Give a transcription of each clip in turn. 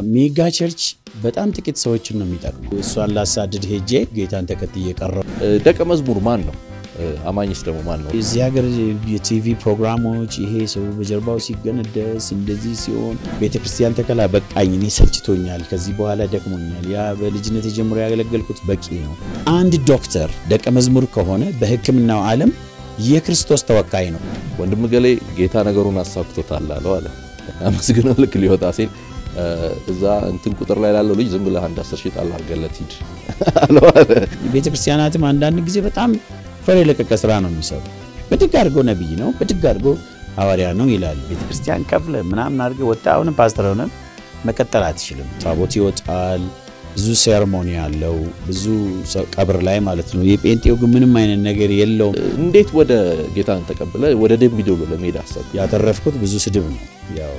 ሜጋ ቸርች በጣም ጥቂት ሰዎችን ነው የሚጠቅመው። እሷን ላሳድድ ሄጄ ጌታን ተከትዬ ቀረው። ደቀ መዝሙር ማን ነው? አማኝስ ደግሞ ማን ነው? እዚህ ሀገር የቲቪ ፕሮግራሞች ይሄ ሰው በጀርባው ሲገነደስ እንደዚህ ሲሆን ቤተ ክርስቲያን ተከላ በቃኝ፣ እኔ ሰልችቶኛል፣ ከዚህ በኋላ ደክሞኛል፣ ያ በልጅነት ጀምሮ ያገለገልኩት በቂ ነው። አንድ ዶክተር ደቀ መዝሙር ከሆነ በሕክምናው ዓለም የክርስቶስ ተወካይ ነው። ወንድም ገሌ ጌታ ነገሩን አሳክቶታል አለው አለ። አመስግነው ልክ ሊወጣ ሲል እዛ እንትን ቁጥር ላይ ላለው ልጅ ዝም ብለህ አንድ አስር ሺህ ጣል አድርገለት ሂድ አለው አለ። ቤተ ክርስቲያናትም አንዳንድ ጊዜ በጣም ፈር የለቀቀ ስራ ነው የሚሰሩ። ብድግ አድርገው ነቢይ ነው፣ ብድግ አድርገው ሐዋርያ ነው ይላሉ። ቤተ ክርስቲያን ከፍለ ምናምን አድርገህ ወጣ አሁንም ፓስተር ሆነ መቀጠል አትችልም። ታቦት ይወጣል፣ ብዙ ሴርሞኒ አለው፣ ብዙ ቀብር ላይ ማለት ነው። የጴንጤው ግን ምንም አይነት ነገር የለውም። እንዴት ወደ ጌታን ተቀብለ ወደ ደምቢ ዶሎ ለመሄድ አሰብ? ያተረፍኩት ብዙ ስድብ ነው። ያው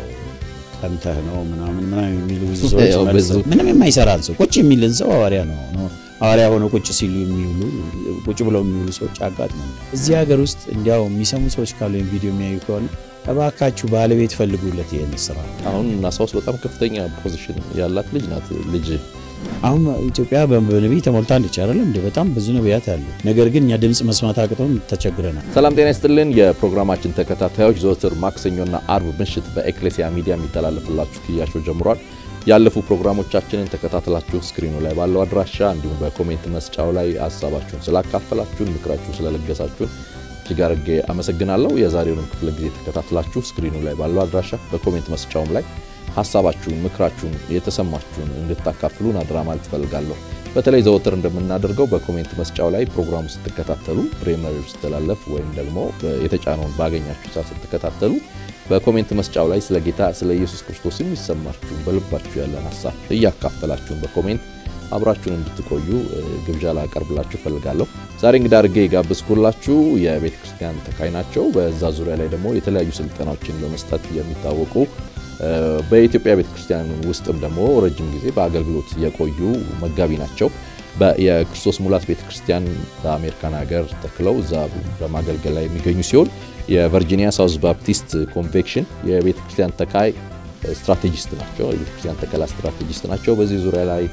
ቀንተህ ነው ምናምን ምናምን የሚሉ ብዙ ሰዎች ያው መልስ- ብዙ- ምንም የማይሰራን ሰው ቁጭ የሚልን ሰው ሐዋርያ ነው ነው ሐዋርያ ሆነው ቁጭ ሲሉ የሚውሉ ቁጭ ብለው የሚውሉ ሰዎች አጋጥመኛል። እዚህ ሀገር ውስጥ እንዲያው የሚሰሙ ሰዎች ካሉ ወይም ቪዲዮ የሚያዩ ከሆነ እባካችሁ ባለቤት ፈልጉለት ይህን ስራ። አሁን ናሳ ውስጥ በጣም ከፍተኛ ፖዚሽን ያላት ልጅ ናት። ልጅ አሁን ኢትዮጵያ በነቢይ ተሞልታለች አይደለም እንደ በጣም ብዙ ነቢያት አሉ። ነገር ግን እኛ ድምፅ መስማት አቅቶን ተቸግረናል። ሰላም ጤና ይስጥልን። የፕሮግራማችን ተከታታዮች ዘወትር ማክሰኞና አርብ ምሽት በኤክሌሲያ ሚዲያ የሚተላለፍላችሁ ክያሾ ጀምሯል። ያለፉ ፕሮግራሞቻችንን ተከታትላችሁ ስክሪኑ ላይ ባለው አድራሻ እንዲሁም በኮሜንት መስጫው ላይ ሀሳባችሁን ስላካፈላችሁን፣ ምክራችሁን ስለለገሳችሁን እጅግ አድርጌ አመሰግናለሁ። የዛሬውንም ክፍለ ጊዜ ተከታትላችሁ ስክሪኑ ላይ ባለው አድራሻ በኮሜንት መስጫውም ላይ ሀሳባችሁን፣ ምክራችሁን፣ የተሰማችሁን እንድታካፍሉን አድራ ማለት እፈልጋለሁ። በተለይ ዘወትር እንደምናደርገው በኮሜንት መስጫው ላይ ፕሮግራሙ ስትከታተሉ ፕሬመር ስተላለፍ ወይም ደግሞ የተጫነውን ባገኛችሁ ሰዓት ስትከታተሉ በኮሜንት መስጫው ላይ ስለ ጌታ ስለ ኢየሱስ ክርስቶስ የሚሰማችሁን በልባችሁ ያለን ሀሳብ እያካፈላችሁን በኮሜንት አብራችሁን እንድትቆዩ እ, ግብዣ ላቀርብላችሁ እፈልጋለሁ። ዛሬ እንግዳ አድርጌ የጋበዝኩላችሁ የቤተ ክርስቲያን ተካይ ናቸው። በዛ ዙሪያ ላይ ደግሞ የተለያዩ ስልጠናዎችን በመስጠት የሚታወቁ እ, በኢትዮጵያ ቤተ ክርስቲያን ውስጥም ደግሞ ረጅም ጊዜ በአገልግሎት የቆዩ መጋቢ ናቸው። በ- የክርስቶስ ሙላት ቤተ ክርስቲያን በአሜሪካን ሀገር ተክለው እዛ በማገልገል ላይ የሚገኙ ሲሆን የቨርጂኒያ ሳውዝ ባፕቲስት ኮንቬክሽን የቤተ ክርስቲያን ተካይ ስትራቴጂስት ናቸው። የቤተ ክርስቲያን ተከላ ስትራቴጂስት ናቸው። በዚህ ዙሪያ ላይ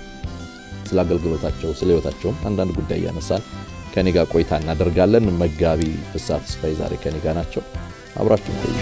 ስለ አገልግሎታቸው ስለ ሕይወታቸውም አንዳንድ ጉዳይ እያነሳን ከኔ ጋር ቆይታ እናደርጋለን። መጋቢ ፍስሐ ተስፋዬ ዛሬ ከኔ ጋር ናቸው። አብራችሁ ቆዩ።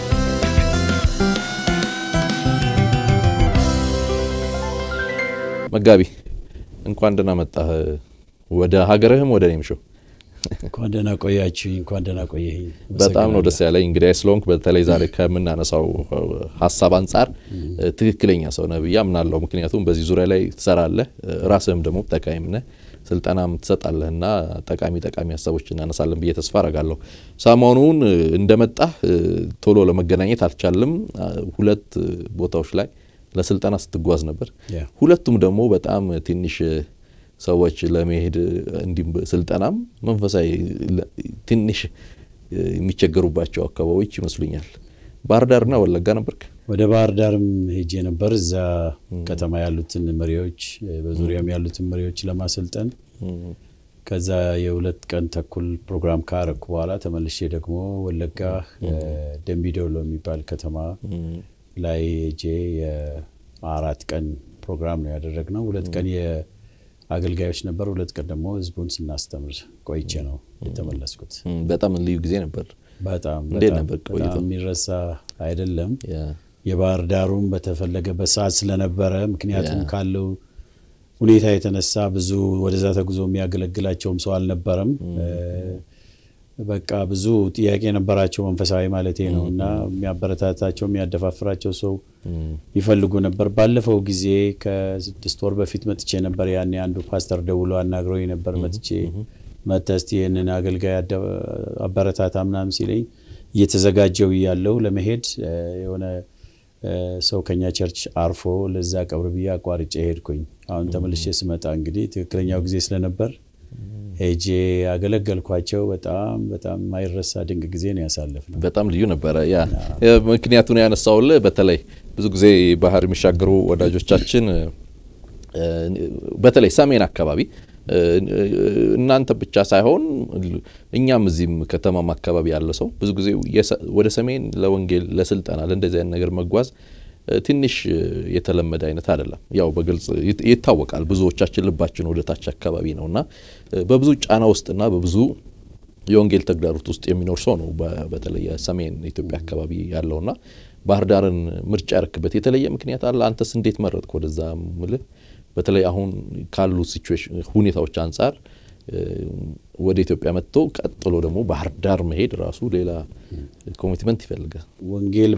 መጋቢ እንኳን ደህና መጣህ ወደ ሀገርህም ወደ እኔም ሾው እንኳን ደህና ቆያችሁኝ። እንኳን ደህና ቆየኝ። በጣም ነው ደስ ያለኝ እንግዲህ ስለሆንክ በተለይ ዛሬ ከምናነሳው ሀሳብ አንጻር ትክክለኛ ሰው ነህ ብዬ አምናለሁ። ምክንያቱም በዚህ ዙሪያ ላይ ትሰራለህ፣ ራስህም ደግሞ ጠቃሚም ነህ፣ ስልጠናም ትሰጣለህ እና ጠቃሚ ጠቃሚ ሀሳቦች እናነሳለን ብዬ ተስፋ አረጋለሁ። ሰሞኑን እንደመጣህ ቶሎ ለመገናኘት አልቻልም። ሁለት ቦታዎች ላይ ለስልጠና ስትጓዝ ነበር። ያ። ሁለቱም ደግሞ በጣም ትንሽ ሰዎች ለመሄድ እንዲሁም ስልጠናም መንፈሳዊ ለ- ትንሽ የሚቸገሩባቸው አካባቢዎች ይመስሉኛል። ባህር ዳርና ወለጋ ነበርክ። ወደ ባህር ዳርም ሄጄ ነበር። እዛ ከተማ ያሉትን መሪዎች በዙሪያም ያሉትን መሪዎች ለማሰልጠን ከዛ የሁለት ቀን ተኩል ፕሮግራም ካረኩ በኋላ ተመልሼ ደግሞ ወለጋ ደምቢዶሎ የሚባል ከተማ ላይ ሄጄ የአራት ቀን ፕሮግራም ነው ያደረግነው። ሁለት ቀን የአገልጋዮች ነበር፣ ሁለት ቀን ደግሞ ህዝቡን ስናስተምር ቆይቼ ነው የተመለስኩት። እም፣ በጣም ልዩ ጊዜ ነበር። በጣም እንዴት በጣም ነበር በጣም ቆይታው? የሚረሳ አይደለም። ያ- የባህር ዳሩም በተፈለገበት ሰዓት ስለነበረ ምክንያቱም ያ። ካለው ሁኔታ የተነሳ ብዙ ወደዛ ተጉዞ የሚያገለግላቸውም ሰው አልነበረም። በቃ ብዙ ጥያቄ የነበራቸው መንፈሳዊ ማለቴ ነው እና የሚያበረታታቸው የሚያደፋፍራቸው ሰው ይፈልጉ ነበር። ባለፈው ጊዜ ከስድስት ወር በፊት መጥቼ ነበር። ያኔ አንዱ ፓስተር ደውሎ አናግረው ነበር። መጥቼ መጥተህ እስቲ ይህንን አገልጋይ አደ- አበረታታ ምናምን ሲለኝ እየተዘጋጀው እያለው ለመሄድ እ፣ የሆነ እ፣ ሰው ከኛ ቸርች አርፎ ለዛ ቀብር ብዬ አቋርጬ ሄድኩኝ። አሁን ተመልሼ ስመጣ እንግዲህ ትክክለኛው ጊዜ ስለነበር ሄጄ ያገለገልኳቸው። በጣም በጣም ማይረሳ ድንቅ ጊዜ ነው ያሳለፍነው። በጣም ልዩ ነበረ። ያ ምክንያቱን ያነሳውልህ በተለይ ብዙ ጊዜ ባህር የሚሻገሩ ወዳጆቻችን እ፣ በተለይ ሰሜን አካባቢ እ፣ እናንተ ብቻ ሳይሆን እኛም እዚህም ከተማም አካባቢ ያለ ሰው ብዙ ጊዜ የሰ- ወደ ሰሜን ለወንጌል ለስልጠና ለእንደዚህ አይነት ነገር መጓዝ ትንሽ የተለመደ አይነት አይደለም። ያው በግልጽ ይታወቃል። ብዙዎቻችን ልባችን ወደ ታች አካባቢ ነው እና በብዙ ጫና ውስጥና በብዙ የወንጌል ተግዳሮት ውስጥ የሚኖር ሰው ነው። በተለይ ሰሜን ኢትዮጵያ አካባቢ ያለውና ባህር ዳርን ምርጫ ያርክበት የተለየ ምክንያት አለ? አንተስ እንዴት መረጥክ? ወደዛ ምልህ በተለይ አሁን ካሉ ሲቹዌሽን ሁኔታዎች አንጻር ወደ ኢትዮጵያ መጥቶ ቀጥሎ ደግሞ ባህር ዳር መሄድ ራሱ ሌላ ኮሚትመንት ይፈልጋል። ወንጌል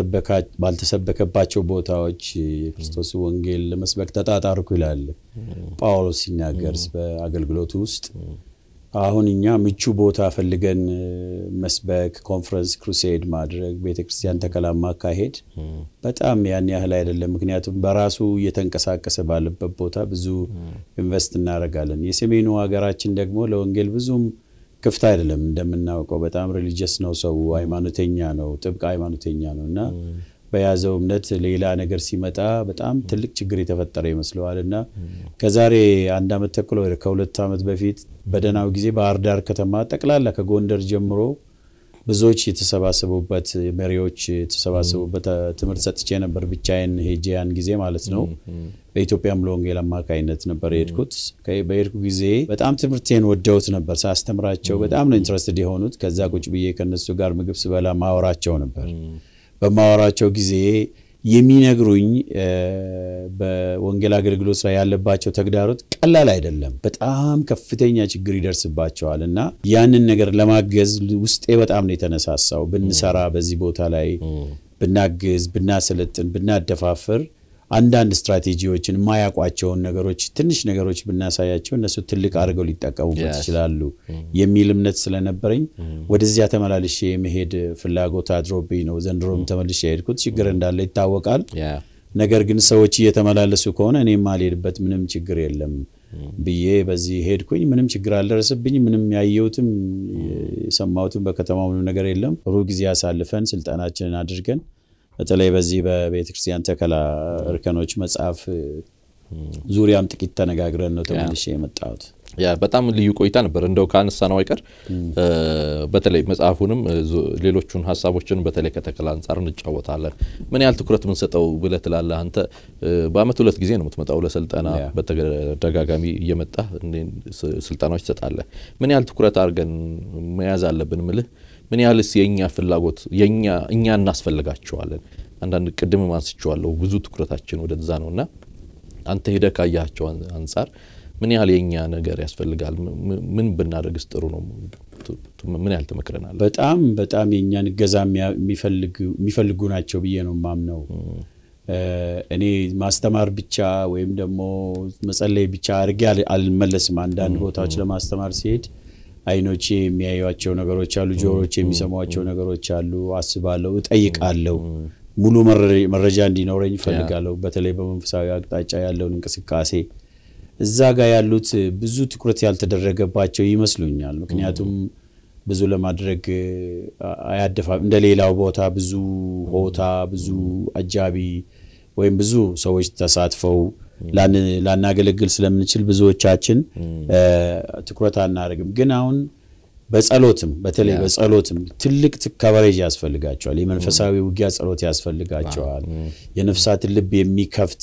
ባልተሰበከባቸው ቦታዎች የክርስቶስ ወንጌል ለመስበክ ተጣጣርኩ ይላል ጳውሎስ ሲናገር በአገልግሎቱ ውስጥ አሁን እኛ ምቹ ቦታ ፈልገን መስበክ፣ ኮንፈረንስ፣ ክሩሴድ ማድረግ፣ ቤተ ክርስቲያን ተከላ ማካሄድ በጣም ያን ያህል አይደለም። ምክንያቱም በራሱ እየተንቀሳቀሰ ባለበት ቦታ ብዙ ኢንቨስት እናደርጋለን። የሰሜኑ ሀገራችን ደግሞ ለወንጌል ብዙም ክፍት አይደለም። እንደምናውቀው በጣም ሪሊጀስ ነው፣ ሰው ሃይማኖተኛ ነው፣ ጥብቅ ሃይማኖተኛ ነው እና በያዘው እምነት ሌላ ነገር ሲመጣ በጣም ትልቅ ችግር የተፈጠረ ይመስለዋል እና ከዛሬ አንድ ዓመት ተኩል ወይ ከሁለት ዓመት በፊት በደህናው ጊዜ ባህር ዳር ከተማ ጠቅላላ ከጎንደር ጀምሮ ብዙዎች የተሰባሰቡበት መሪዎች የተሰባሰቡበት ትምህርት ሰጥቼ ነበር። ብቻዬን ሄጄ ያን ጊዜ ማለት ነው። በኢትዮጵያ ሙሉ ወንጌል አማካኝነት ነበር የሄድኩት። በሄድኩ ጊዜ በጣም ትምህርቴን ወደውት ነበር ሳስተምራቸው። በጣም ነው ኢንትረስትድ የሆኑት። ከዛ ቁጭ ብዬ ከነሱ ጋር ምግብ ስበላ ማወራቸው ነበር። በማወራቸው ጊዜ የሚነግሩኝ በወንጌል አገልግሎት ላይ ያለባቸው ተግዳሮት ቀላል አይደለም። በጣም ከፍተኛ ችግር ይደርስባቸዋል እና ያንን ነገር ለማገዝ ውስጤ በጣም ነው የተነሳሳው። ብንሰራ በዚህ ቦታ ላይ ብናግዝ፣ ብናሰለጥን፣ ብናደፋፍር አንዳንድ ስትራቴጂዎችን የማያውቋቸውን ነገሮች ትንሽ ነገሮች ብናሳያቸው እነሱ ትልቅ አድርገው ሊጠቀሙበት ይችላሉ የሚል እምነት ስለነበረኝ ወደዚያ ተመላልሼ የመሄድ ፍላጎት አድሮብኝ ነው ዘንድሮም ተመልሼ የሄድኩት። ችግር እንዳለ ይታወቃል። ነገር ግን ሰዎች እየተመላለሱ ከሆነ እኔም አልሄድበት ምንም ችግር የለም ብዬ በዚህ ሄድኩኝ። ምንም ችግር አልደረሰብኝ። ምንም ያየሁትም የሰማሁትም በከተማው ምንም ነገር የለም። ጥሩ ጊዜ አሳልፈን ስልጠናችንን አድርገን በተለይ በዚህ በቤተ ክርስቲያን ተከላ እርከኖች መጽሐፍ ዙሪያም ጥቂት ተነጋግረን ነው ተመልሼ የመጣሁት። ያ በጣም ልዩ ቆይታ ነበር። እንደው ከአነሳ ነው አይቀር በተለይ መጽሐፉንም ሌሎቹን ሀሳቦችን በተለይ ከተከላ አንጻር እንጫወታለን። ምን ያህል ትኩረት የምንሰጠው ብለህ ትላለህ አንተ? በአመት ሁለት ጊዜ ነው የምትመጣው ለስልጠና፣ በተደጋጋሚ እየመጣ ስልጠናዎች ትሰጣለህ። ምን ያህል ትኩረት አድርገን መያዝ አለብን ምልህ ምን ያህልስ የእኛ ፍላጎት የኛ እኛ እናስፈልጋቸዋለን? አንዳንድ ቅድም አንስቼዋለሁ ብዙ ትኩረታችን ወደዛ ነው እና አንተ ሄደህ ካያቸው አንጻር ምን ያህል የእኛ ነገር ያስፈልጋል? ምን ብናደርግስ ጥሩ ነው? ምን ያህል ትመክረናል? በጣም በጣም የእኛን እገዛ የሚፈልጉ ናቸው ብዬ ነው የማምነው። እኔ ማስተማር ብቻ ወይም ደግሞ መጸለይ ብቻ አድርጌ አልመለስም። አንዳንድ ቦታዎች ለማስተማር ሲሄድ አይኖቼ የሚያዩቸው ነገሮች አሉ፣ ጆሮቼ የሚሰሟቸው ነገሮች አሉ። አስባለሁ፣ እጠይቃለሁ። ሙሉ መረጃ እንዲኖረኝ እፈልጋለሁ። በተለይ በመንፈሳዊ አቅጣጫ ያለውን እንቅስቃሴ እዛ ጋር ያሉት ብዙ ትኩረት ያልተደረገባቸው ይመስሉኛል። ምክንያቱም ብዙ ለማድረግ አያደፋ እንደ ሌላው ቦታ ብዙ ሆታ፣ ብዙ አጃቢ ወይም ብዙ ሰዎች ተሳትፈው ላናገለግል ስለምንችል ብዙዎቻችን ትኩረት አናደርግም። ግን አሁን በጸሎትም በተለይ በጸሎትም ትልቅ ከቨሬጅ ያስፈልጋቸዋል። የመንፈሳዊ ውጊያ ጸሎት ያስፈልጋቸዋል። የነፍሳትን ልብ የሚከፍት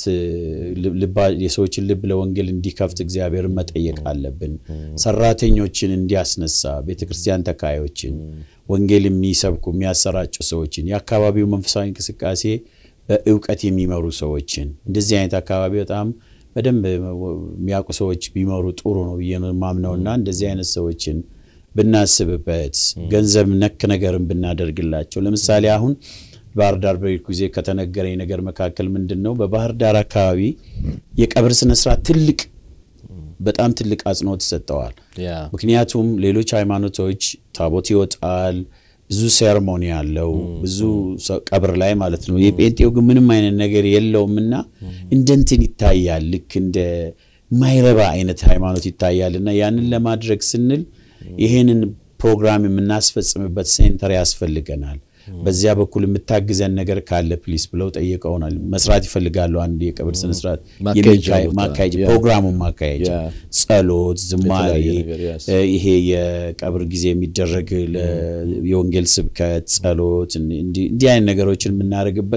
የሰዎችን ልብ ለወንጌል እንዲከፍት እግዚአብሔርን መጠየቅ አለብን። ሰራተኞችን እንዲያስነሳ ቤተክርስቲያን ተካዮችን፣ ወንጌል የሚሰብኩ የሚያሰራጩ ሰዎችን፣ የአካባቢው መንፈሳዊ እንቅስቃሴ በእውቀት የሚመሩ ሰዎችን እንደዚህ አይነት አካባቢ በጣም በደንብ የሚያውቁ ሰዎች ቢመሩ ጥሩ ነው ብዬ ማምነውና እንደዚህ አይነት ሰዎችን ብናስብበት ገንዘብ ነክ ነገርን ብናደርግላቸው። ለምሳሌ አሁን ባህር ዳር በሄድኩ ጊዜ ከተነገረኝ ነገር መካከል ምንድን ነው በባህር ዳር አካባቢ የቀብር ስነስርዓት ትልቅ በጣም ትልቅ አጽንኦት ይሰጠዋል። ምክንያቱም ሌሎች ሃይማኖቶች ታቦት ይወጣል ብዙ ሴርሞኒ አለው ብዙ ቀብር ላይ ማለት ነው። የጴንጤው ግን ምንም አይነት ነገር የለውም እና እንደ እንትን ይታያል። ልክ እንደ ማይረባ አይነት ሃይማኖት ይታያል እና ያንን ለማድረግ ስንል ይሄንን ፕሮግራም የምናስፈጽምበት ሴንተር ያስፈልገናል። በዚያ በኩል የምታግዘን ነገር ካለ ፕሊስ ብለው ጠይቀውናል። መስራት ይፈልጋሉ። አንድ የቀብር ስነስርዓት ማካሄጃ ፕሮግራሙን ማካሄጃ፣ ጸሎት፣ ዝማሬ፣ ይሄ የቀብር ጊዜ የሚደረግ የወንጌል ስብከት፣ ጸሎት፣ እንዲህ አይነት ነገሮችን የምናደርግበት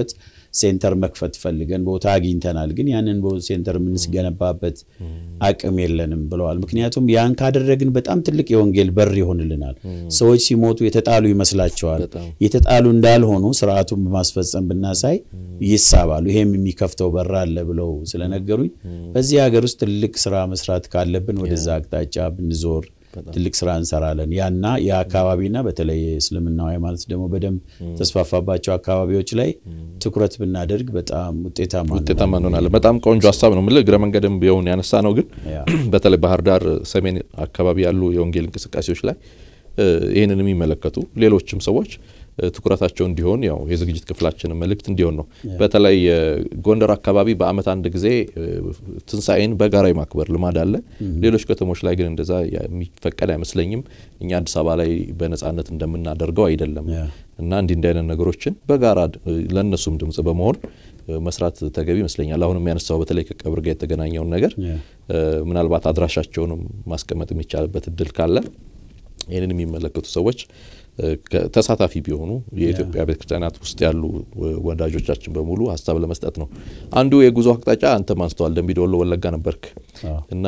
ሴንተር መክፈት ፈልገን ቦታ አግኝተናል፣ ግን ያንን ሴንተር የምንስገነባበት አቅም የለንም ብለዋል። ምክንያቱም ያን ካደረግን በጣም ትልቅ የወንጌል በር ይሆንልናል። ሰዎች ሲሞቱ የተጣሉ ይመስላቸዋል። የተጣሉ እንዳልሆኑ ስርዓቱን በማስፈጸም ብናሳይ ይሳባሉ። ይሄም የሚከፍተው በር አለ ብለው ስለነገሩኝ በዚህ ሀገር ውስጥ ትልቅ ስራ መስራት ካለብን ወደዛ አቅጣጫ ብንዞር ትልቅ ስራ እንሰራለን። ያና የአካባቢና በተለይ የእስልምናው ሃይማኖት ደግሞ በደንብ ተስፋፋባቸው አካባቢዎች ላይ ትኩረት ብናደርግ በጣም ውጤታማ ውጤታማ እንሆናለን። በጣም ቆንጆ ሀሳብ ነው። ምልህ እግረ መንገድም ቢሆን ያነሳ ነው። ግን በተለይ ባህር ዳር ሰሜን አካባቢ ያሉ የወንጌል እንቅስቃሴዎች ላይ ይህንን የሚመለከቱ ሌሎችም ሰዎች ትኩረታቸው እንዲሆን ያው የዝግጅት ክፍላችን መልእክት እንዲሆን ነው። በተለይ ጎንደር አካባቢ በዓመት አንድ ጊዜ ትንሣኤን በጋራ የማክበር ልማድ አለ። ሌሎች ከተሞች ላይ ግን እንደዛ የሚፈቀድ አይመስለኝም። እኛ አዲስ አበባ ላይ በነጻነት እንደምናደርገው አይደለም እና እንዲህ እንዲህ አይነት ነገሮችን በጋራ ለእነሱም ድምጽ በመሆን መስራት ተገቢ ይመስለኛል። አሁን የሚያነሳው በተለይ ከቀብር ጋር የተገናኘውን ነገር ምናልባት አድራሻቸውንም ማስቀመጥ የሚቻልበት እድል ካለ ይህንን የሚመለከቱ ሰዎች ተሳታፊ ቢሆኑ የኢትዮጵያ ቤተክርስቲያናት ውስጥ ያሉ ወዳጆቻችን በሙሉ ሀሳብ ለመስጠት ነው። አንዱ የጉዞ አቅጣጫ አንተ ማንስተዋል። ደምቢ ዶሎ ወለጋ ነበርክ እና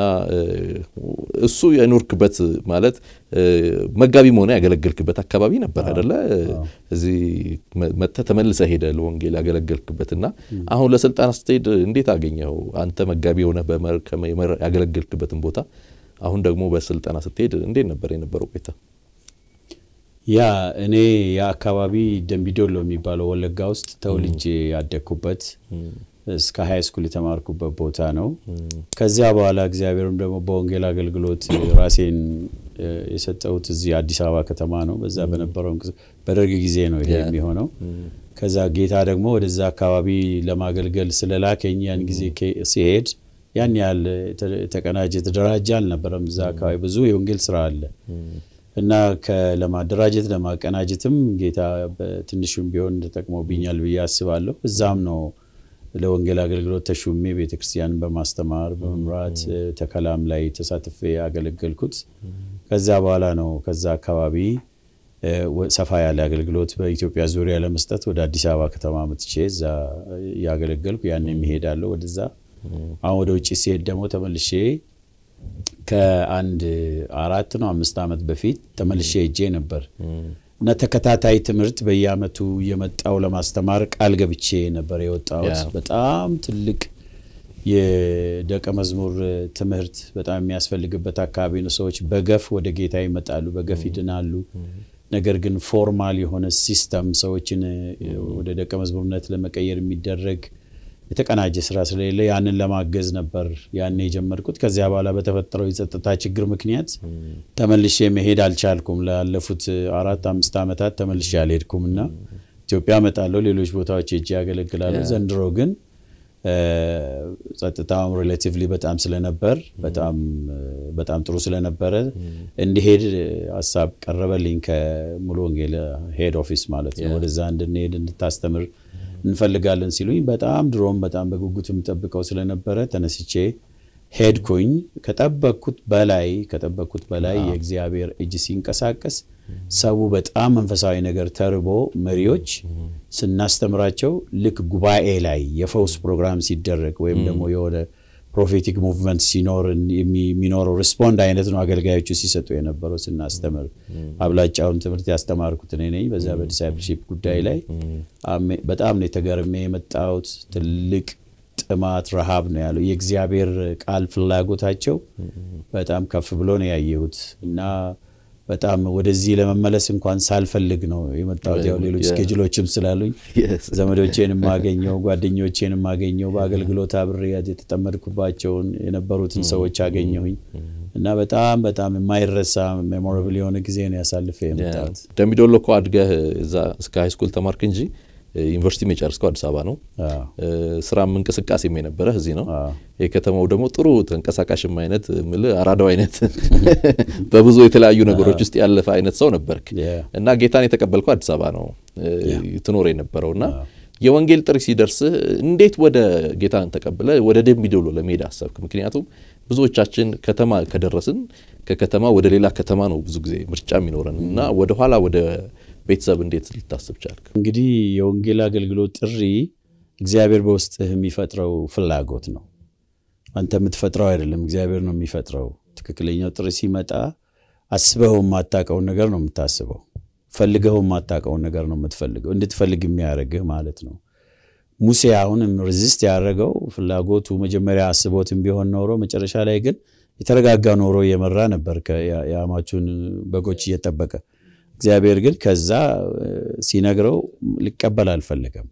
እሱ የኖርክበት ማለት መጋቢ መሆነ ያገለገልክበት አካባቢ ነበር አይደለ? እዚህ መጥተህ ተመልሰህ ሄደ ለወንጌል ያገለገልክበት እና አሁን ለስልጠና ስትሄድ እንዴት አገኘው? አንተ መጋቢ የሆነ ያገለገልክበትን ቦታ አሁን ደግሞ በስልጠና ስትሄድ እንዴት ነበር የነበረው ቆይታ? ያ እኔ የአካባቢ ደምቢዶሎ የሚባለው ወለጋ ውስጥ ተወልጄ ያደግኩበት እስከ ሀይ ስኩል የተማርኩበት ቦታ ነው። ከዚያ በኋላ እግዚአብሔርም ደግሞ በወንጌል አገልግሎት ራሴን የሰጠሁት እዚህ አዲስ አበባ ከተማ ነው። በዛ በነበረው በደርግ ጊዜ ነው ይሄ የሚሆነው። ከዛ ጌታ ደግሞ ወደዛ አካባቢ ለማገልገል ስለላከኝ ያን ጊዜ ሲሄድ ያን ያህል የተቀናጀ የተደራጀ አልነበረም። እዛ አካባቢ ብዙ የወንጌል ስራ አለ እና ለማደራጀት ለማቀናጀትም ጌታ በትንሹም ቢሆን ተጠቅሞብኛል ብዬ አስባለሁ። እዛም ነው ለወንጌል አገልግሎት ተሹሜ ቤተክርስቲያንን በማስተማር በመምራት ተከላም ላይ ተሳትፌ ያገለገልኩት። ከዛ በኋላ ነው ከዛ አካባቢ ሰፋ ያለ አገልግሎት በኢትዮጵያ ዙሪያ ለመስጠት ወደ አዲስ አበባ ከተማ መጥቼ እዛ እያገለገልኩ ያን የሚሄዳለሁ ወደዛ አሁን ወደ ውጭ ሲሄድ ደግሞ ተመልሼ ከአንድ አራት ነው አምስት ዓመት በፊት ተመልሼ ሄጄ ነበር እና ተከታታይ ትምህርት በየአመቱ እየመጣው ለማስተማር ቃል ገብቼ ነበር የወጣሁት። በጣም ትልቅ የደቀ መዝሙር ትምህርት በጣም የሚያስፈልግበት አካባቢ ነው። ሰዎች በገፍ ወደ ጌታ ይመጣሉ፣ በገፍ ይድናሉ። ነገር ግን ፎርማል የሆነ ሲስተም ሰዎችን ወደ ደቀ መዝሙርነት ለመቀየር የሚደረግ የተቀናጀ ስራ ስለሌለ ያንን ለማገዝ ነበር ያኔ የጀመርኩት። ከዚያ በኋላ በተፈጠረው የጸጥታ ችግር ምክንያት ተመልሼ መሄድ አልቻልኩም። ላለፉት አራት አምስት ዓመታት ተመልሼ አልሄድኩም እና ኢትዮጵያ እመጣለሁ፣ ሌሎች ቦታዎች ሄጄ ያገለግላለሁ። ዘንድሮ ግን ጸጥታውም ሪሌቲቭሊ በጣም ስለነበር በጣም ጥሩ ስለነበረ እንዲሄድ ሀሳብ ቀረበልኝ ከሙሉ ወንጌል ሄድ ኦፊስ ማለት ነው። ወደዛ እንድንሄድ እንድታስተምር እንፈልጋለን ሲሉኝ በጣም ድሮም በጣም በጉጉት የምጠብቀው ስለነበረ ተነስቼ ሄድኩኝ። ከጠበቅኩት በላይ ከጠበቅኩት በላይ የእግዚአብሔር እጅ ሲንቀሳቀስ ሰው በጣም መንፈሳዊ ነገር ተርቦ መሪዎች ስናስተምራቸው ልክ ጉባኤ ላይ የፈውስ ፕሮግራም ሲደረግ ወይም ደግሞ የሆነ ፕሮፌቲክ ሙቭመንት ሲኖር የሚኖረው ሪስፖንድ አይነት ነው አገልጋዮቹ ሲሰጡ የነበረው ስናስተምር። አብላጫውን ትምህርት ያስተማርኩት እኔ ነኝ። በዛ በዲሳይፕልሺፕ ጉዳይ ላይ በጣም ነው የተገርሜ የመጣሁት። ትልቅ ጥማት፣ ረሃብ ነው ያለው። የእግዚአብሔር ቃል ፍላጎታቸው በጣም ከፍ ብሎ ነው ያየሁት እና በጣም ወደዚህ ለመመለስ እንኳን ሳልፈልግ ነው የመጣሁት። ያው ሌሎች ስኬጅሎችም ስላሉኝ ዘመዶቼን የማገኘው ጓደኞቼን የማገኘው በአገልግሎት አብሬ የተጠመድኩባቸውን የነበሩትን ሰዎች አገኘሁኝ እና በጣም በጣም የማይረሳ ሜሞራብል የሆነ ጊዜ ነው ያሳልፈ የመጣሁት። ደምቢዶሎ እኮ አድገህ እዛ እስከ ሃይስኩል ተማርክ እንጂ ዩኒቨርሲቲ የጨረስከው አዲስ አበባ ነው። ስራም እንቅስቃሴም የነበረህ እዚህ ነው። የከተማው ደግሞ ጥሩ ተንቀሳቃሽም አይነት ምልህ አራዳው አይነት በብዙ የተለያዩ ነገሮች ውስጥ ያለፈ አይነት ሰው ነበርክ እና ጌታን የተቀበልከው አዲስ አበባ ነው ትኖር የነበረው እና የወንጌል ጥሪ ሲደርስህ እንዴት ወደ ጌታን ተቀብለ ወደ ደምቢዶሎ ለመሄድ አሰብክ? ምክንያቱም ብዙዎቻችን ከተማ ከደረስን ከከተማ ወደ ሌላ ከተማ ነው ብዙ ጊዜ ምርጫ የሚኖረን እና ወደኋላ ወደ ቤተሰብ እንዴት ልታስብ ቻልክ? እንግዲህ የወንጌል አገልግሎት ጥሪ እግዚአብሔር በውስጥህ የሚፈጥረው ፍላጎት ነው። አንተ የምትፈጥረው አይደለም፣ እግዚአብሔር ነው የሚፈጥረው። ትክክለኛው ጥሪ ሲመጣ አስበኸው የማታውቀውን ነገር ነው የምታስበው። ፈልገኸው የማታውቀውን ነገር ነው የምትፈልገው፣ እንድትፈልግ የሚያደርግህ ማለት ነው። ሙሴ አሁንም ሬዚስት ያደረገው ፍላጎቱ መጀመሪያ አስቦትም ቢሆን ኖሮ መጨረሻ ላይ ግን የተረጋጋ ኖሮ እየመራ ነበር የአማቹን በጎች እየጠበቀ። እግዚአብሔር ግን ከዛ ሲነግረው ሊቀበል አልፈለገም።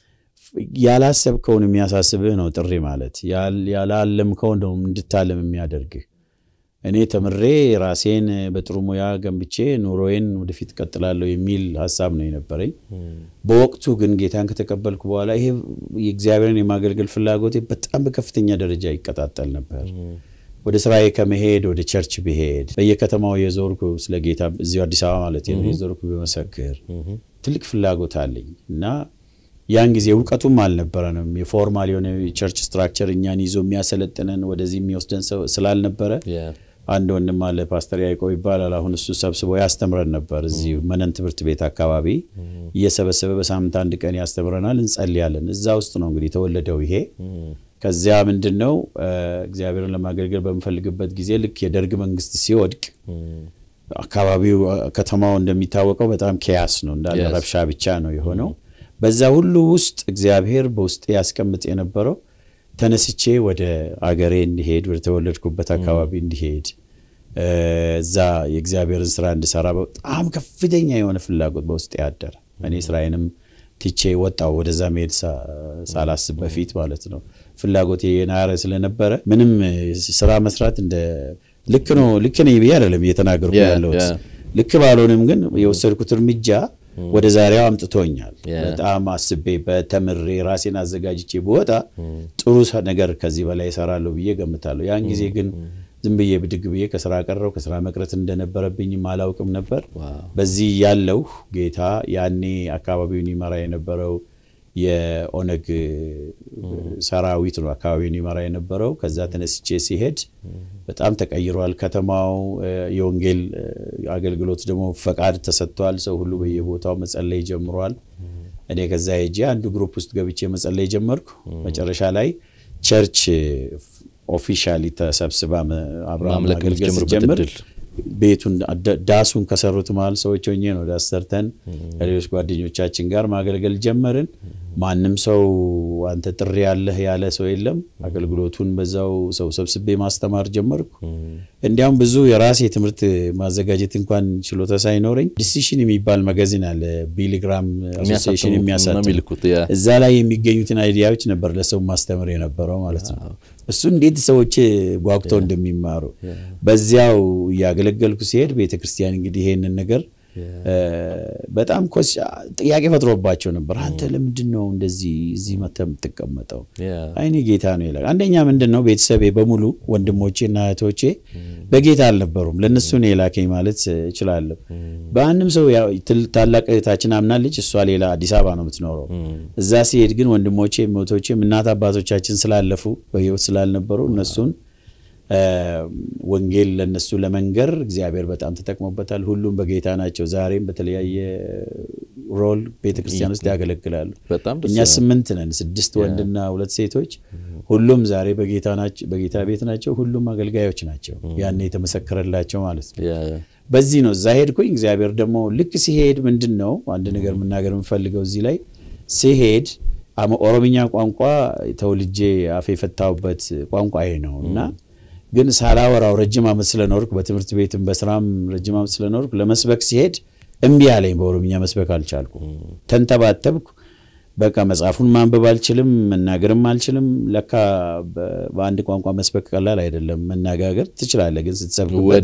ያላሰብከውን የሚያሳስብህ ነው ጥሪ ማለት። ያላለምከውን ነው እንድታለም የሚያደርግህ። እኔ ተምሬ ራሴን በጥሩ ሙያ ገንብቼ ኑሮዬን ወደፊት ቀጥላለሁ የሚል ሀሳብ ነው የነበረኝ። በወቅቱ ግን ጌታን ከተቀበልኩ በኋላ ይሄ የእግዚአብሔርን የማገልገል ፍላጎቴ በጣም በከፍተኛ ደረጃ ይቀጣጠል ነበር። ወደ ስራዬ ከመሄድ ወደ ቸርች ብሄድ በየከተማው የዞርኩ ስለ ጌታ እዚሁ አዲስ አበባ ማለት ነው የዞርኩ በመሰክር ትልቅ ፍላጎት አለኝ እና ያን ጊዜ እውቀቱም አልነበረንም። የፎርማል የሆነ የቸርች ስትራክቸር እኛን ይዞ የሚያሰለጥነን ወደዚህ የሚወስደን ሰው ስላልነበረ አንድ ወንድም አለ ፓስተር ያዕቆብ ይባላል። አሁን እሱ ሰብስቦ ያስተምረን ነበር። እዚህ መነን ትምህርት ቤት አካባቢ እየሰበሰበ በሳምንት አንድ ቀን ያስተምረናል፣ እንጸልያለን። እዛ ውስጥ ነው እንግዲህ የተወለደው ይሄ ከዚያ ምንድን ነው እግዚአብሔርን ለማገልገል በምፈልግበት ጊዜ ልክ የደርግ መንግስት ሲወድቅ አካባቢው ከተማው እንደሚታወቀው በጣም ኬያስ ነው እንዳለ ረብሻ ብቻ ነው የሆነው። በዛ ሁሉ ውስጥ እግዚአብሔር በውስጤ ያስቀምጥ የነበረው ተነስቼ ወደ አገሬ እንዲሄድ ወደ ተወለድኩበት አካባቢ እንዲሄድ እዛ የእግዚአብሔርን ስራ እንድሰራ በጣም ከፍተኛ የሆነ ፍላጎት በውስጤ ያደረ እኔ ስራዬንም ትቼ ወጣው ወደዛ መሄድ ሳላስብ በፊት ማለት ነው። ፍላጎቴ የናረ ስለነበረ ምንም ስራ መስራት እንደ ልክ ነው ልክ ነኝ ብዬ አይደለም እየተናገርኩ ያለሁት። ልክ ባልሆንም ግን የወሰድኩት እርምጃ ወደ ዛሬው አምጥቶኛል። በጣም አስቤ በተምሬ ራሴን አዘጋጅቼ ብወጣ ጥሩ ነገር ከዚህ በላይ እሰራለሁ ብዬ ገምታለሁ። ያን ጊዜ ግን ዝም ብዬ ብድግ ብዬ ከስራ ቀረው። ከስራ መቅረት እንደነበረብኝም አላውቅም ነበር። በዚህ ያለው ጌታ ያኔ አካባቢውን ይመራ የነበረው የኦነግ ሰራዊት ነው አካባቢውን ይመራ የነበረው። ከዛ ተነስቼ ሲሄድ በጣም ተቀይሯል ከተማው። የወንጌል አገልግሎት ደግሞ ፈቃድ ተሰጥቷል። ሰው ሁሉ በየቦታው መጸለይ ጀምሯል። እኔ ከዛ ሄጄ አንዱ ግሩፕ ውስጥ ገብቼ መጸለይ ጀመርኩ። መጨረሻ ላይ ቸርች ኦፊሻሊ ተሰብስባ አብርሃም ማገልገል ስትጀምር ቤቱን ዳሱን ከሰሩት መሀል ሰዎች ሆኜ ነው ዳስ ሰርተን ከሌሎች ጓደኞቻችን ጋር ማገልገል ጀመርን። ማንም ሰው አንተ ጥሪ ያለህ ያለ ሰው የለም። አገልግሎቱን በዛው ሰው ሰብስቤ ማስተማር ጀመርኩ። እንዲያውም ብዙ የራሴ ትምህርት ማዘጋጀት እንኳን ችሎታ ሳይኖረኝ ዲሲሽን የሚባል መጋዚን አለ ቢሊግራም አሶሲዬሽን የሚያሳትም እዛ ላይ የሚገኙትን አይዲያዎች ነበር ለሰው ማስተምር የነበረው ማለት ነው። እሱ እንዴት ሰዎች ጓጉተው እንደሚማሩ በዚያው እያገለገልኩ ሲሄድ ቤተክርስቲያን እንግዲህ ይሄንን ነገር በጣም ጥያቄ ፈጥሮባቸው ነበር። አንተ ለምንድን ነው እንደዚህ እዚህ መተህ የምትቀመጠው? አይኔ ጌታ ነው ይላል። አንደኛ ምንድን ነው ቤተሰቤ በሙሉ ወንድሞቼ እና እህቶቼ በጌታ አልነበሩም። ለእነሱ ነው የላከኝ ማለት እችላለሁ። በአንድም ሰው ታላቅ እህታችን አምናለች። እሷ ሌላ አዲስ አበባ ነው የምትኖረው። እዛ ሲሄድ ግን ወንድሞቼ እህቶቼም እናት አባቶቻችን ስላለፉ በህይወት ስላልነበሩ እነሱን ወንጌል ለነሱ ለመንገር እግዚአብሔር በጣም ተጠቅሞበታል። ሁሉም በጌታ ናቸው። ዛሬም በተለያየ ሮል ቤተክርስቲያን ውስጥ ያገለግላሉ። እኛ ስምንት ነን፣ ስድስት ወንድና ሁለት ሴቶች። ሁሉም ዛሬ በጌታ ቤት ናቸው። ሁሉም አገልጋዮች ናቸው። ያን የተመሰከረላቸው ማለት ነው። በዚህ ነው እዛ ሄድኩኝ። እግዚአብሔር ደግሞ ልክ ሲሄድ ምንድን ነው አንድ ነገር መናገር የምፈልገው እዚህ ላይ ሲሄድ ኦሮምኛ ቋንቋ ተወልጄ አፌ የፈታሁበት ቋንቋ ይሄ ነው እና ግን ሳላወራው ረጅም ዓመት ስለኖርኩ በትምህርት ቤትም በስራም ረጅም ዓመት ስለኖርኩ ለመስበክ ሲሄድ እምቢ አለኝ። በኦሮምኛ መስበክ አልቻልኩ። ተንተባተብኩ። በቃ መጽሐፉን ማንበብ አልችልም፣ መናገርም አልችልም። ለካ በአንድ ቋንቋ መስበክ ቀላል አይደለም። መነጋገር ትችላለህ፣ ግን ስትሰብክበት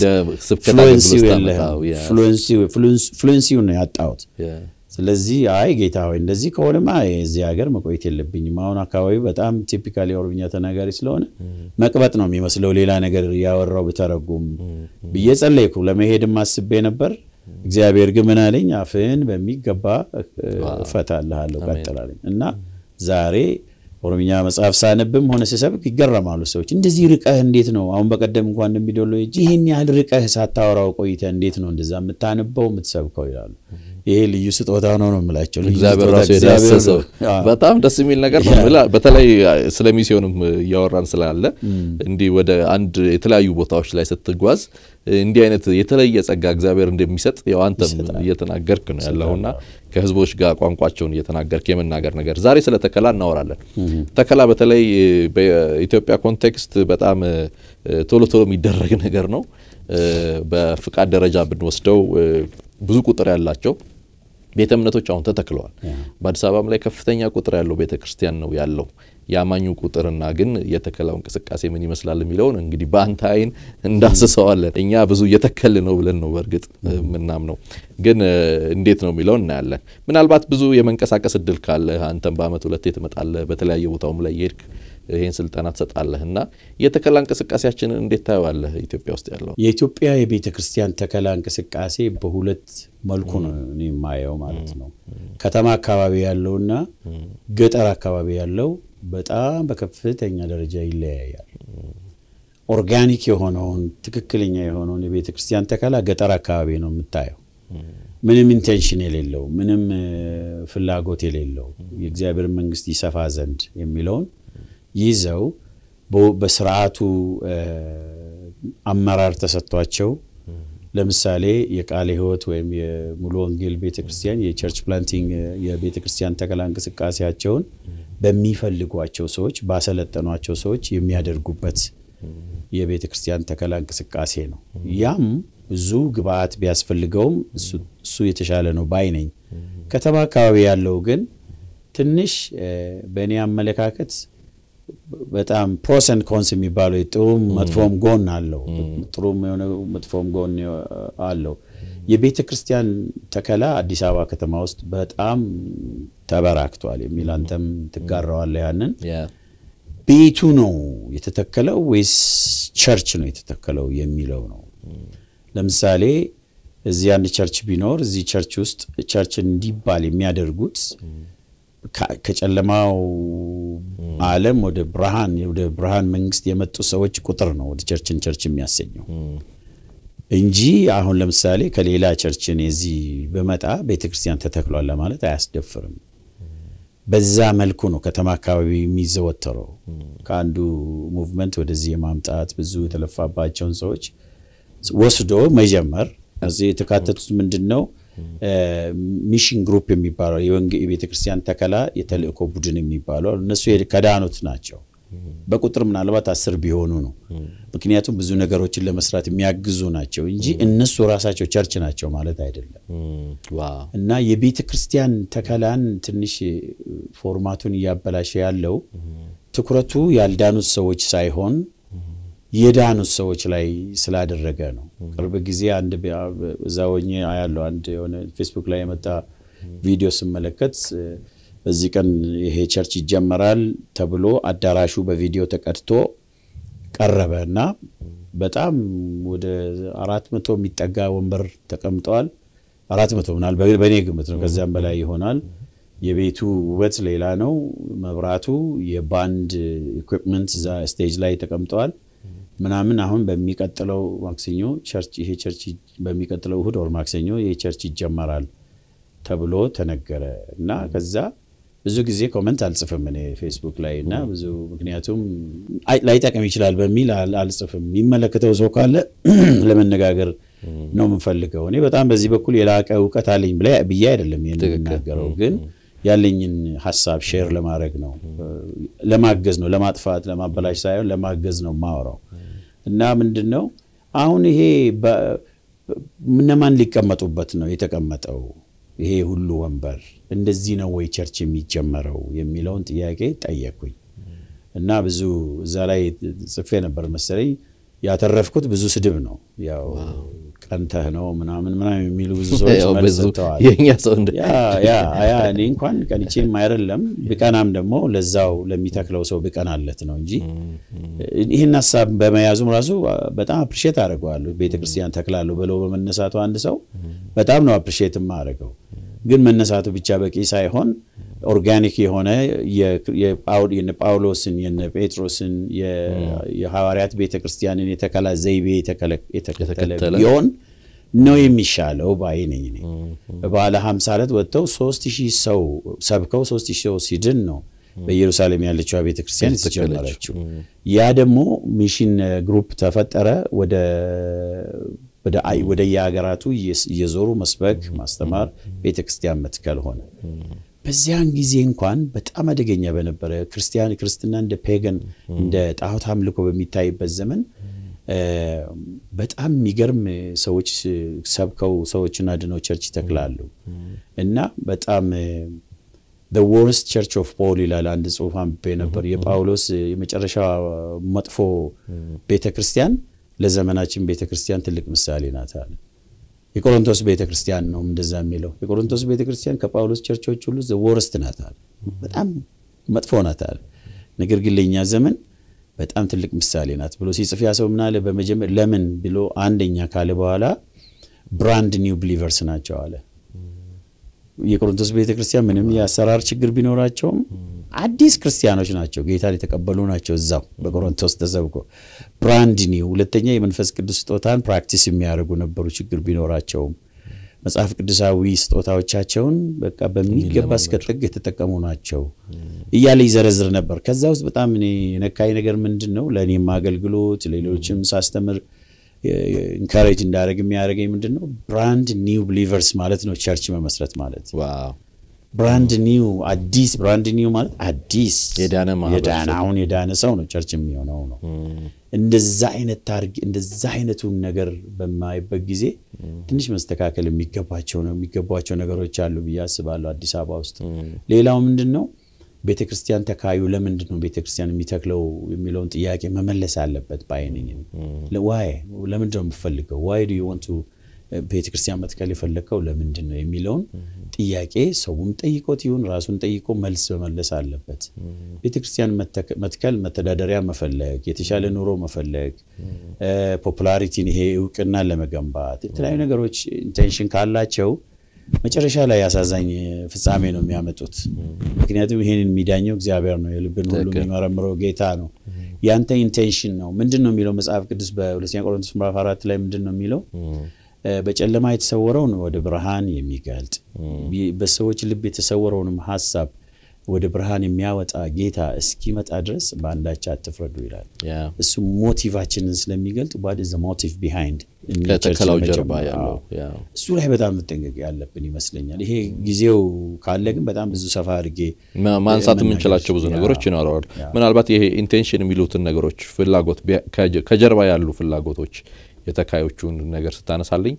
ፍሉንሲው ነው ያጣሁት። ስለዚህ አይ ጌታ ሆይ እንደዚህ ከሆነማ የዚህ ሀገር መቆየት የለብኝም። አሁን አካባቢው በጣም ቲፒካል የኦሮምኛ ተናጋሪ ስለሆነ መቅበጥ ነው የሚመስለው ሌላ ነገር ያወራው ብተረጉም ብዬ ጸለይኩ። ለመሄድም አስቤ ነበር። እግዚአብሔር ግን ምን አለኝ? አፍህን በሚገባ እፈታልሃለሁ ቀጥላለኝ እና ዛሬ ኦሮምኛ መጽሐፍ ሳነብም ሆነ ስሰብክ ይገረማሉ ሰዎች። እንደዚህ ርቀህ እንዴት ነው አሁን በቀደም እንኳን እንደሚደሎ ይህን ያህል ርቀህ ሳታወራው ቆይተህ እንዴት ነው እንደዛ የምታነበው የምትሰብከው ይላሉ። ይሄ ልዩ ስጦታ ነው ነው የምላቸው። ልዩ እግዚአብሔር ስጦታ ራሱ እግዚአብሔር- የዳሰሰው አዎ። በጣም ደስ የሚል ነገር ነው። ምላ- በተለይ ስለ ሚስዮንም እያወራን ስላለ እንዲህ ወደ አንድ የተለያዩ ቦታዎች ላይ ስትጓዝ እንዲህ አይነት የተለየ ጸጋ እግዚአብሔር እንደሚሰጥ ያው አንተም እየተናገርክ ነው ያለውና ከህዝቦች ጋር ቋንቋቸውን እየተናገርክ የመናገር ነገር ዛሬ ስለ ተከላ እናወራለን። ተከላ በተለይ በኢትዮጵያ ኮንቴክስት በጣም እ፣ ቶሎ ቶሎ የሚደረግ ነገር ነው። እ፣ በፍቃድ ደረጃ ብንወስደው እ፣ ብዙ ቁጥር ያላቸው ቤተ እምነቶች አሁን ተተክለዋል። በአዲስ አበባም ላይ ከፍተኛ ቁጥር ያለው ቤተ ክርስቲያን ነው ያለው። የአማኙ ቁጥርና ግን የተከላው እንቅስቃሴ ምን ይመስላል የሚለውን እንግዲህ በአንተ አይን እንዳስሰዋለን። እኛ ብዙ እየተከል ነው ብለን ነው በእርግጥ የምናምነው፣ ግን እ፣ እንዴት ነው የሚለውን እናያለን። ምናልባት ብዙ የመንቀሳቀስ እድል ካለ አንተም በአመት ሁለቴ ትመጣለህ፣ በተለያየ ቦታውም ላይ የሄድክ ይህን ስልጠና ትሰጣለህ እና የተከላ እንቅስቃሴያችንን እንዴት ታየዋለህ ኢትዮጵያ ውስጥ ያለው? የኢትዮጵያ የቤተ ክርስቲያን ተከላ እንቅስቃሴ በሁለት መልኩ ነው እኔ የማየው ማለት ነው። ከተማ አካባቢ ያለውና ገጠር አካባቢ ያለው በጣም በከፍተኛ ደረጃ ይለያያል። ኦርጋኒክ የሆነውን ትክክለኛ የሆነውን የቤተ ክርስቲያን ተከላ ገጠር አካባቢ ነው የምታየው። ምንም ኢንቴንሽን የሌለው ምንም እ፣ ፍላጎት የሌለው የእግዚአብሔር መንግስት ይሰፋ ዘንድ የሚለውን ይዘው በ- በስርዓቱ እ፣ አመራር ተሰጥቷቸው ለምሳሌ የቃለ ሕይወት ወይም የሙሉ ወንጌል ቤተ ክርስቲያን የቸርች ፕላንቲንግ የቤተ ክርስቲያን ተከላ እንቅስቃሴያቸውን በሚፈልጓቸው ሰዎች ባሰለጠኗቸው ሰዎች የሚያደርጉበት የቤተ ክርስቲያን ተከላ እንቅስቃሴ ነው። ያም ብዙ ግብአት ቢያስፈልገውም እሱ- እሱ የተሻለ ነው ባይ ነኝ። ከተማ አካባቢ ያለው ግን ትንሽ እ፣ በእኔ አመለካከት በጣም ፕሮስ ኤንድ ኮንስ የሚባለው ጥሩም መጥፎም ጎን አለው። ጥሩም የሆነ መጥፎም ጎን አለው። የቤተ ክርስቲያን ተከላ አዲስ አበባ ከተማ ውስጥ በጣም ተበራክቷል የሚል አንተም ትጋራዋለህ። ያንን ቤቱ ነው የተተከለው ወይስ ቸርች ነው የተተከለው የሚለው ነው። ለምሳሌ እዚህ አንድ ቸርች ቢኖር እዚህ ቸርች ውስጥ ቸርች እንዲባል የሚያደርጉት ከ- ከጨለማው ዓለም ወደ ብርሃን ወደ ብርሃን መንግስት የመጡ ሰዎች ቁጥር ነው ወደ ቸርችን ቸርች የሚያሰኘው እንጂ አሁን ለምሳሌ ከሌላ ቸርችን የዚህ በመጣ ቤተ ክርስቲያን ተተክሏል ለማለት አያስደፍርም። በዛ መልኩ ነው ከተማ አካባቢ የሚዘወተረው። ከአንዱ ሙቭመንት ወደዚህ የማምጣት ብዙ የተለፋባቸውን ሰዎች ወስዶ መጀመር። እዚህ የተካተቱት ምንድን ነው? ሚሽን ግሩፕ የሚባለው የወንጌ- የቤተ ክርስቲያን ተከላ የተልእኮ ቡድን የሚባለው እነሱ የድ- ከዳኑት ናቸው። በቁጥር ምናልባት አስር ቢሆኑ ነው። ምክንያቱም ብዙ ነገሮችን ለመስራት የሚያግዙ ናቸው እንጂ እነሱ ራሳቸው ቸርች ናቸው ማለት አይደለም። ዋው እና የቤተ ክርስቲያን ተከላን ትንሽ ፎርማቱን እያበላሸ ያለው ትኩረቱ ያልዳኑት ሰዎች ሳይሆን የዳኑት ሰዎች ላይ ስላደረገ ነው። ቅርብ ጊዜ አንድ ቢ- እዛ ሆኜ አያለሁ አንድ የሆነ ፌስቡክ ላይ የመጣ ቪዲዮ ስመለከት እ፣ በዚህ ቀን ይሄ ቸርች ይጀመራል ተብሎ አዳራሹ በቪዲዮ ተቀድቶ ቀረበ እና በጣም ወደ አራት መቶ የሚጠጋ ወንበር ተቀምጠዋል። አራት መቶ ምናል በእኔ ግምት ነው፣ ከዚያም በላይ ይሆናል። የቤቱ ውበት ሌላ ነው። መብራቱ፣ የባንድ ኢኩፕመንት እዛ ስቴጅ ላይ ተቀምጠዋል ምናምን። አሁን በሚቀጥለው ማክሰኞ ቸርች ይሄ ቸርች በሚቀጥለው እሁድ ወር ማክሰኞ ይሄ ቸርች ይጀመራል ተብሎ ተነገረ እና ከዛ ብዙ ጊዜ ኮመንት አልጽፍም እኔ ፌስቡክ ላይ እና ብዙ ምክንያቱም አይ- ላይጠቅም ይችላል በሚል አል- አልጽፍም። የሚመለከተው ሰው ካለ ለመነጋገር ነው የምንፈልገው። እኔ በጣም በዚህ በኩል የላቀ እውቀት አለኝ ብላ- ብዬ አይደለም ይህን የምናገረው፣ ግን ያለኝን ሀሳብ ሼር ለማድረግ ነው፣ ለማገዝ ነው፣ ለማጥፋት ለማበላሽ ሳይሆን ለማገዝ ነው ማወራው እና ምንድን ነው አሁን ይሄ በ- እነማን ሊቀመጡበት ነው የተቀመጠው? ይሄ ሁሉ ወንበር እንደዚህ ነው ወይ ቸርች የሚጀመረው የሚለውን ጥያቄ ጠየቅኩኝ እና ብዙ እዛ ላይ ጽፌ ነበር መሰለኝ። ያተረፍኩት ብዙ ስድብ ነው። ያው ቀንተህ ነው ምናምን ምናምን የሚሉ ብዙ ሰዎች ያው መልስ ብዙ ሰጥተዋል። የእኛ ሰው እንደ ያ ያ ያ እኔ እንኳን ቀንቼም አይደለም ብቀናም ደግሞ ለዛው ለሚተክለው ሰው ብቀናለት ነው እንጂ ይህን ሀሳብ በመያዙም ራሱ በጣም አፕሪሼት አድርገዋለሁ። ቤተክርስቲያን ተክላለሁ ብለው በመነሳቱ አንድ ሰው በጣም ነው አፕሪሼት የማደርገው። ግን መነሳቱ ብቻ በቂ ሳይሆን ኦርጋኒክ የሆነ የ- የጳው- የነ ጳውሎስን የነ ጴጥሮስን የ- የሐዋርያት ቤተክርስቲያንን የተከላ ዘይቤ የተከለ- የተከተለ የተከተለ ቢሆን ነው የሚሻለው ባይ ነኝ እኔ። በበዓለ ሀምሳ ዕለት ወጥተው ሶስት ሺህ ሰው ሰብከው ሶስት ሺህ ሰው ሲድን ነው በኢየሩሳሌም ያለችው ቤተ ክርስቲያን የተጀመረችው። ያ ደግሞ ሚሽን ግሩፕ ተፈጠረ። ወደ ወደ የሀገራቱ እየዞሩ መስበክ፣ ማስተማር፣ ቤተ ክርስቲያን መትከል ሆነ። በዚያን ጊዜ እንኳን በጣም አደገኛ በነበረ ክርስቲያን ክርስትና እንደ ፔገን እንደ ጣዖት አምልኮ በሚታይበት ዘመን በጣም የሚገርም ሰዎች ሰብከው ሰዎችን አድነው ቸርች ይተክላሉ እና በጣም the worst church of Paul ይላል አንድ ጽሑፍ አንብቤ ነበር። የጳውሎስ የመጨረሻ መጥፎ ቤተ ክርስቲያን ለዘመናችን ቤተ ክርስቲያን ትልቅ ምሳሌ ናት አለ። የቆሮንቶስ ቤተ ክርስቲያን ነው እንደዛ የሚለው። የቆሮንቶስ ቤተ ክርስቲያን ከጳውሎስ ቸርቾች ሁሉ the worst ናት አለ። በጣም መጥፎ ናት አለ። ነገር ግን ለእኛ ዘመን በጣም ትልቅ ምሳሌ ናት ብሎ ሲጽፍ ያ ሰው ምናለ በመጀመር ለምን ብሎ አንደኛ ካለ በኋላ ብራንድ ኒው ብሊቨርስ ናቸው አለ። የቆሮንቶስ ቤተ ክርስቲያን ምንም የአሰራር ችግር ቢኖራቸውም አዲስ ክርስቲያኖች ናቸው። ጌታን የተቀበሉ ናቸው። እዛው በቆሮንቶስ ተሰብኮ ብራንድ ኒው። ሁለተኛ የመንፈስ ቅዱስ ስጦታን ፕራክቲስ የሚያደርጉ ነበሩ። ችግር ቢኖራቸውም መጽሐፍ ቅዱሳዊ ስጦታዎቻቸውን በቃ በሚገባ እስከ ጥግ የተጠቀሙ ናቸው እያለ ይዘረዝር ነበር። ከዛ ውስጥ በጣም እኔ የነካኝ ነገር ምንድን ነው ለእኔም አገልግሎት ሌሎችም ሳስተምር ኢንካሬጅ እንዳደረግ የሚያደርገኝ ምንድን ነው ብራንድ ኒው ብሊቨርስ ማለት ነው። ቸርች መመስረት ማለት ብራንድ ኒው አዲስ ብራንድ ኒው ማለት አዲስ የዳነ አሁን የዳነ ሰው ነው ቸርች የሚሆነው ነው። እንደዛ አይነት ታርግ እንደዛ አይነቱን ነገር በማይበት ጊዜ ትንሽ መስተካከል የሚገባቸው ነው የሚገባቸው ነገሮች አሉ ብዬ አስባለሁ። አዲስ አበባ ውስጥ ሌላው ምንድን ነው ቤተ ክርስቲያን ተካዩ ለምንድን ነው ቤተ ክርስቲያን የሚተክለው የሚለውን ጥያቄ መመለስ አለበት ባይነኝ። ዋይ ለምንድን ነው የምፈልገው? ዋይ ዱ ዩ ዋንት ቤተ ክርስቲያን መትከል የፈለግከው ለምንድን ነው የሚለውን ጥያቄ ሰውም ጠይቆት ይሁን ራሱን ጠይቆ መልስ መመለስ አለበት። ቤተ ክርስቲያን መትከል መተዳደሪያ መፈለግ፣ የተሻለ ኑሮ መፈለግ፣ ፖፑላሪቲን ይሄ እውቅናን ለመገንባት የተለያዩ ነገሮች ኢንቴንሽን ካላቸው መጨረሻ ላይ አሳዛኝ ፍጻሜ ነው የሚያመጡት። ምክንያቱም ይህንን የሚዳኘው እግዚአብሔር ነው፣ የልብን ሁሉ የሚመረምረው ጌታ ነው። ያንተ ኢንቴንሽን ነው ምንድን ነው የሚለው መጽሐፍ ቅዱስ በሁለተኛ ቆሮንቶስ ምዕራፍ አራት ላይ ምንድን ነው የሚለው? በጨለማ የተሰወረውን ወደ ብርሃን የሚገልጥ በሰዎች ልብ የተሰወረውንም ሀሳብ ወደ ብርሃን የሚያወጣ ጌታ እስኪመጣ ድረስ በአንዳች አትፍረዱ ይላል። እሱ ሞቲቫችንን ስለሚገልጥ ዋት ኢዝ ዘ ሞቲቭ ቢሃይንድ ከተከላው ጀርባ ያለው እሱ ላይ በጣም መጠንቀቅ ያለብን ይመስለኛል። ይሄ ጊዜው ካለ ግን በጣም ብዙ ሰፋ አድርጌ ማንሳት የምንችላቸው ብዙ ነገሮች ይኖረዋል። ምናልባት ይሄ ኢንቴንሽን የሚሉትን ነገሮች ፍላጎት ከጀርባ ያሉ ፍላጎቶች የተካዮቹን ነገር ስታነሳልኝ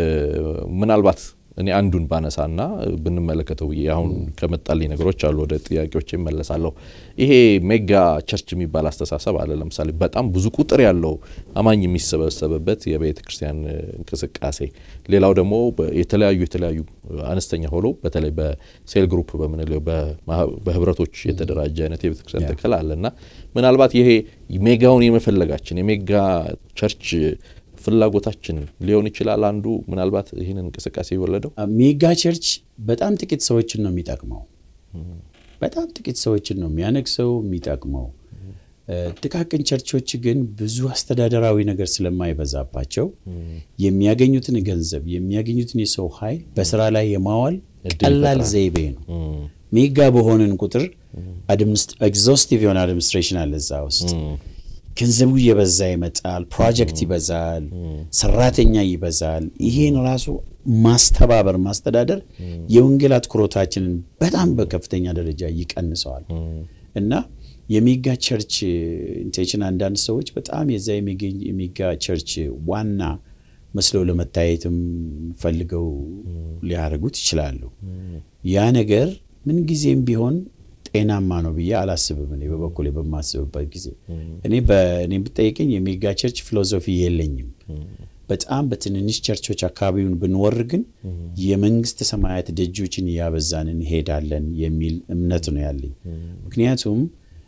ምናልባት እኔ አንዱን ባነሳና ብንመለከተው ብዬ አሁን ከመጣልኝ ነገሮች አሉ። ወደ ጥያቄዎች ይመለሳለሁ። ይሄ ሜጋ ቸርች የሚባል አስተሳሰብ አለ። ለምሳሌ በጣም ብዙ ቁጥር ያለው አማኝ የሚሰበሰብበት የቤተ ክርስቲያን እንቅስቃሴ፣ ሌላው ደግሞ የተለያዩ የተለያዩ አነስተኛ ሆኖ በተለይ በሴል ግሩፕ በምንለው በህብረቶች የተደራጀ አይነት የቤተ ክርስቲያን ተከላ አለ እና ምናልባት ይሄ ሜጋውን የመፈለጋችን የሜጋ ቸርች ፍላጎታችን ሊሆን ይችላል። አንዱ ምናልባት ይህንን እንቅስቃሴ የወለደው ሜጋ ቸርች በጣም ጥቂት ሰዎችን ነው የሚጠቅመው። በጣም ጥቂት ሰዎችን ነው የሚያነግሰው የሚጠቅመው። ጥቃቅን ቸርቾች ግን ብዙ አስተዳደራዊ ነገር ስለማይበዛባቸው የሚያገኙትን ገንዘብ የሚያገኙትን የሰው ኃይል በስራ ላይ የማዋል ቀላል ዘይቤ ነው። ሜጋ በሆንን ቁጥር ኤግዞስቲቭ የሆነ አድሚኒስትሬሽን አለ እዛ ውስጥ ገንዘቡ እየበዛ ይመጣል። ፕሮጀክት ይበዛል፣ ሰራተኛ ይበዛል። ይሄን ራሱ ማስተባበር ማስተዳደር የወንጌል አትኩሮታችንን በጣም በከፍተኛ ደረጃ ይቀንሰዋል እና የሚጋ ቸርች ኢንቴንሽን አንዳንድ ሰዎች በጣም የዛ የሚጋ ቸርች ዋና መስለው ለመታየትም ፈልገው ሊያደርጉት ይችላሉ። ያ ነገር ምንጊዜም ቢሆን ጤናማ ነው ብዬ አላስብም። እኔ በበኩሌ በማስብበት ጊዜ እኔ በእኔ ብጠይቀኝ የሜጋ ቸርች ፊሎዞፊ የለኝም። በጣም በትንንሽ ቸርቾች አካባቢውን ብንወር ግን የመንግስት ሰማያት ደጆችን እያበዛን እንሄዳለን የሚል እምነት ነው ያለኝ። ምክንያቱም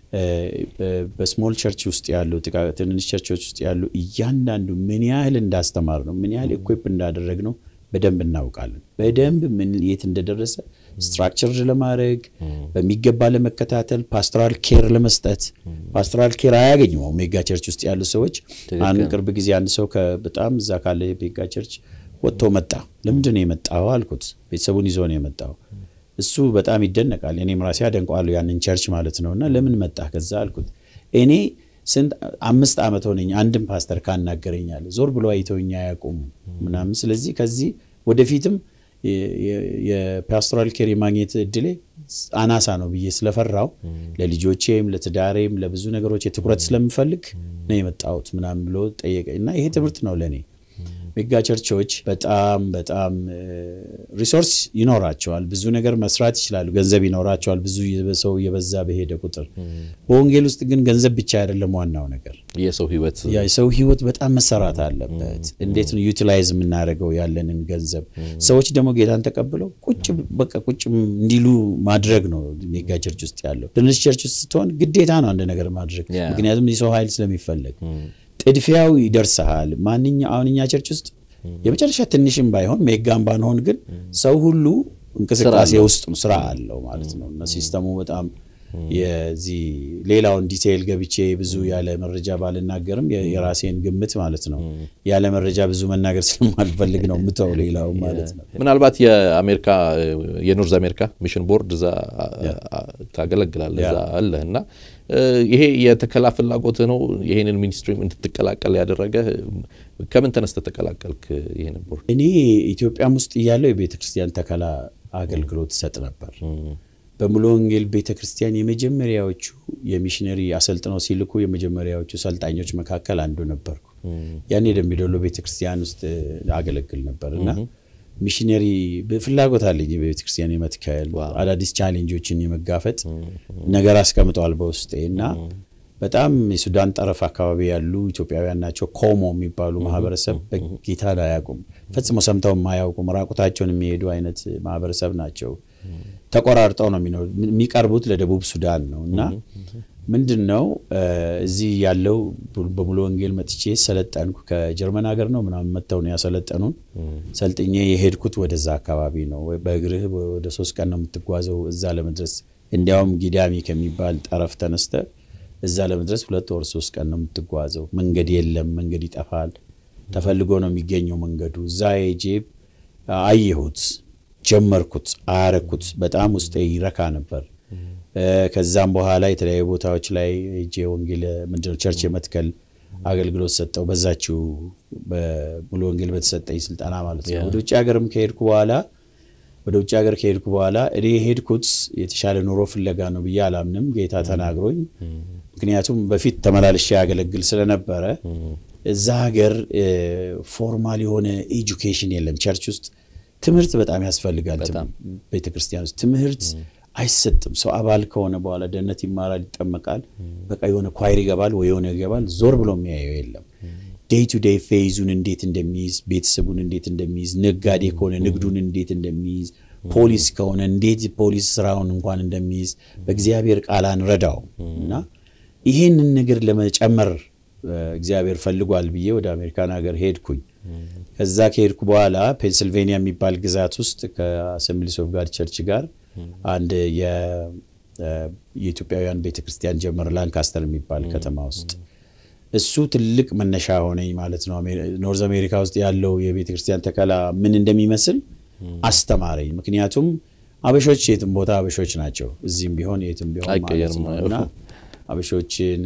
በስሞል ቸርች ውስጥ ያሉ ትንንሽ ቸርቾች ውስጥ ያሉ እያንዳንዱ ምን ያህል እንዳስተማር ነው ምን ያህል ኢኩፕ እንዳደረግ ነው በደንብ እናውቃለን። በደንብ ምን የት እንደደረሰ ስትራክቸር ለማድረግ በሚገባ ለመከታተል ፓስቶራል ኬር ለመስጠት ፓስቶራል ኬር አያገኙም ሜጋ ቸርች ውስጥ ያሉ ሰዎች። አንድ ቅርብ ጊዜ አንድ ሰው በጣም እዛ ካለ ሜጋ ቸርች ወጥቶ መጣ። ለምንድን ነው የመጣው አልኩት። ቤተሰቡን ይዞ ነው የመጣው። እሱ በጣም ይደነቃል። እኔም ራሴ አደንቀዋለሁ ያንን ቸርች ማለት ነው። እና ለምን መጣ ከዛ አልኩት። እኔ ስንት አምስት ዓመት ሆነኝ አንድም ፓስተር ካናገረኛል ዞር ብሎ አይተውኛ አያውቁም ምናምን። ስለዚህ ከዚህ ወደፊትም የፓስቶራል ኬር የማግኘት እድሌ አናሳ ነው ብዬ ስለፈራው ለልጆቼም ለትዳሬም ለብዙ ነገሮች የትኩረት ስለምፈልግ ነው የመጣሁት ምናምን ብሎ ጠየቀኝ እና ይሄ ትምህርት ነው ለእኔ። ሜጋ ቸርቾች በጣም በጣም ሪሶርስ ይኖራቸዋል፣ ብዙ ነገር መስራት ይችላሉ፣ ገንዘብ ይኖራቸዋል፣ ብዙ ሰው የበዛ በሄደ ቁጥር። በወንጌል ውስጥ ግን ገንዘብ ብቻ አይደለም ዋናው ነገር፣ የሰው ህይወት የሰው ህይወት በጣም መሰራት አለበት። እንዴት ነው ዩቲላይዝ የምናደርገው ያለንን ገንዘብ? ሰዎች ደግሞ ጌታን ተቀብለው ቁጭ በቃ ቁጭ እንዲሉ ማድረግ ነው ሜጋ ቸርች ውስጥ ያለው። ትንሽ ቸርች ውስጥ ስትሆን ግዴታ ነው አንድ ነገር ማድረግ፣ ምክንያቱም የሰው ኃይል ስለሚፈለግ ጥድፊያው ይደርስሃል። ማንኛ አሁን እኛ ቸርች ውስጥ የመጨረሻ ትንሽም ባይሆን ሜጋም ባንሆን ግን ሰው ሁሉ እንቅስቃሴ ውስጥ ስራ አለው ማለት ነው እና ሲስተሙ በጣም የዚህ ሌላውን ዲቴይል ገብቼ ብዙ ያለ መረጃ ባልናገርም የራሴን ግምት ማለት ነው ያለ መረጃ ብዙ መናገር ስለማልፈልግ ነው ምተው ሌላው ማለት ነው። ምናልባት የአሜሪካ የኖርዝ አሜሪካ ሚሽን ቦርድ እዛ ታገለግላለህ እዛ አለህ እና ይሄ የተከላ ፍላጎት ነው ይሄንን ሚኒስትሪም እንድትቀላቀል ያደረገ ከምን ተነስተህ ተቀላቀልክ ይሄንን ቦርድ? እኔ ኢትዮጵያም ውስጥ እያለው የቤተ ክርስቲያን ተከላ አገልግሎት ሰጥ ነበር። በሙሉ ወንጌል ቤተ ክርስቲያን የመጀመሪያዎቹ የሚሽነሪ አሰልጥነው ሲልኩ የመጀመሪያዎቹ ሰልጣኞች መካከል አንዱ ነበርኩ። ያኔ ደምቢዶሎ ቤተ ክርስቲያን ውስጥ አገለግል ነበር እና ሚሽነሪ ፍላጎት አለኝ በቤተ ክርስቲያን የመትከል አዳዲስ ቻሌንጆችን የመጋፈጥ ነገር አስቀምጠዋል በውስጤ እና በጣም የሱዳን ጠረፍ አካባቢ ያሉ ኢትዮጵያውያን ናቸው። ኮሞ የሚባሉ ማህበረሰብ በጌታን አያውቁም፣ ፈጽሞ ሰምተው የማያውቁም ራቁታቸውን የሚሄዱ አይነት ማህበረሰብ ናቸው። ተቆራርጠው ነው የሚኖሩ። የሚቀርቡት ለደቡብ ሱዳን ነው እና ምንድን ነው እዚህ ያለው በሙሉ ወንጌል መጥቼ ሰለጠንኩ። ከጀርመን ሀገር ነው ምናምን መጥተው ነው ያሰለጠኑን። ሰልጥኜ የሄድኩት ወደዛ አካባቢ ነው። በእግርህ ወደ ሶስት ቀን ነው የምትጓዘው እዛ ለመድረስ። እንዲያውም ጊዳሚ ከሚባል ጠረፍ ተነስተ እዛ ለመድረስ ሁለት ወር ሶስት ቀን ነው የምትጓዘው። መንገድ የለም፣ መንገድ ይጠፋል። ተፈልጎ ነው የሚገኘው መንገዱ። እዛ ሄጄ አየሁት፣ ጀመርኩት፣ አያረኩት። በጣም ውስጤ ይረካ ነበር። ከዛም በኋላ የተለያዩ ቦታዎች ላይ ሄጄ ወንጌል ምንድነው ቸርች የመትከል አገልግሎት ሰጠው። በዛችው በሙሉ ወንጌል በተሰጠኝ ስልጠና ማለት ነው። ወደ ውጭ ሀገርም ከሄድኩ በኋላ ወደ ውጭ ሀገር ከሄድኩ በኋላ እኔ የሄድኩት የተሻለ ኑሮ ፍለጋ ነው ብዬ አላምንም። ጌታ ተናግሮኝ፣ ምክንያቱም በፊት ተመላልሼ ያገለግል ስለነበረ እዛ ሀገር ፎርማል የሆነ ኤጁኬሽን የለም። ቸርች ውስጥ ትምህርት በጣም ያስፈልጋል። ቤተክርስቲያን ውስጥ ትምህርት አይሰጥም። ሰው አባል ከሆነ በኋላ ደህንነት ይማራል፣ ይጠመቃል፣ በቃ የሆነ ኳይር ይገባል ወይ የሆነ ይገባል። ዞር ብሎ የሚያየው የለም። ዴይ ቱ ዴይ ፌዙን እንዴት እንደሚይዝ፣ ቤተሰቡን እንዴት እንደሚይዝ፣ ነጋዴ ከሆነ ንግዱን እንዴት እንደሚይዝ፣ ፖሊስ ከሆነ እንዴት ፖሊስ ስራውን እንኳን እንደሚይዝ በእግዚአብሔር ቃል አንረዳው እና ይሄንን ነገር ለመጨመር እግዚአብሔር ፈልጓል ብዬ ወደ አሜሪካን ሀገር ሄድኩኝ። ከዛ ከሄድኩ በኋላ ፔንስልቬኒያ የሚባል ግዛት ውስጥ ከአሰምብሊስ ኦፍ ጋድ ቸርች ጋር አንድ የኢትዮጵያውያን ቤተክርስቲያን ጀመር ላንካስተር የሚባል ከተማ ውስጥ እሱ ትልቅ መነሻ ሆነኝ ማለት ነው። ኖርዝ አሜሪካ ውስጥ ያለው የቤተክርስቲያን ተከላ ምን እንደሚመስል አስተማረኝ። ምክንያቱም አበሾች የትም ቦታ አበሾች ናቸው፣ እዚህም ቢሆን የትም ቢሆን ማለት ነው እና አበሾችን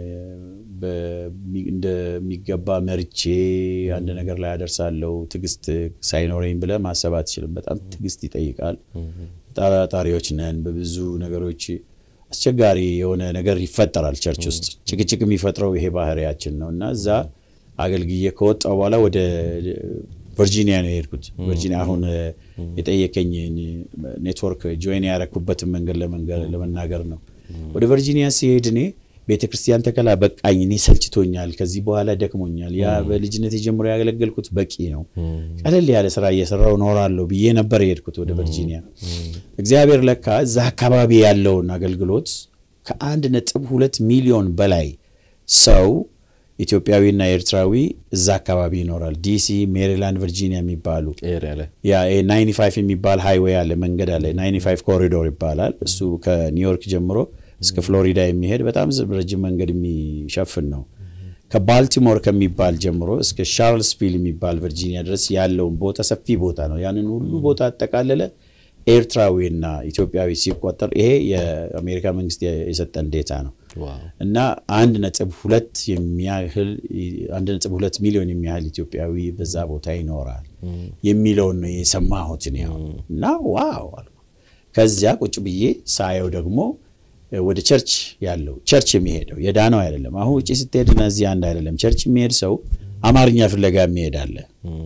እንደሚገባ መርቼ አንድ ነገር ላይ አደርሳለሁ። ትዕግስት ሳይኖረኝ ብለህ ማሰብ አትችልም። በጣም ትዕግስት ይጠይቃል። ጠራጣሪዎች ነን። በብዙ ነገሮች አስቸጋሪ የሆነ ነገር ይፈጠራል። ቸርች ውስጥ ጭቅጭቅ የሚፈጥረው ይሄ ባህሪያችን ነው እና እዛ አገልግዬ ከወጣሁ በኋላ ወደ ቨርጂኒያ ነው የሄድኩት። ቨርጂኒያ አሁን የጠየቀኝ ኔትወርክ ጆይን ያረኩበትን መንገድ ለመናገር ነው። ወደ ቨርጂኒያ ሲሄድ እኔ ቤተ ክርስቲያን ተከላ በቃኝ፣ እኔ ሰልችቶኛል፣ ከዚህ በኋላ ደክሞኛል። ያ በልጅነት የጀምሮ ያገለገልኩት በቂ ነው፣ ቀለል ያለ ስራ እየሰራው እኖራለሁ ብዬ ነበር የሄድኩት ወደ ቨርጂኒያ። እግዚአብሔር ለካ እዛ አካባቢ ያለውን አገልግሎት ከአንድ ነጥብ ሁለት ሚሊዮን በላይ ሰው ኢትዮጵያዊና ኤርትራዊ እዛ አካባቢ ይኖራል። ዲሲ፣ ሜሪላንድ፣ ቨርጂኒያ የሚባሉ ያ ናይንቲ ፋይቭ የሚባል ሃይዌይ አለ፣ መንገድ አለ። ናይንቲ ፋይቭ ኮሪዶር ይባላል። እሱ ከኒውዮርክ ጀምሮ እስከ ፍሎሪዳ የሚሄድ በጣም ረጅም መንገድ የሚሸፍን ነው። ከባልቲሞር ከሚባል ጀምሮ እስከ ቻርልስቪል የሚባል ቨርጂኒያ ድረስ ያለውን ቦታ ሰፊ ቦታ ነው። ያንን ሁሉ ቦታ አጠቃለለ። ኤርትራዊና ኢትዮጵያዊ ሲቆጠር ይሄ የአሜሪካ መንግስት የሰጠን ዴታ ነው እና አንድ ነጥብ ሁለት የሚያህል አንድ ነጥብ ሁለት ሚሊዮን የሚያህል ኢትዮጵያዊ በዛ ቦታ ይኖራል የሚለውን ነው የሰማሁት ነው እና ዋው አልኩ። ከዚያ ቁጭ ብዬ ሳየው ደግሞ ወደ ቸርች ያለው ቸርች የሚሄደው የዳነው አይደለም። አሁን ውጭ ስትሄድ እነዚህ አንድ አይደለም። ቸርች የሚሄድ ሰው አማርኛ ፍለጋ የሚሄድ አለ።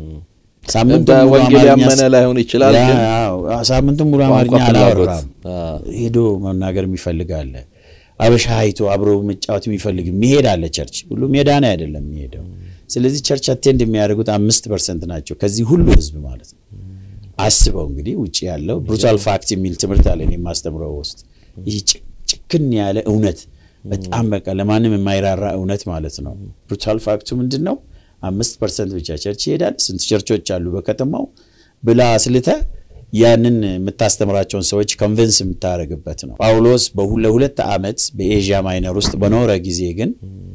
በወንጌል ያመነ ላይሆን ይችላል፣ ግን ሳምንቱን ሙሉ አማርኛ ቋንቋ ፍላጎት፣ አላወራም። ሄዶ መናገር የሚፈልግ አለ። አበሻ አይቶ አብሮ መጫወት የሚፈልግ የሚሄድ አለ። ቸርች ሁሉም የዳነ አይደለም የሚሄደው። ስለዚህ ቸርች አቴንድ የሚያደርጉት አምስት ፐርሰንት ናቸው ከዚህ ሁሉ ህዝብ ማለት ነው። አስበው እንግዲህ ውጭ ያለው ብሩታል ፋክት የሚል ትምህርት አለ እኔ የማስተምረው ውስጥ ይህ ጭክን ያለ እውነት በጣም በቃ ለማንም የማይራራ እውነት ማለት ነው። ብሩታል ፋክቱ ምንድን ነው? አምስት ፐርሰንት ብቻ ቸርች ይሄዳል። ስንት ቸርቾች አሉ በከተማው ብላ ስልተ ያንን የምታስተምራቸውን ሰዎች ኮንቨንስ የምታደርግበት ነው። ጳውሎስ ለሁለት ዓመት በኤዥያ ማይነር ውስጥ በኖረ ጊዜ ግን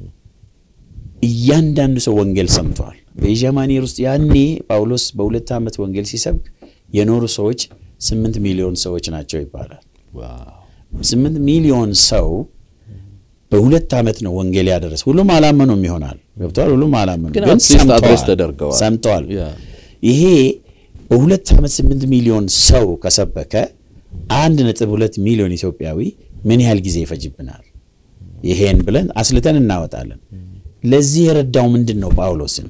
እያንዳንዱ ሰው ወንጌል ሰምተዋል። በኤዥያ ማይነር ውስጥ ያኔ ጳውሎስ በሁለት ዓመት ወንጌል ሲሰብክ የኖሩ ሰዎች ስምንት ሚሊዮን ሰዎች ናቸው ይባላል። ስምንት ሚሊዮን ሰው በሁለት ዓመት ነው ወንጌል ያደረስ። ሁሉም አላመኑም ይሆናል ገብተዋል። ሁሉም አላመኑ ግን ግን አትሊስት አድሬስ ሰምተዋል ተደርገዋል። ሰምተዋል። ያ። ይሄ በሁለት ዓመት ስምንት ሚሊዮን ሰው ከሰበከ አንድ ነጥብ ሁለት ሚሊዮን ኢትዮጵያዊ ምን ያህል ጊዜ ይፈጅብናል? ይሄን ብለን አስልተን እናወጣለን። ለዚህ የረዳው ምንድን ነው? ጳውሎስን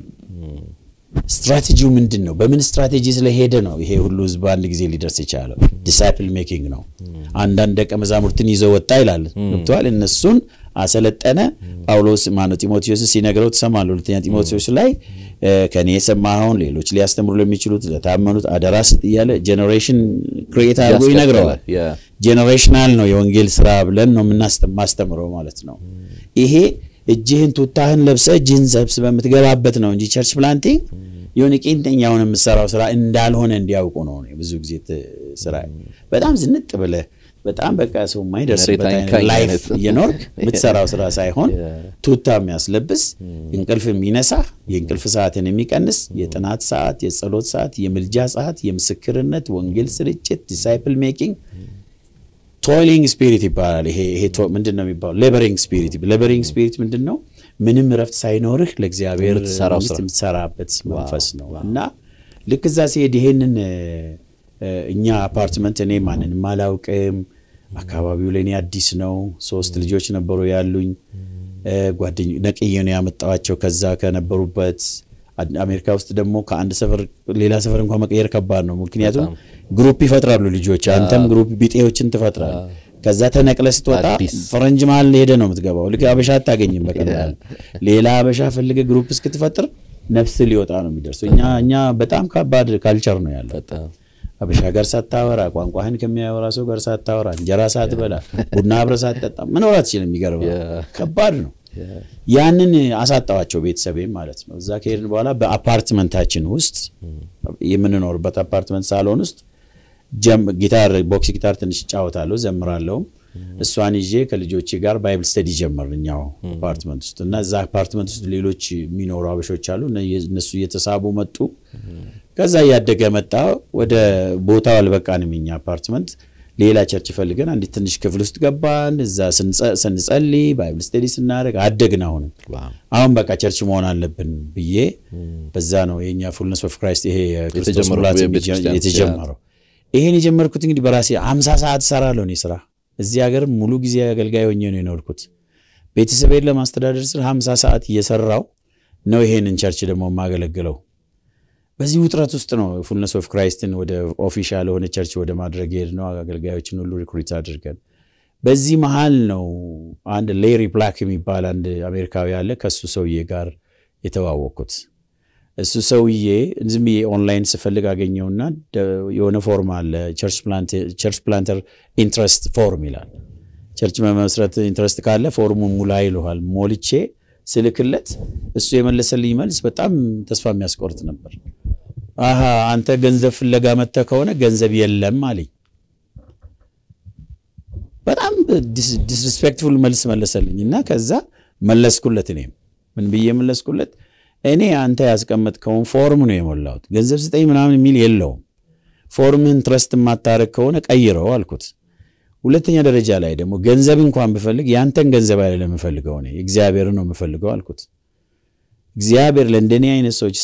ስትራቴጂው ምንድን ነው? በምን ስትራቴጂ ስለሄደ ነው ይሄ ሁሉ ህዝብ በአንድ ጊዜ ሊደርስ የቻለው? ዲሳይፕል ሜኪንግ ነው። አንዳንድ ደቀ መዛሙርትን ይዘው ወጣ ይላል። ገብተዋል። እነሱን አሰለጠነ። ጳውሎስ ማነው ጢሞቴዎስ ሲነግረው ትሰማለህ። ሁለተኛ ጢሞቴዎስ ላይ እ፣ ከኔ የሰማኸውን ሌሎች ሊያስተምሩ ለሚችሉት ለታመኑት አደራ ስጥ እያለ ጄኔሬሽን ክሬት አድርጎ ያስቀጠለ፣ ይነግረዋል። ያ። ጄኔሬሽናል ነው የወንጌል ስራ ብለን ነው የምናስተምረው ማለት ነው። ይሄ እጅህን ቱታህን ለብሰ እጅህን ሰብስበ የምትገባበት ነው እንጂ ቸርች ፕላንቲንግ የሆነ ቄንጠኛውን የምሰራው ስራ እንዳልሆነ እንዲያውቁ ነው። እኔ ብዙ ጊዜ ት- ስራ በጣም ዝንጥ ብለህ በጣም በቃ ሰው የማይደርስበት መሬት አይነት አይንካኝ ላይፍ አይነት። እየኖርክ የምትሰራው ስራ ሳይሆን Yeah. ቱታ የሚያስለብስ እንቅልፍ የሚነሳ የእንቅልፍ ሰዓትን የሚቀንስ የጥናት ሰዓት፣ የጸሎት ሰዓት፣ የምልጃ ሰዓት፣ የምስክርነት ወንጌል ስርጭት፣ ዲሳይፕል ሜኪንግ ቶይሊንግ ስፒሪት ይባላል። ይሄ ይሄ ቶ- ምንድን ነው የሚባለው? ሌበሪንግ ስፒሪት። ሌበሪንግ ስፒሪት ምንድን ነው? ምንም እረፍት ሳይኖርህ ለእግዚአብሔር የምትሰራው መንግስት ስራ። የምትሰራበት መንፈስ ነው እና ልክ እዛ ሲሄድ ይሄንን እ፣ እ፣ እኛ አፓርትመንት እኔ ማንንም አላውቅም። አካባቢው ለእኔ አዲስ ነው። ሶስት ልጆች ነበሩ ያሉኝ እ፣ ጓደኞ ነቅዬ ነው ያመጣዋቸው ከዛ ከነበሩበት አድ- አሜሪካ ውስጥ ደግሞ ከአንድ ሰፈር ሌላ ሰፈር እንኳን መቀየር ከባድ ነው። ምክንያቱም ግሩፕ ይፈጥራሉ ልጆች፣ አንተም ግሩፕ ቢጤዎችን ትፈጥራል። ከዛ ተነቅለ ስትወጣ አዲስ። ፈረንጅ መሀል ሄደ ነው የምትገባው። ልክ አበሻ አታገኝም በቀላል ሌላ አበሻ ፈልገ ግሩፕ እስክትፈጥር ነፍስ ሊወጣ ነው የሚደርሰው። እኛ እኛ በጣም ከባድ ካልቸር ነው ያለው። በጣም አበሻ ጋር ሳታወራ ቋንቋህን ከሚያወራ ሰው ጋር ሳታወራ እንጀራ ሳትበላ ቡና አብረህ ሳትጠጣ መኖር አትችልም። የሚገርመው Yeah. ከባድ ነው። ያንን አሳጣዋቸው ቤተሰቤም ማለት ነው። እዛ ከሄድን በኋላ በአፓርትመንታችን ውስጥ የምንኖርበት አፓርትመንት ሳሎን ውስጥ ጀም- ጊታር ቦክስ ጊታር ትንሽ እጫወታለሁ ዘምራለሁም። እሷን ይዤ ከልጆቼ ጋር ባይብል ስተዲ ጀመር እኛው አፓርትመንት ውስጥ እና እዛ አፓርትመንት ውስጥ ሌሎች የሚኖሩ አበሾች አሉ። እነ- እነሱ እየተሳቡ መጡ። ከዛ እያደገ መጣ። ወደ ቦታው አልበቃንም። እኛ አፓርትመንት ሌላ ቸርች ፈልገን አንዲት ትንሽ ክፍል ውስጥ ገባን። እዛ ስንጸ- ስንጸልይ ባይብል ስተዲ ስናደርግ አደግን። አሁንም ዋው። አሁን በቃ ቸርች መሆን አለብን ብዬ በዛ ነው የኛ ፉልነስ ኦፍ ክራይስት ይሄ የክርስቶስ የተጀመረው ሙላት የቤተ ክርስቲያን የተጀመረው። ይሄን የጀመርኩት እንግዲህ በራሴ አምሳ ሰዓት እሰራለሁ እኔ ስራ እዚህ ሀገር ሙሉ ጊዜ አገልጋይ ሆኜ ነው የኖርኩት። ቤተሰቤን ለማስተዳደር ስል ሀምሳ ሰዓት እየሰራው ነው ይሄንን ቸርች ደግሞ የማገለግለው። በዚህ ውጥረት ውስጥ ነው ፉልነስ ኦፍ ክራይስትን ወደ ኦፊሻል የሆነ ቸርች ወደ ማድረግ ሄድ ነው አገልጋዮችን ሁሉ ሪክሩት አድርገን በዚህ መሀል ነው አንድ ሌሪ ብላክ የሚባል አንድ አሜሪካዊ አለ ከእሱ ሰውዬ ጋር የተዋወቅኩት። እሱ ሰውዬ ዝም ብዬ ኦንላይን ስፈልግ አገኘውና ደ- የሆነ ፎርም አለ ቸርች ፕላንተር ኢንትረስት ፎርም ይላል። ቸርች መመስረት ኢንትረስት ካለ ፎርሙን ሙላ ይልሃል። ሞልቼ ስልክለት እሱ የመለሰልኝ መልስ በጣም ተስፋ የሚያስቆርጥ ነበር። አሀ አንተ ገንዘብ ፍለጋ መጥተህ ከሆነ ገንዘብ የለም አለኝ። በጣም ዲስሪስፔክትፉል መልስ መለሰልኝ እና ከዛ መለስኩለት እኔም ምን ብዬ መለስኩለት? እኔ አንተ ያስቀመጥከውን ፎርም ነው የሞላሁት። ገንዘብ ስጠኝ ምናምን የሚል የለውም። ፎርምህን ትረስት የማታረግ ከሆነ ቀይረው አልኩት። ሁለተኛ ደረጃ ላይ ደግሞ ገንዘብ እንኳን ብፈልግ ያንተን ገንዘብ አይደለም የምፈልገው እኔ እግዚአብሔርን ነው የምፈልገው አልኩት። እግዚአብሔር ለእንደኔ አይነት ሰዎች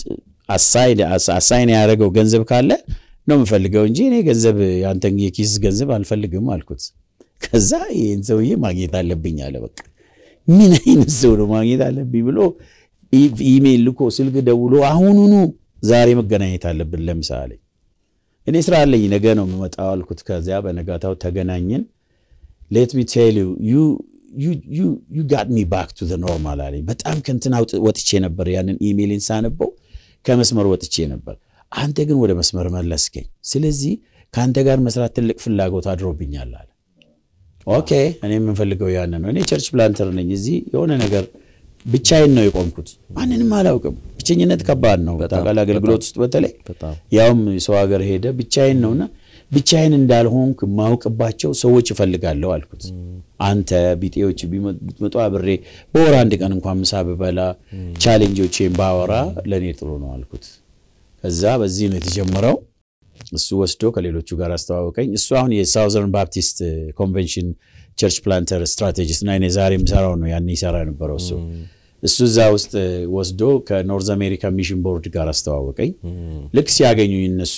አሳይን ያደረገው ገንዘብ ካለ ነው የምፈልገው እንጂ እኔ ገንዘብ ያንተን የኪስ ገንዘብ አልፈልግም አልኩት። ከዛ ይህን ሰውዬ ማግኘት አለብኝ አለ። በቃ ምን አይነት ሰው ነው ማግኘት አለብኝ ብሎ ኢሜይል ልኮ ስልክ ደውሎ አሁኑኑ ዛሬ መገናኘት አለብን ለምሳሌ እኔ ስራ አለኝ ነገ ነው የምመጣው አልኩት። ከዚያ በነጋታው ተገናኘን። ሌት ሚ ቴል ዩ ዩ ጋት ሚ ባክ ቱ ኖርማል አለኝ። በጣም ከንትን ወጥቼ ነበር። ያንን ኢሜይልን ሳነበው ከመስመር ወጥቼ ነበር። አንተ ግን ወደ መስመር መለስከኝ። ስለዚህ ከአንተ ጋር መስራት ትልቅ ፍላጎት አድሮብኛል አለ። ኦኬ እኔ የምንፈልገው ያንን ነው። እኔ ቸርች ፕላንተር ነኝ። እዚህ የሆነ ነገር ብቻዬን ነው የቆምኩት። ማንንም አላውቅም። ብቸኝነት ከባድ ነው። ታውቃለህ፣ አገልግሎት ውስጥ በተለይ ያውም ሰው ሀገር ሄደ ብቻዬን ነውና ብቻዬን እንዳልሆንኩ የማውቅባቸው ሰዎች እፈልጋለሁ አልኩት። አንተ ቢጤዎች ቢመጡ አብሬ በወር አንድ ቀን እንኳን ምሳ ብበላ ቻሌንጆቼን ባወራ ለእኔ ጥሩ ነው አልኩት። ከዛ በዚህ ነው የተጀመረው። እሱ ወስዶ ከሌሎቹ ጋር አስተዋወቀኝ። እሱ አሁን የሳውዘርን ባፕቲስት ኮንቬንሽን ቸርች ፕላንተር ስትራቴጂስት እና እኔ ዛሬ የምሰራው ነው ያን ይሰራ የነበረው እሱ እሱ እዛ ውስጥ ወስዶ ከኖርዝ አሜሪካ ሚሽን ቦርድ ጋር አስተዋወቀኝ። ልክ ሲያገኙኝ እነሱ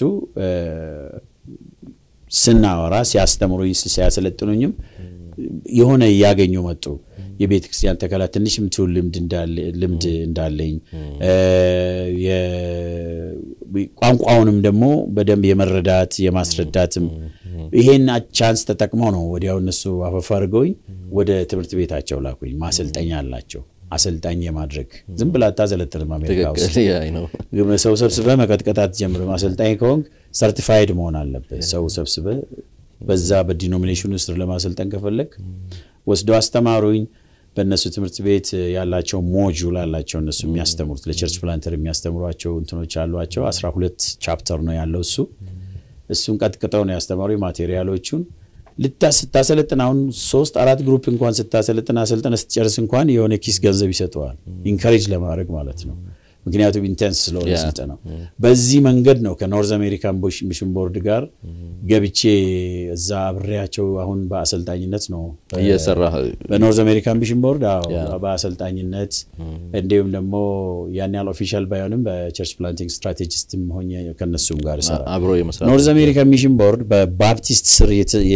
ስናወራ ሲያስተምሩኝ ሲያሰለጥኑኝም የሆነ እያገኙ መጡ። የቤተ ክርስቲያን ተከላ ትንሽ ምትውል ልምድ እንዳለኝ ቋንቋውንም ደግሞ በደንብ የመረዳት የማስረዳትም ይሄን ቻንስ ተጠቅመው ነው ወዲያው እነሱ አፈፍ አድርገውኝ ወደ ትምህርት ቤታቸው ላኩኝ። ማሰልጠኛ አላቸው። አሰልጣኝ የማድረግ ዝም ብላ አታሰለጥንም። አሜሪካ ውስጥ ሰው ሰብስበህ መቀጥቀጥ አትጀምርም። አሰልጣኝ ከሆንክ ሰርቲፋይድ መሆን አለብህ። ሰው ሰብስበህ በዛ በዲኖሚኔሽን ውስጥ ለማሰልጠን ከፈለግ ወስደው አስተማሩኝ። በእነሱ ትምህርት ቤት ያላቸው ሞጁል አላቸው እነሱ የሚያስተምሩት ለቸርች ፕላንተር የሚያስተምሯቸው እንትኖች አሏቸው። አስራ ሁለት ቻፕተር ነው ያለው እሱ እሱን ቀጥቅጠው ነው ያስተማሩኝ ማቴሪያሎቹን ስታሰለጥን አሁን ሶስት አራት ግሩፕ እንኳን ስታሰለጥን አሰልጥነ ስትጨርስ እንኳን የሆነ ኪስ ገንዘብ ይሰጠዋል። ኢንካሬጅ ለማድረግ ማለት ነው። ምክንያቱም ኢንቴንስ ስለሆነ ስልጠናው። በዚህ መንገድ ነው ከኖርዝ አሜሪካን ሚሽን ቦርድ ጋር ገብቼ እዛ አብሬያቸው አሁን በአሰልጣኝነት ነው እየሰራ በኖርዝ አሜሪካን ሚሽን ቦርድ በአሰልጣኝነት እንዲሁም ደግሞ ያን ያህል ኦፊሻል ባይሆንም በቸርች ፕላንቲንግ ስትራቴጂስትም ሆኜ ከነሱም ጋር እሰራለሁ። አብሮ የመስራት ኖርዝ አሜሪካን ሚሽን ቦርድ በባፕቲስት ስር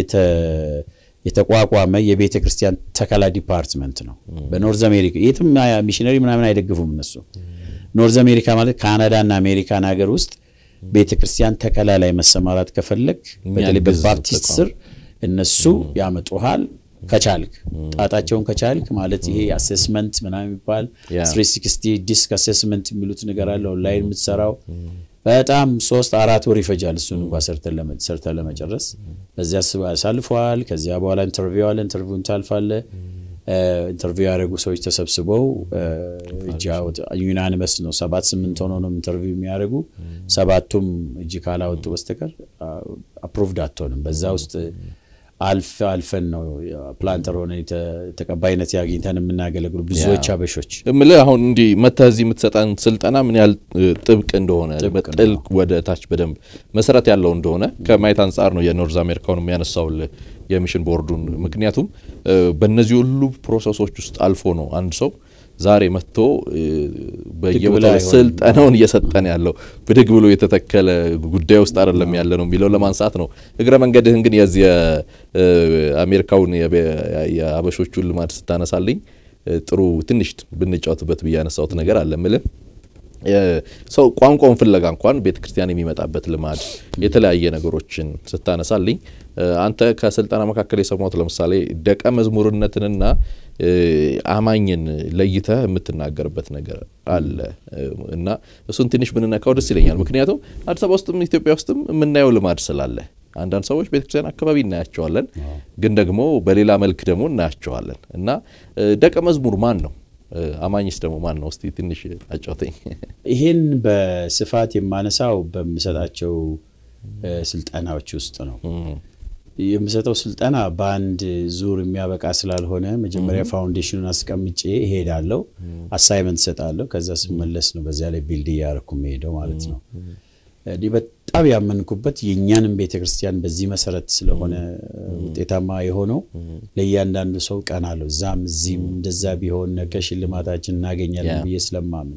የተቋቋመ የቤተ ክርስቲያን ተከላ ዲፓርትመንት ነው። በኖርዝ አሜሪካ የትም ሚሽነሪ ምናምን አይደግፉም እነሱ። ኖርዝ አሜሪካ ማለት ካናዳ እና አሜሪካን ሀገር ውስጥ ቤተ ክርስቲያን ተከላ ላይ መሰማራት ከፈለግ በተለይ በባፕቲስት ስር እነሱ ያመጡሃል። ከቻልክ ጣጣቸውን ከቻልክ ማለት ይሄ አሴስመንት ምናምን የሚባል ትሪ ሲክስቲ ዲስክ አሴስመንት የሚሉት ነገር አለ ኦንላይን የምትሰራው በጣም ሶስት አራት ወር ይፈጃል። እሱን እንኳ ሰርተን ለመጨረስ በዚያ ያሳልፈዋል። ከዚያ በኋላ ኢንተርቪው አለ። ኢንተርቪውን ታልፋለ። ኢንተርቪው ያደረጉ ሰዎች ተሰብስበው እጅ ዩናኒመስ ነው። ሰባት ስምንት ሆኖ ነው ኢንተርቪው የሚያደርጉ። ሰባቱም እጅ ካላወጡ በስተቀር አፕሩቭድ አትሆንም። በዛ ውስጥ አልፍ አልፈን ነው ፕላንተር ሆነ ተቀባይነት ያግኝተን የምናገለግሉ ብዙዎች አበሾች እምልህ አሁን እንዲህ መተህ እዚህ የምትሰጠን ስልጠና ምን ያህል ጥብቅ እንደሆነ ጥልቅ ወደ ታች በደንብ መሰረት ያለው እንደሆነ ከማየት አንጻር ነው የኖርዝ አሜሪካውን የሚያነሳውልህ የሚሽን ቦርዱን። ምክንያቱም በእነዚህ ሁሉ ፕሮሰሶች ውስጥ አልፎ ነው አንድ ሰው ዛሬ መጥቶ በየቦታው ስልጠናውን እየሰጠን ያለው ብድግ ብሎ የተተከለ ጉዳይ ውስጥ አይደለም ያለ ነው የሚለው ለማንሳት ነው። እግረ መንገድህን ግን የዚህ የአሜሪካውን የአበሾቹን ልማድ ስታነሳልኝ ጥሩ ትንሽ ብንጫወትበት ብዬ ያነሳሁት ነገር አለ ምልህ ሰው ቋንቋውን ፍለጋ እንኳን ቤተ ክርስቲያን የሚመጣበት ልማድ የተለያየ ነገሮችን ስታነሳልኝ አንተ ከስልጠና መካከል የሰማሁት ለምሳሌ ደቀ መዝሙርነትንና አማኝን ለይተህ የምትናገርበት ነገር አለ እና እሱን ትንሽ ብንነካው ደስ ይለኛል። ምክንያቱም አዲስ አበባ ውስጥም ኢትዮጵያ ውስጥም የምናየው ልማድ ስላለ አንዳንድ ሰዎች ቤተክርስቲያን አካባቢ እናያቸዋለን፣ ግን ደግሞ በሌላ መልክ ደግሞ እናያቸዋለን እና ደቀ መዝሙር ማን ነው? አማኝስ ደግሞ ማን ነው? እስቲ ትንሽ አጫውተኝ። ይህን በስፋት የማነሳው በምሰጣቸው ስልጠናዎች ውስጥ ነው። የምሰጠው ስልጠና በአንድ ዙር የሚያበቃ ስላልሆነ መጀመሪያ ፋውንዴሽኑን አስቀምጬ እሄዳለሁ፣ አሳይመንት እሰጣለሁ። ከዛ ስመለስ ነው በዚያ ላይ ቢልድ እያደረኩ የምሄደው ማለት ነው። እኔ በጣም ያመንኩበት የእኛንም ቤተ ክርስቲያን በዚህ መሰረት ስለሆነ ውጤታማ የሆነው ለእያንዳንዱ ሰው ቀን አለው። እዛም እዚህም እንደዛ ቢሆን ነገ ሽልማታችን እናገኛለን ብዬ ስለማምን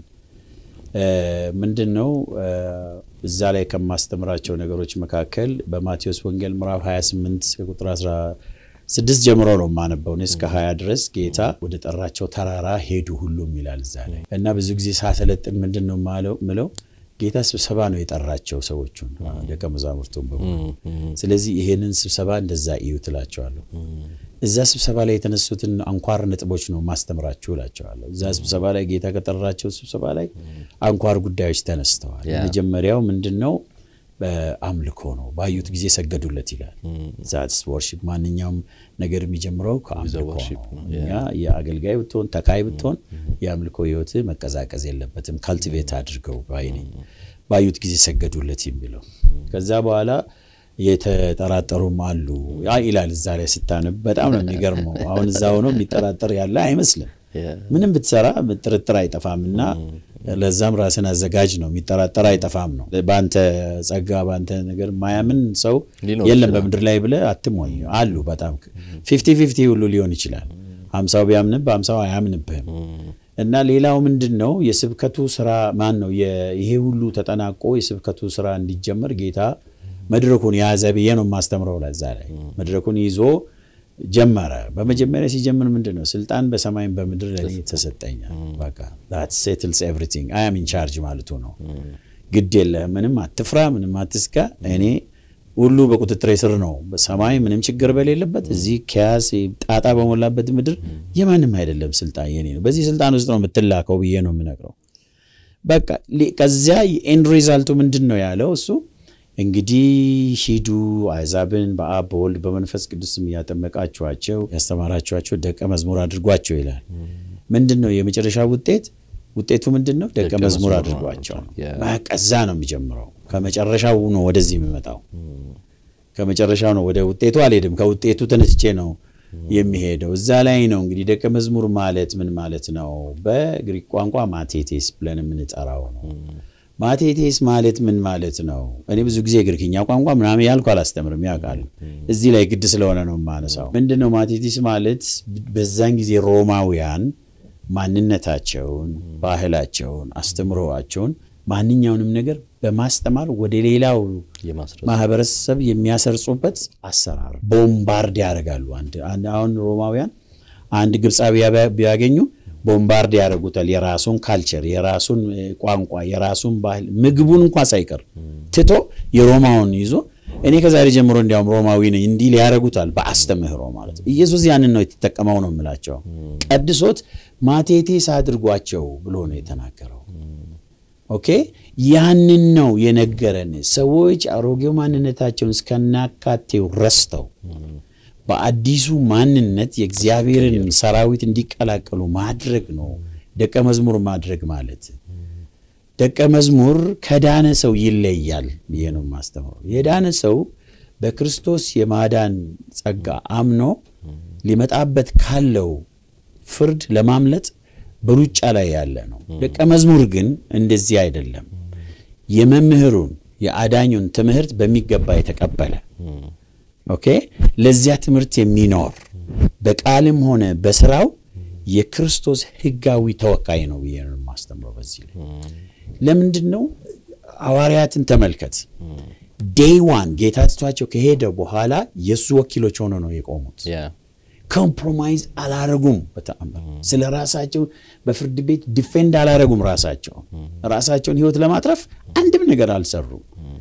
ምንድን ነው እዛ ላይ ከማስተምራቸው ነገሮች መካከል በማቴዎስ ወንጌል ምዕራፍ 28 ቁጥር 16 ጀምሮ ነው የማነበው። እኔ እስከ 20 ድረስ ጌታ ወደ ጠራቸው ተራራ ሄዱ ሁሉም ይላል እዛ ላይ እና ብዙ ጊዜ ሳሰለጥን ምንድን ነው ምለው ጌታ ስብሰባ ነው የጠራቸው ሰዎቹን ደቀ መዛሙርቱን በሙሉ። ስለዚህ ይሄንን ስብሰባ እንደዛ እዩ ትላቸዋለሁ። እዛ ስብሰባ ላይ የተነሱትን አንኳር ነጥቦች ነው ማስተምራችሁ እላቸዋለሁ። እዛ ስብሰባ ላይ ጌታ ከጠራቸው ስብሰባ ላይ አንኳር ጉዳዮች ተነስተዋል። የመጀመሪያው ምንድን ነው? በአምልኮ ነው። ባዩት ጊዜ ሰገዱለት ይላል። ዛትስ ወርሺፕ። ማንኛውም ነገር የሚጀምረው ከአምልኮ ነው። እኛ የአገልጋይ ብትሆን ተካይ ብትሆን የአምልኮ ህይወት መቀዛቀዝ የለበትም። ካልቲቬት አድርገው ባይ ነኝ። ባዩት ጊዜ ሰገዱለት የሚለው ከዛ በኋላ የተጠራጠሩም አሉ ይላል። እዛ ላይ ስታነብ በጣም ነው የሚገርመው። አሁን እዛ ሆኖ የሚጠራጠር ያለ አይመስልም። ምንም ብትሰራ ጥርጥር አይጠፋም እና ለዛም ራስን አዘጋጅ ነው። የሚጠራጠር አይጠፋም ነው። በአንተ ጸጋ በአንተ ነገር ማያምን ሰው የለም በምድር ላይ ብለህ አትሞኝ። አሉ በጣም ፊፍቲ ፊፍቲ ሁሉ ሊሆን ይችላል። ሀምሳው ቢያምንብ ሀምሳው አያምንብህም። እና ሌላው ምንድን ነው የስብከቱ ስራ ማን ነው ይሄ ሁሉ ተጠናቆ የስብከቱ ስራ እንዲጀመር ጌታ መድረኩን የያዘ ብዬ ነው የማስተምረው። ለዛ ላይ መድረኩን ይዞ ጀመረ። በመጀመሪያ ሲጀምር ምንድን ነው ስልጣን በሰማይም በምድር ለእኔ ተሰጠኛል። በቃ ዛት ሴትልስ ኤቭሪቲንግ አይ አም ኢን ቻርጅ ማለቱ ነው። ግድ የለህም፣ ምንም አትፍራ፣ ምንም አትስጋ፣ እኔ ሁሉ በቁጥጥሬ ስር ነው። በሰማይ ምንም ችግር በሌለበት እዚህ ከያስ ጣጣ በሞላበት ምድር የማንም አይደለም፣ ስልጣን የኔ ነው። በዚህ ስልጣን ውስጥ ነው የምትላከው ብዬ ነው የምነግረው። በቃ ከዚያ የኤንድ ሪዛልቱ ምንድን ነው ያለው እሱ እንግዲህ ሂዱ አሕዛብን በአብ በወልድ በመንፈስ ቅዱስም እያጠመቃችኋቸው ያስተማራችኋቸው ደቀ መዝሙር አድርጓቸው ይላል። ምንድን ነው የመጨረሻ ውጤት? ውጤቱ ምንድን ነው? ደቀ መዝሙር አድርጓቸው ነው። ከዛ ነው የሚጀምረው። ከመጨረሻው ነው ወደዚህ የሚመጣው። ከመጨረሻው ነው ወደ ውጤቱ አልሄድም። ከውጤቱ ተነስቼ ነው የሚሄደው። እዛ ላይ ነው እንግዲህ ደቀ መዝሙር ማለት ምን ማለት ነው? በግሪክ ቋንቋ ማቴቴስ ብለን የምንጠራው ነው። ማቴቴስ ማለት ምን ማለት ነው? እኔ ብዙ ጊዜ ግሪክኛ ቋንቋ ምናምን ያልኩ አላስተምርም፣ ያውቃሉ። እዚህ ላይ ግድ ስለሆነ ነው የማነሳው። ምንድን ነው ማቴቴስ ማለት? በዛን ጊዜ ሮማውያን ማንነታቸውን፣ ባህላቸውን፣ አስተምሮዋቸውን ማንኛውንም ነገር በማስተማር ወደ ሌላው ማህበረሰብ የሚያሰርጹበት አሰራር ቦምባርድ ያደርጋሉ። አሁን ሮማውያን አንድ ግብፃዊ ቢያገኙ ቦምባርድ ያደርጉታል። የራሱን ካልቸር፣ የራሱን ቋንቋ፣ የራሱን ባህል ምግቡን እንኳ ሳይቀር ትቶ የሮማውን ይዞ እኔ ከዛሬ ጀምሮ እንዲያውም ሮማዊ ነኝ እንዲህ ሊያደርጉታል። በአስተምህሮ ማለት ነው። ኢየሱስ ያንን ነው የተጠቀመው ነው የምላቸው። ቀድሶት ማቴቴስ አድርጓቸው ብሎ ነው የተናገረው። ኦኬ ያንን ነው የነገረን። ሰዎች አሮጌው ማንነታቸውን እስከናካቴው ረስተው በአዲሱ ማንነት የእግዚአብሔርን ሰራዊት እንዲቀላቀሉ ማድረግ ነው ደቀ መዝሙር ማድረግ ማለት። ደቀ መዝሙር ከዳነ ሰው ይለያል ብዬ ነው የማስተምረው። የዳነ ሰው በክርስቶስ የማዳን ጸጋ አምኖ ሊመጣበት ካለው ፍርድ ለማምለጥ በሩጫ ላይ ያለ ነው። ደቀ መዝሙር ግን እንደዚህ አይደለም። የመምህሩን የአዳኙን ትምህርት በሚገባ የተቀበለ ኦኬ፣ ለዚያ ትምህርት የሚኖር በቃልም ሆነ በስራው የክርስቶስ ሕጋዊ ተወካይ ነው ብዬ ነው የማስተምረው። በዚህ ላይ ለምንድን ነው ሐዋርያትን ተመልከት። ዴይ ዋን ጌታ ትቷቸው ከሄደ በኋላ የእሱ ወኪሎች ሆነው ነው የቆሙት። ኮምፕሮማይዝ አላረጉም። በተአምር ስለ ራሳቸው በፍርድ ቤት ዲፌንድ አላረጉም። ራሳቸው ራሳቸውን ህይወት ለማትረፍ አንድም ነገር አልሰሩም።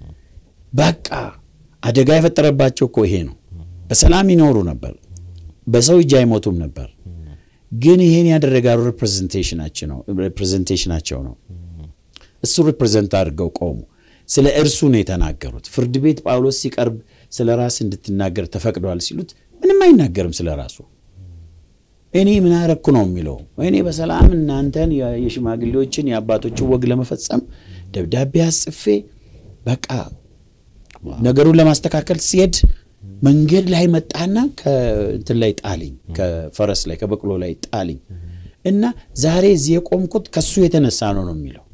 በቃ አደጋ የፈጠረባቸው እኮ ይሄ ነው። በሰላም ይኖሩ ነበር፣ በሰው እጅ አይሞቱም ነበር። ግን ይሄን ያደረጋሉ ሪፕሬዘንቴሽናቸው ነው። እሱ ሪፕሬዘንት አድርገው ቆሙ። ስለ እርሱ ነው የተናገሩት። ፍርድ ቤት ጳውሎስ ሲቀርብ ስለ ራስ እንድትናገር ተፈቅዷል ሲሉት ምንም አይናገርም ስለ ራሱ። እኔ ምን አረኩ ነው የሚለው። እኔ በሰላም እናንተን የሽማግሌዎችን የአባቶችን ወግ ለመፈጸም ደብዳቤ አስጽፌ በቃ ነገሩን ለማስተካከል ሲሄድ መንገድ ላይ መጣና ከእንትን ላይ ጣልኝ፣ ከፈረስ ላይ ከበቅሎ ላይ ጣልኝ እና ዛሬ እዚህ የቆምኩት ከሱ የተነሳ ነው ነው የሚለው።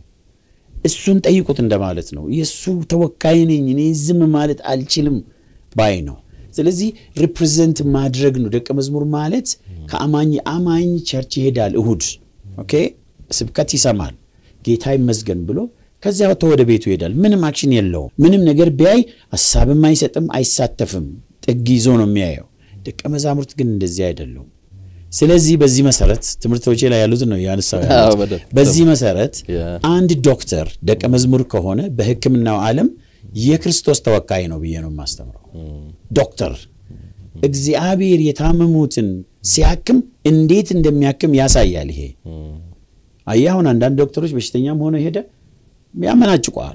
እሱን ጠይቁት እንደማለት ነው። የእሱ ተወካይ ነኝ እኔ ዝም ማለት አልችልም ባይ ነው። ስለዚህ ሪፕሬዘንት ማድረግ ነው። ደቀ መዝሙር ማለት ከአማኝ አማኝ ቸርች ይሄዳል፣ እሁድ ኦኬ፣ ስብከት ይሰማል፣ ጌታ ይመስገን ብሎ ከዚያ ወጥቶ ወደ ቤቱ ይሄዳል። ምንም አክሽን የለውም። ምንም ነገር ቢያይ ሀሳብም አይሰጥም፣ አይሳተፍም። ጥግ ይዞ ነው የሚያየው። ደቀ መዛሙርት ግን እንደዚህ አይደሉም። ስለዚህ በዚህ መሰረት ትምህርቶቼ ላይ ያሉት ነው ያነሳው ያሉት። በዚህ መሰረት አንድ ዶክተር ደቀ መዝሙር ከሆነ በሕክምናው ዓለም የክርስቶስ ተወካይ ነው ብዬ ነው የማስተምረው። ዶክተር እግዚአብሔር የታመሙትን ሲያክም እንዴት እንደሚያክም ያሳያል። ይሄ አየህ፣ አሁን አንዳንድ ዶክተሮች በሽተኛም ሆነ ሄደ ያመናጭቀዋል።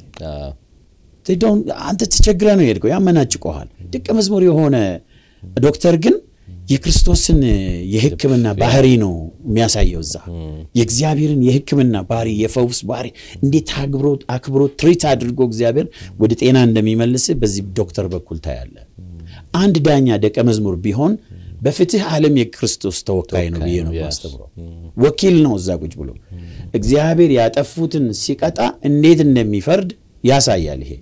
አንተ ተቸግረ ነው የሄድከው፣ ያመናጭቀዋል። ደቀ መዝሙር የሆነ ዶክተር ግን የክርስቶስን የሕክምና ባህሪ ነው የሚያሳየው። እዛ የእግዚአብሔርን የሕክምና ባህሪ የፈውስ ባህሪ እንዴት አክብሮ ትሪት አድርጎ እግዚአብሔር ወደ ጤና እንደሚመልስ በዚህ ዶክተር በኩል ታያለ። አንድ ዳኛ ደቀ መዝሙር ቢሆን በፍትህ ዓለም የክርስቶስ ተወካይ ነው ብዬ ነው ማስተምረው። ወኪል ነው እዛ ቁጭ ብሎ እግዚአብሔር ያጠፉትን ሲቀጣ እንዴት እንደሚፈርድ ያሳያል። ይሄ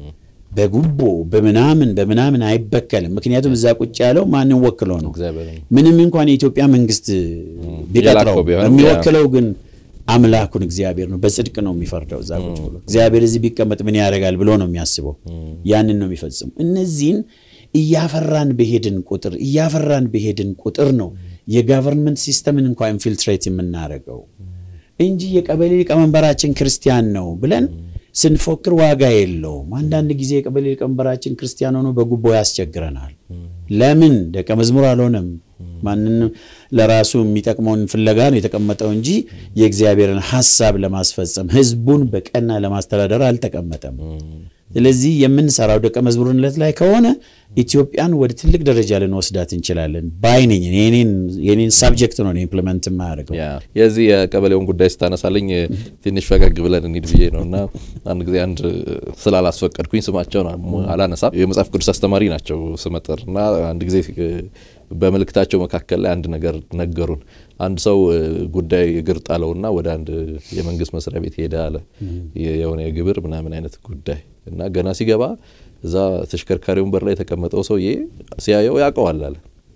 በጉቦ በምናምን በምናምን አይበከልም። ምክንያቱም እዛ ቁጭ ያለው ማንን ወክሎ ነው? ምንም እንኳን የኢትዮጵያ መንግስት ቢቀጥረው የሚወክለው ግን አምላኩን እግዚአብሔር ነው። በጽድቅ ነው የሚፈርደው እዛ ቁጭ ብሎ። እግዚአብሔር እዚህ ቢቀመጥ ምን ያደርጋል ብሎ ነው የሚያስበው። ያንን ነው የሚፈጽሙ። እነዚህን እያፈራን በሄድን ቁጥር እያፈራን በሄድን ቁጥር ነው የጋቨርንመንት ሲስተምን እንኳ ኢንፊልትሬት የምናደርገው እንጂ የቀበሌ ሊቀመንበራችን ክርስቲያን ነው ብለን ስንፎክር ዋጋ የለውም። አንዳንድ ጊዜ የቀበሌ ሊቀመንበራችን ክርስቲያን ሆኖ በጉቦ ያስቸግረናል። ለምን ደቀ መዝሙር አልሆነም? ማንንም ለራሱ የሚጠቅመውን ፍለጋ ነው የተቀመጠው እንጂ የእግዚአብሔርን ሐሳብ ለማስፈጸም ሕዝቡን በቀና ለማስተዳደር አልተቀመጠም። ስለዚህ የምንሰራው ደቀ መዝሙርነት ላይ ከሆነ ኢትዮጵያን ወደ ትልቅ ደረጃ ልንወስዳት እንችላለን ባይ ነኝ። የኔን ሳብጀክት ነው ኢምፕሊመንት የማያደርገው። የዚህ የቀበሌውን ጉዳይ ስታነሳልኝ ትንሽ ፈገግ ብለን እንሂድ ብዬ ነው እና አንድ ጊዜ አንድ ስላላስፈቀድኩኝ ስማቸውን አላነሳም የመጽሐፍ ቅዱስ አስተማሪ ናቸው ስመጥር እና አንድ ጊዜ በመልእክታቸው መካከል ላይ አንድ ነገር ነገሩን። አንድ ሰው ጉዳይ እግር ጣለውና ወደ አንድ የመንግስት መስሪያ ቤት ሄደ አለ የሆነ የግብር ምናምን አይነት ጉዳይ እና ገና ሲገባ እዛ ተሽከርካሪ ወንበር ላይ የተቀመጠው ሰውዬ ሲያየው ያውቀዋል አለ።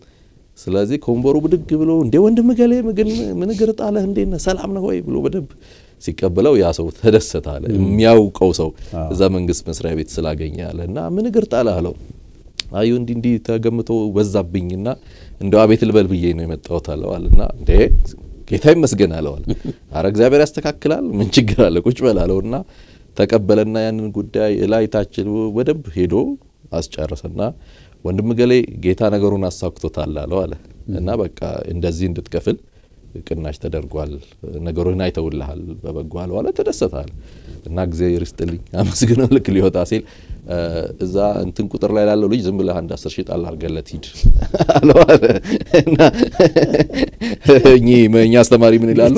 ስለዚህ ከወንበሩ ብድግ ብሎ እንዴ ወንድም ገሌ ግን ምን እግር ጣለህ እንዴት ነህ ሰላም ነህ ወይ ብሎ በደንብ ሲቀበለው ያ ሰው ተደሰተ አለ። የሚያውቀው ሰው እዛ መንግስት መስሪያ ቤት ስላገኘ አለ እና ምን እግር ጣለህ አለው። አዩ እንዲህ እንዲህ ተገምቶ በዛብኝና እንደው አቤት ልበል ብዬ ነው የመጣሁት አለዋል እና እንዴ ጌታ ይመስገን አለዋል። አረ እግዚአብሔር ያስተካክላል ምን ችግር አለ ቁጭ በል አለውና ተቀበለና ያንን ጉዳይ እላይ ታች በደንብ ሄዶ አስጨረሰና ወንድም ገሌ ጌታ ነገሩን አሳክቶታል አለው አለ እና በቃ እንደዚህ እንድትከፍል ቅናሽ ተደርጓል፣ ነገሩን አይተውልሃል በበጎ አለው አለ። ተደሰታል እና እግዚአብሔር ይስጥልኝ አመስግነው ልክ ሊወጣ ሲል እዛ እንትን ቁጥር ላይ ላለው ልጅ ዝም ብለህ አንድ አስር ሺህ ጣል አድርገለት ሂድ አለው አለ እና እኛ አስተማሪ ምን ይላሉ?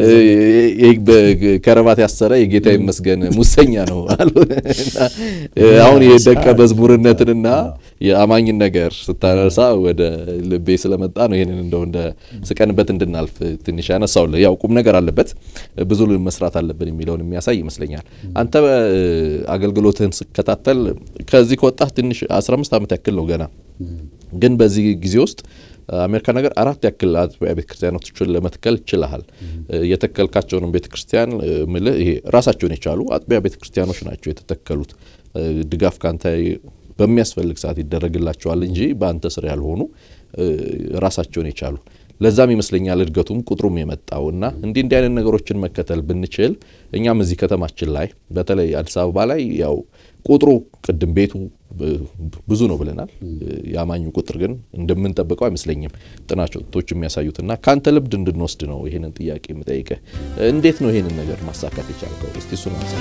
ከረባት ያሰረ የጌታ ይመስገን ሙሰኛ ነው አሉ። አሁን የደቀ መዝሙርነትንና የአማኝን ነገር ስታነሳ ወደ ልቤ ስለመጣ ነው ይህንን እንደው እንደ ስቀንበት እንድናልፍ ትንሽ ያነሳውልህ። ያው ቁም ነገር አለበት ብዙ መስራት አለብን የሚለውን የሚያሳይ ይመስለኛል። አንተ አገልግሎትህን ስከታተል ከዚህ ከወጣህ ትንሽ 15 ዓመት ያክል ነው ገና። ግን በዚህ ጊዜ ውስጥ አሜሪካ ነገር አራት ያክል አጥቢያ ቤተ ክርስቲያኖችን ለመትከል ችልሃል። የተከልካቸውንም ቤተ ክርስቲያን ምልህ ይሄ ራሳቸውን የቻሉ አጥቢያ ቤተ ክርስቲያኖች ናቸው የተተከሉት። ድጋፍ ካንተ በሚያስፈልግ ሰዓት ይደረግላቸዋል እንጂ በአንተ ስር ያልሆኑ ራሳቸውን የቻሉ ለዛም ይመስለኛል እድገቱም ቁጥሩም የመጣው እና እንዲህ እንዲህ አይነት ነገሮችን መከተል ብንችል እኛም እዚህ ከተማችን ላይ በተለይ አዲስ አበባ ላይ ያው ቁጥሩ ቅድም ቤቱ ብዙ ነው ብለናል። የአማኙ ቁጥር ግን እንደምንጠብቀው አይመስለኝም ጥናቶች የሚያሳዩትና ከአንተ ልምድ እንድንወስድ ነው ይህንን ጥያቄ የምጠይቅህ። እንዴት ነው ይህንን ነገር ማሳካት የቻልከው? እስቲ እሱን አንሳ።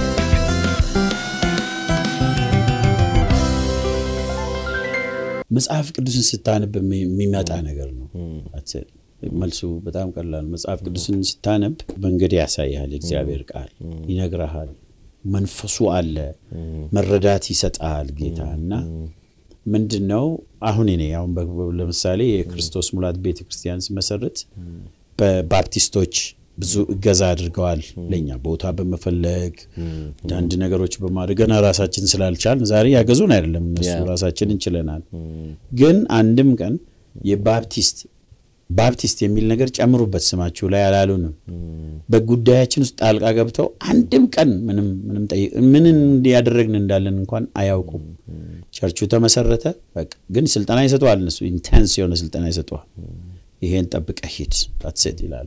መጽሐፍ ቅዱስን ስታነብ የሚመጣ ነገር ነው። መልሱ በጣም ቀላል። መጽሐፍ ቅዱስን ስታነብ መንገድ ያሳይሃል። የእግዚአብሔር ቃል ይነግረሃል። መንፈሱ አለ፣ መረዳት ይሰጣል ጌታ እና ምንድን ነው አሁን እኔ አሁን ለምሳሌ የክርስቶስ ሙላት ቤተ ክርስቲያን ሲመሰርት በባፕቲስቶች ብዙ እገዛ አድርገዋል። ለእኛ ቦታ በመፈለግ አንዳንድ ነገሮች በማድረግ ገና ራሳችን ስላልቻል ዛሬ ያገዙን አይደለም እነሱ ራሳችን እንችለናል። ግን አንድም ቀን የባፕቲስት ባፕቲስት የሚል ነገር ጨምሩበት ስማችሁ ላይ አላሉንም። በጉዳያችን ውስጥ ጣልቃ ገብተው አንድም ቀን ምንም ምንም ጠይቅ ምን እንዲያደረግን እንዳለን እንኳን አያውቁም። ቸርቹ ተመሰረተ። በቃ ግን ስልጠና ይሰጠዋል። እነሱ ኢንቴንስ የሆነ ስልጠና ይሰጠዋል። ይሄን ጠብቀ ሂድ ታትሴት ይላሉ።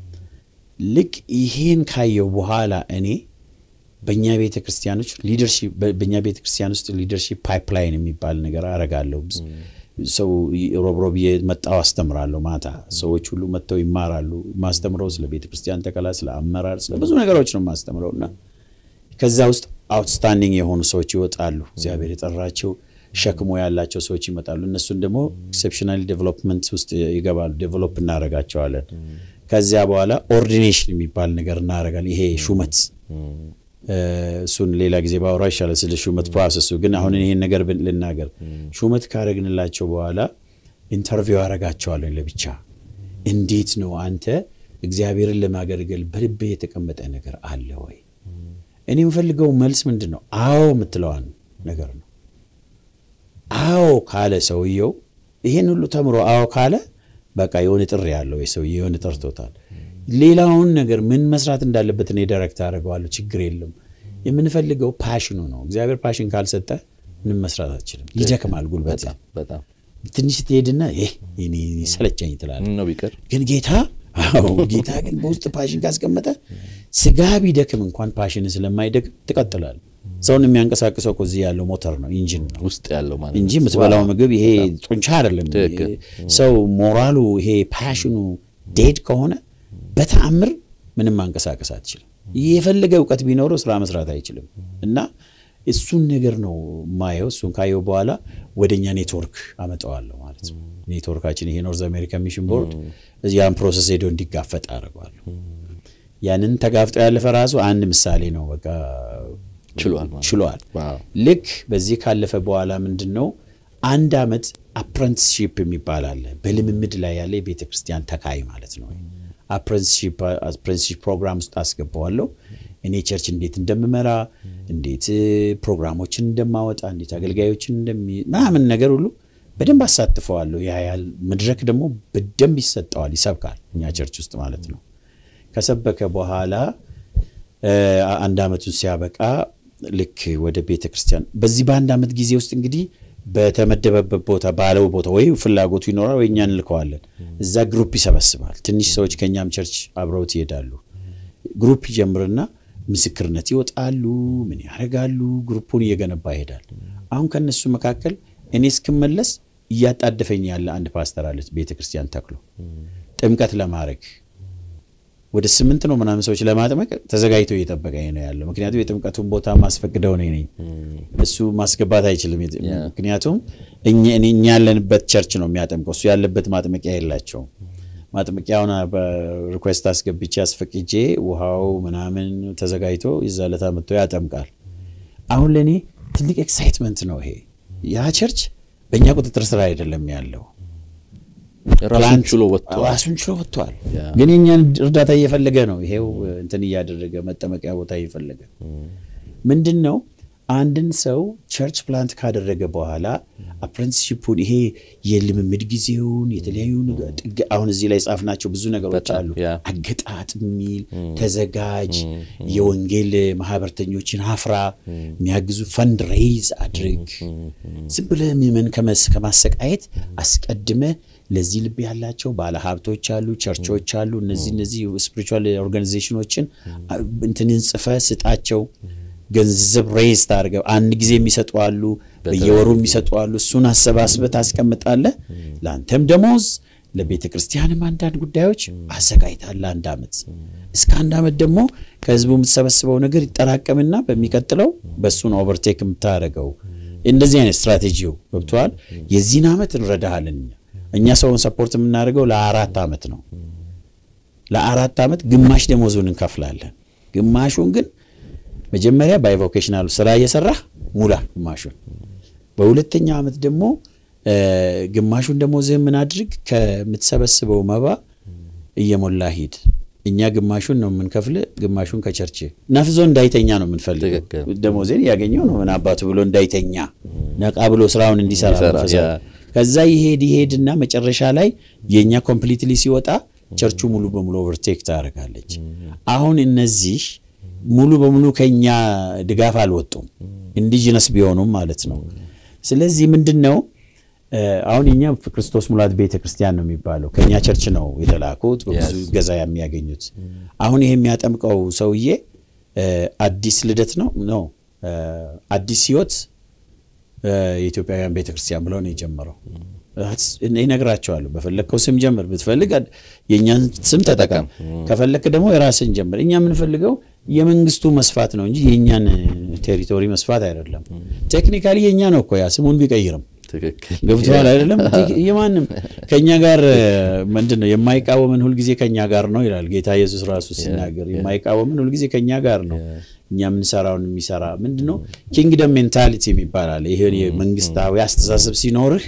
ልክ ይሄን ካየው በኋላ እኔ በእኛ ቤተ ክርስቲያኖች ሊደርሺፕ በእኛ ቤተ ክርስቲያን ውስጥ ሊደርሺፕ ፓይፕላይን የሚባል ነገር አረጋለሁ። ሰው ሮብሮብ የመጣው አስተምራለሁ። ማታ ሰዎች ሁሉ መጥተው ይማራሉ። ማስተምረው ስለ ቤተ ክርስቲያን ተከላ፣ ስለ አመራር፣ ስለ ብዙ ነገሮች ነው ማስተምረው እና ከዛ ውስጥ አውትስታንዲንግ የሆኑ ሰዎች ይወጣሉ። እግዚአብሔር የጠራቸው ሸክሞ ያላቸው ሰዎች ይመጣሉ። እነሱን ደግሞ ኤክሴፕሽናል ዴቨሎፕመንት ውስጥ ይገባሉ። ዴቨሎፕ እናደርጋቸዋለን። ከዚያ በኋላ ኦርዲኔሽን የሚባል ነገር እናደርጋለን። ይሄ ሹመት እሱን ሌላ ጊዜ ባወራ ይሻላል፣ ስለ ሹመት ፕሮሰሱ። ግን አሁን ይሄን ነገር ልናገር። ሹመት ካረግንላቸው በኋላ ኢንተርቪው አረጋቸዋለሁ ለብቻ። እንዴት ነው አንተ እግዚአብሔርን ለማገልገል በልብ የተቀመጠ ነገር አለ ወይ? እኔ የምፈልገው መልስ ምንድን ነው? አዎ የምትለዋን ነገር ነው። አዎ ካለ ሰውየው ይሄን ሁሉ ተምሮ አዎ ካለ በቃ የሆነ ጥሪ ያለው የሰውዬ የሆነ ጠርቶታል። ሌላውን ነገር ምን መስራት እንዳለበት እኔ ዳይሬክት አደርገዋለሁ። ችግር የለም። የምንፈልገው ፓሽኑ ነው። እግዚአብሔር ፓሽን ካልሰጠ ምንም መስራት አትችልም። ይደክማል ጉልበት። በጣም ትንሽ ትሄድና ይህ ሰለቸኝ ትላለህ። ነው ቢቀር ግን ጌታ አዎ ጌታ ግን በውስጥ ፓሽን ካስቀመጠ ስጋ ቢደክም እንኳን ፓሽን ስለማይደክም ትቀጥላል። ሰውን የሚያንቀሳቅሰው እኮ እዚህ ያለው ሞተር ነው፣ ኢንጂን ነው ውስጥ ያለው ማለት እንጂ የምትበላው ምግብ ይሄ ጡንቻ አይደለም። ሰው ሞራሉ ይሄ ፓሽኑ ዴድ ከሆነ በተአምር ምንም ማንቀሳቀስ አትችልም። የፈለገ እውቀት ቢኖረው ስራ መስራት አይችልም። እና እሱን ነገር ነው ማየው። እሱን ካየው በኋላ ወደኛ ኔትወርክ አመጣዋለሁ ማለት ነው። ኔትወርካችን ይሄ ኖርዝ አሜሪካ ሚሽን ቦርድ ያን ፕሮሰስ ሄዶ እንዲጋፈጥ አድርገዋለሁ። ያንን ተጋፍጦ ያለፈ ራሱ አንድ ምሳሌ ነው። በቃ ችሏል ችሏል። ልክ በዚህ ካለፈ በኋላ ምንድን ነው አንድ አመት አፕረንቲስሺፕ የሚባል አለ። በልምምድ ላይ ያለ የቤተ ክርስቲያን ተካይ ማለት ነው። አፕረንቲስሺፕ ፕሮግራም ውስጥ አስገባዋለሁ። እኔ ቸርች እንዴት እንደምመራ፣ እንዴት ፕሮግራሞችን እንደማወጣ፣ እንዴት አገልጋዮችን እንደሚ ምናምን ነገር ሁሉ በደንብ አሳትፈዋለሁ። ያ ያህል መድረክ ደግሞ በደንብ ይሰጠዋል፣ ይሰብካል። እኛ ቸርች ውስጥ ማለት ነው። ከሰበከ በኋላ አንድ አመቱን ሲያበቃ ልክ ወደ ቤተ ክርስቲያን በዚህ በአንድ አመት ጊዜ ውስጥ እንግዲህ በተመደበበት ቦታ ባለው ቦታ ወይ ፍላጎቱ ይኖራል ወይ እኛ እንልከዋለን። እዛ ግሩፕ ይሰበስባል። ትንሽ ሰዎች ከእኛም ቸርች አብረውት ይሄዳሉ። ግሩፕ ይጀምርና ምስክርነት ይወጣሉ። ምን ያደርጋሉ? ግሩፑን እየገነባ ይሄዳል። አሁን ከነሱ መካከል እኔ እስክመለስ እያጣደፈኝ ያለ አንድ ፓስተር አለች ቤተ ክርስቲያን ተክሎ ጥምቀት ለማድረግ ወደ ስምንት ነው ምናምን ሰዎች ለማጥመቅ ተዘጋጅቶ እየጠበቀኝ ነው ያለው። ምክንያቱም የጥምቀቱን ቦታ ማስፈቅደው ነኝ ነኝ እሱ ማስገባት አይችልም። ምክንያቱም እኛ ያለንበት ቸርች ነው የሚያጠምቀው፣ እሱ ያለበት ማጥመቂያ የላቸውም። ማጥመቂያውን በሪኩዌስት አስገብቼ አስፈቅጄ ውሃው ምናምን ተዘጋጅቶ ይዛለታ መጥቶ ያጠምቃል። አሁን ለእኔ ትልቅ ኤክሳይትመንት ነው ይሄ። ያ ቸርች በእኛ ቁጥጥር ስራ አይደለም ያለው ራሱን ችሎ ወጥቷል። ራሱን ችሎ ወጥቷል። ግን የኛን እርዳታ እየፈለገ ነው። ይሄው እንትን እያደረገ መጠመቂያ ቦታ እየፈለገ ምንድን ነው አንድን ሰው ቸርች ፕላንት ካደረገ በኋላ አፕረንቲስሺፑን ይሄ የልምምድ ጊዜውን የተለያዩ አሁን እዚህ ላይ ጻፍናቸው ብዙ ነገሮች አሉ። አገጣጥ የሚል ተዘጋጅ፣ የወንጌል ማህበርተኞችን አፍራ፣ የሚያግዙ ፈንድ ሬይዝ አድርግ። ዝም ብለህ ምዕመን ከማሰቃየት አስቀድመ ለዚህ ልብ ያላቸው ባለ ሀብቶች አሉ፣ ቸርቾች አሉ። እነዚህ እነዚህ ስፒሪቹዋል ኦርጋኒዜሽኖችን እንትንን ጽፈ ስጣቸው። ገንዘብ ሬዝ ታደርገው አንድ ጊዜ የሚሰጡ አሉ፣ በየወሩ የሚሰጡ አሉ። እሱን አሰባስበህ ታስቀምጣለህ። ለአንተም ደሞዝ፣ ለቤተ ክርስቲያንም አንዳንድ ጉዳዮች አዘጋጅታለህ። አንድ ዓመት እስከ አንድ ዓመት ደግሞ ከህዝቡ የምትሰበስበው ነገር ይጠራቀምና በሚቀጥለው በእሱን ኦቨርቴክ የምታደርገው እንደዚህ አይነት ስትራቴጂው ገብተዋል። የዚህን ዓመት እንረዳሃለን እኛ እኛ ሰውን ሰፖርት የምናደርገው ለአራት ዓመት ነው። ለአራት ዓመት ግማሽ ደሞዙን እንከፍላለን። ግማሹን ግን መጀመሪያ ባይቮኬሽናሉ ስራ እየሰራህ ሙላ ግማሹን። በሁለተኛው ዓመት ደግሞ ግማሹን ደሞዝህን ምን አድርግ ከምትሰበስበው መባ እየሞላ ሂድ። እኛ ግማሹን ነው የምንከፍል፣ ግማሹን ከቸርች ነፍዞ እንዳይተኛ ነው የምንፈልገው። ደሞዜን ያገኘው ነው ምን አባቱ ብሎ እንዳይተኛ ነቃ ብሎ ስራውን እንዲሰራ መንፈሳዊ ከዛ ይሄድ ይሄድና መጨረሻ ላይ የእኛ ኮምፕሊትሊ ሲወጣ ቸርቹ ሙሉ በሙሉ ኦቨርቴክ ታደርጋለች። አሁን እነዚህ ሙሉ በሙሉ ከኛ ድጋፍ አልወጡም፣ ኢንዲጂነስ ቢሆኑም ማለት ነው። ስለዚህ ምንድን ነው አሁን እኛ ክርስቶስ ሙላት ቤተ ክርስቲያን ነው የሚባለው ከእኛ ቸርች ነው የተላኩት በብዙ ገዛ የሚያገኙት። አሁን ይሄ የሚያጠምቀው ሰውዬ አዲስ ልደት ነው ነው አዲስ ህይወት የኢትዮጵያውያን ቤተክርስቲያን ብለው ነው የጀመረው። ይነግራቸዋለሁ። በፈለግከው ስም ጀምር፣ ብትፈልግ የእኛን ስም ተጠቀም፣ ከፈለግክ ደግሞ የራስን ጀምር። እኛ የምንፈልገው የመንግስቱ መስፋት ነው እንጂ የእኛን ቴሪቶሪ መስፋት አይደለም። ቴክኒካሊ የእኛ ነው እኮ ያ ስሙን ቢቀይርም ገብቶሃል አይደለም? የማንም ከእኛ ጋር ምንድን ነው የማይቃወምን ሁልጊዜ ከእኛ ጋር ነው ይላል ጌታ ኢየሱስ ራሱ ሲናገር። የማይቃወምን ሁልጊዜ ከእኛ ጋር ነው። እኛ የምንሰራውን የሚሰራ ምንድን ነው ኪንግደም ሜንታሊቲ የሚባላል። ይሄ የመንግስታዊ አስተሳሰብ ሲኖርህ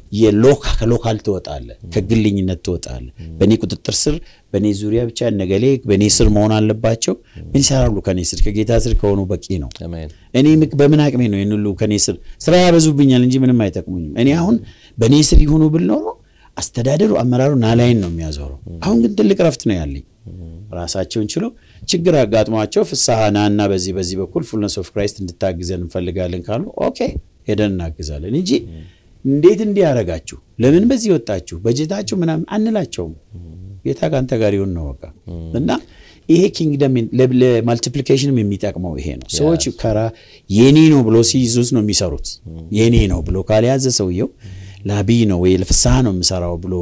የሎካ ከሎካል ትወጣለህ፣ ከግልኝነት ትወጣለህ። በእኔ ቁጥጥር ስር በእኔ ዙሪያ ብቻ ነገሌ በእኔ ስር መሆን አለባቸው። ምን ይሰራሉ ከኔ ስር? ከጌታ ስር ከሆኑ በቂ ነው። እኔ በምን አቅሜ ነው ይህን ሁሉ ከኔ ስር ስራ ያበዙብኛል እንጂ ምንም አይጠቅሙኝም። እኔ አሁን በእኔ ስር ይሁኑ ብል ኖሮ አስተዳደሩ አመራሩ ናላይን ነው የሚያዞረው። አሁን ግን ትልቅ ረፍት ነው ያለኝ። ራሳቸውን ችለው ችግር አጋጥሟቸው ፍስሐ ናና በዚህ በዚህ በኩል ፉልነስ ኦፍ ክራይስት እንድታግዘን እንፈልጋለን ካሉ ኦኬ ሄደን እናግዛለን እንጂ እንዴት እንዲህ ያደረጋችሁ ለምን በዚህ ወጣችሁ በጀታችሁ ምናምን አንላቸውም። ጌታ ከአንተ ጋር ይሁን ነው በቃ እና ይሄ ኪንግደም ለማልቲፕሊኬሽንም የሚጠቅመው ይሄ ነው። ሰዎች ከራ የኔ ነው ብሎ ሲይዙት ነው የሚሰሩት። የኔ ነው ብሎ ካልያዘ ሰውየው ላቢ ነው ወይ ለፍስሐ ነው የምሰራው ብሎ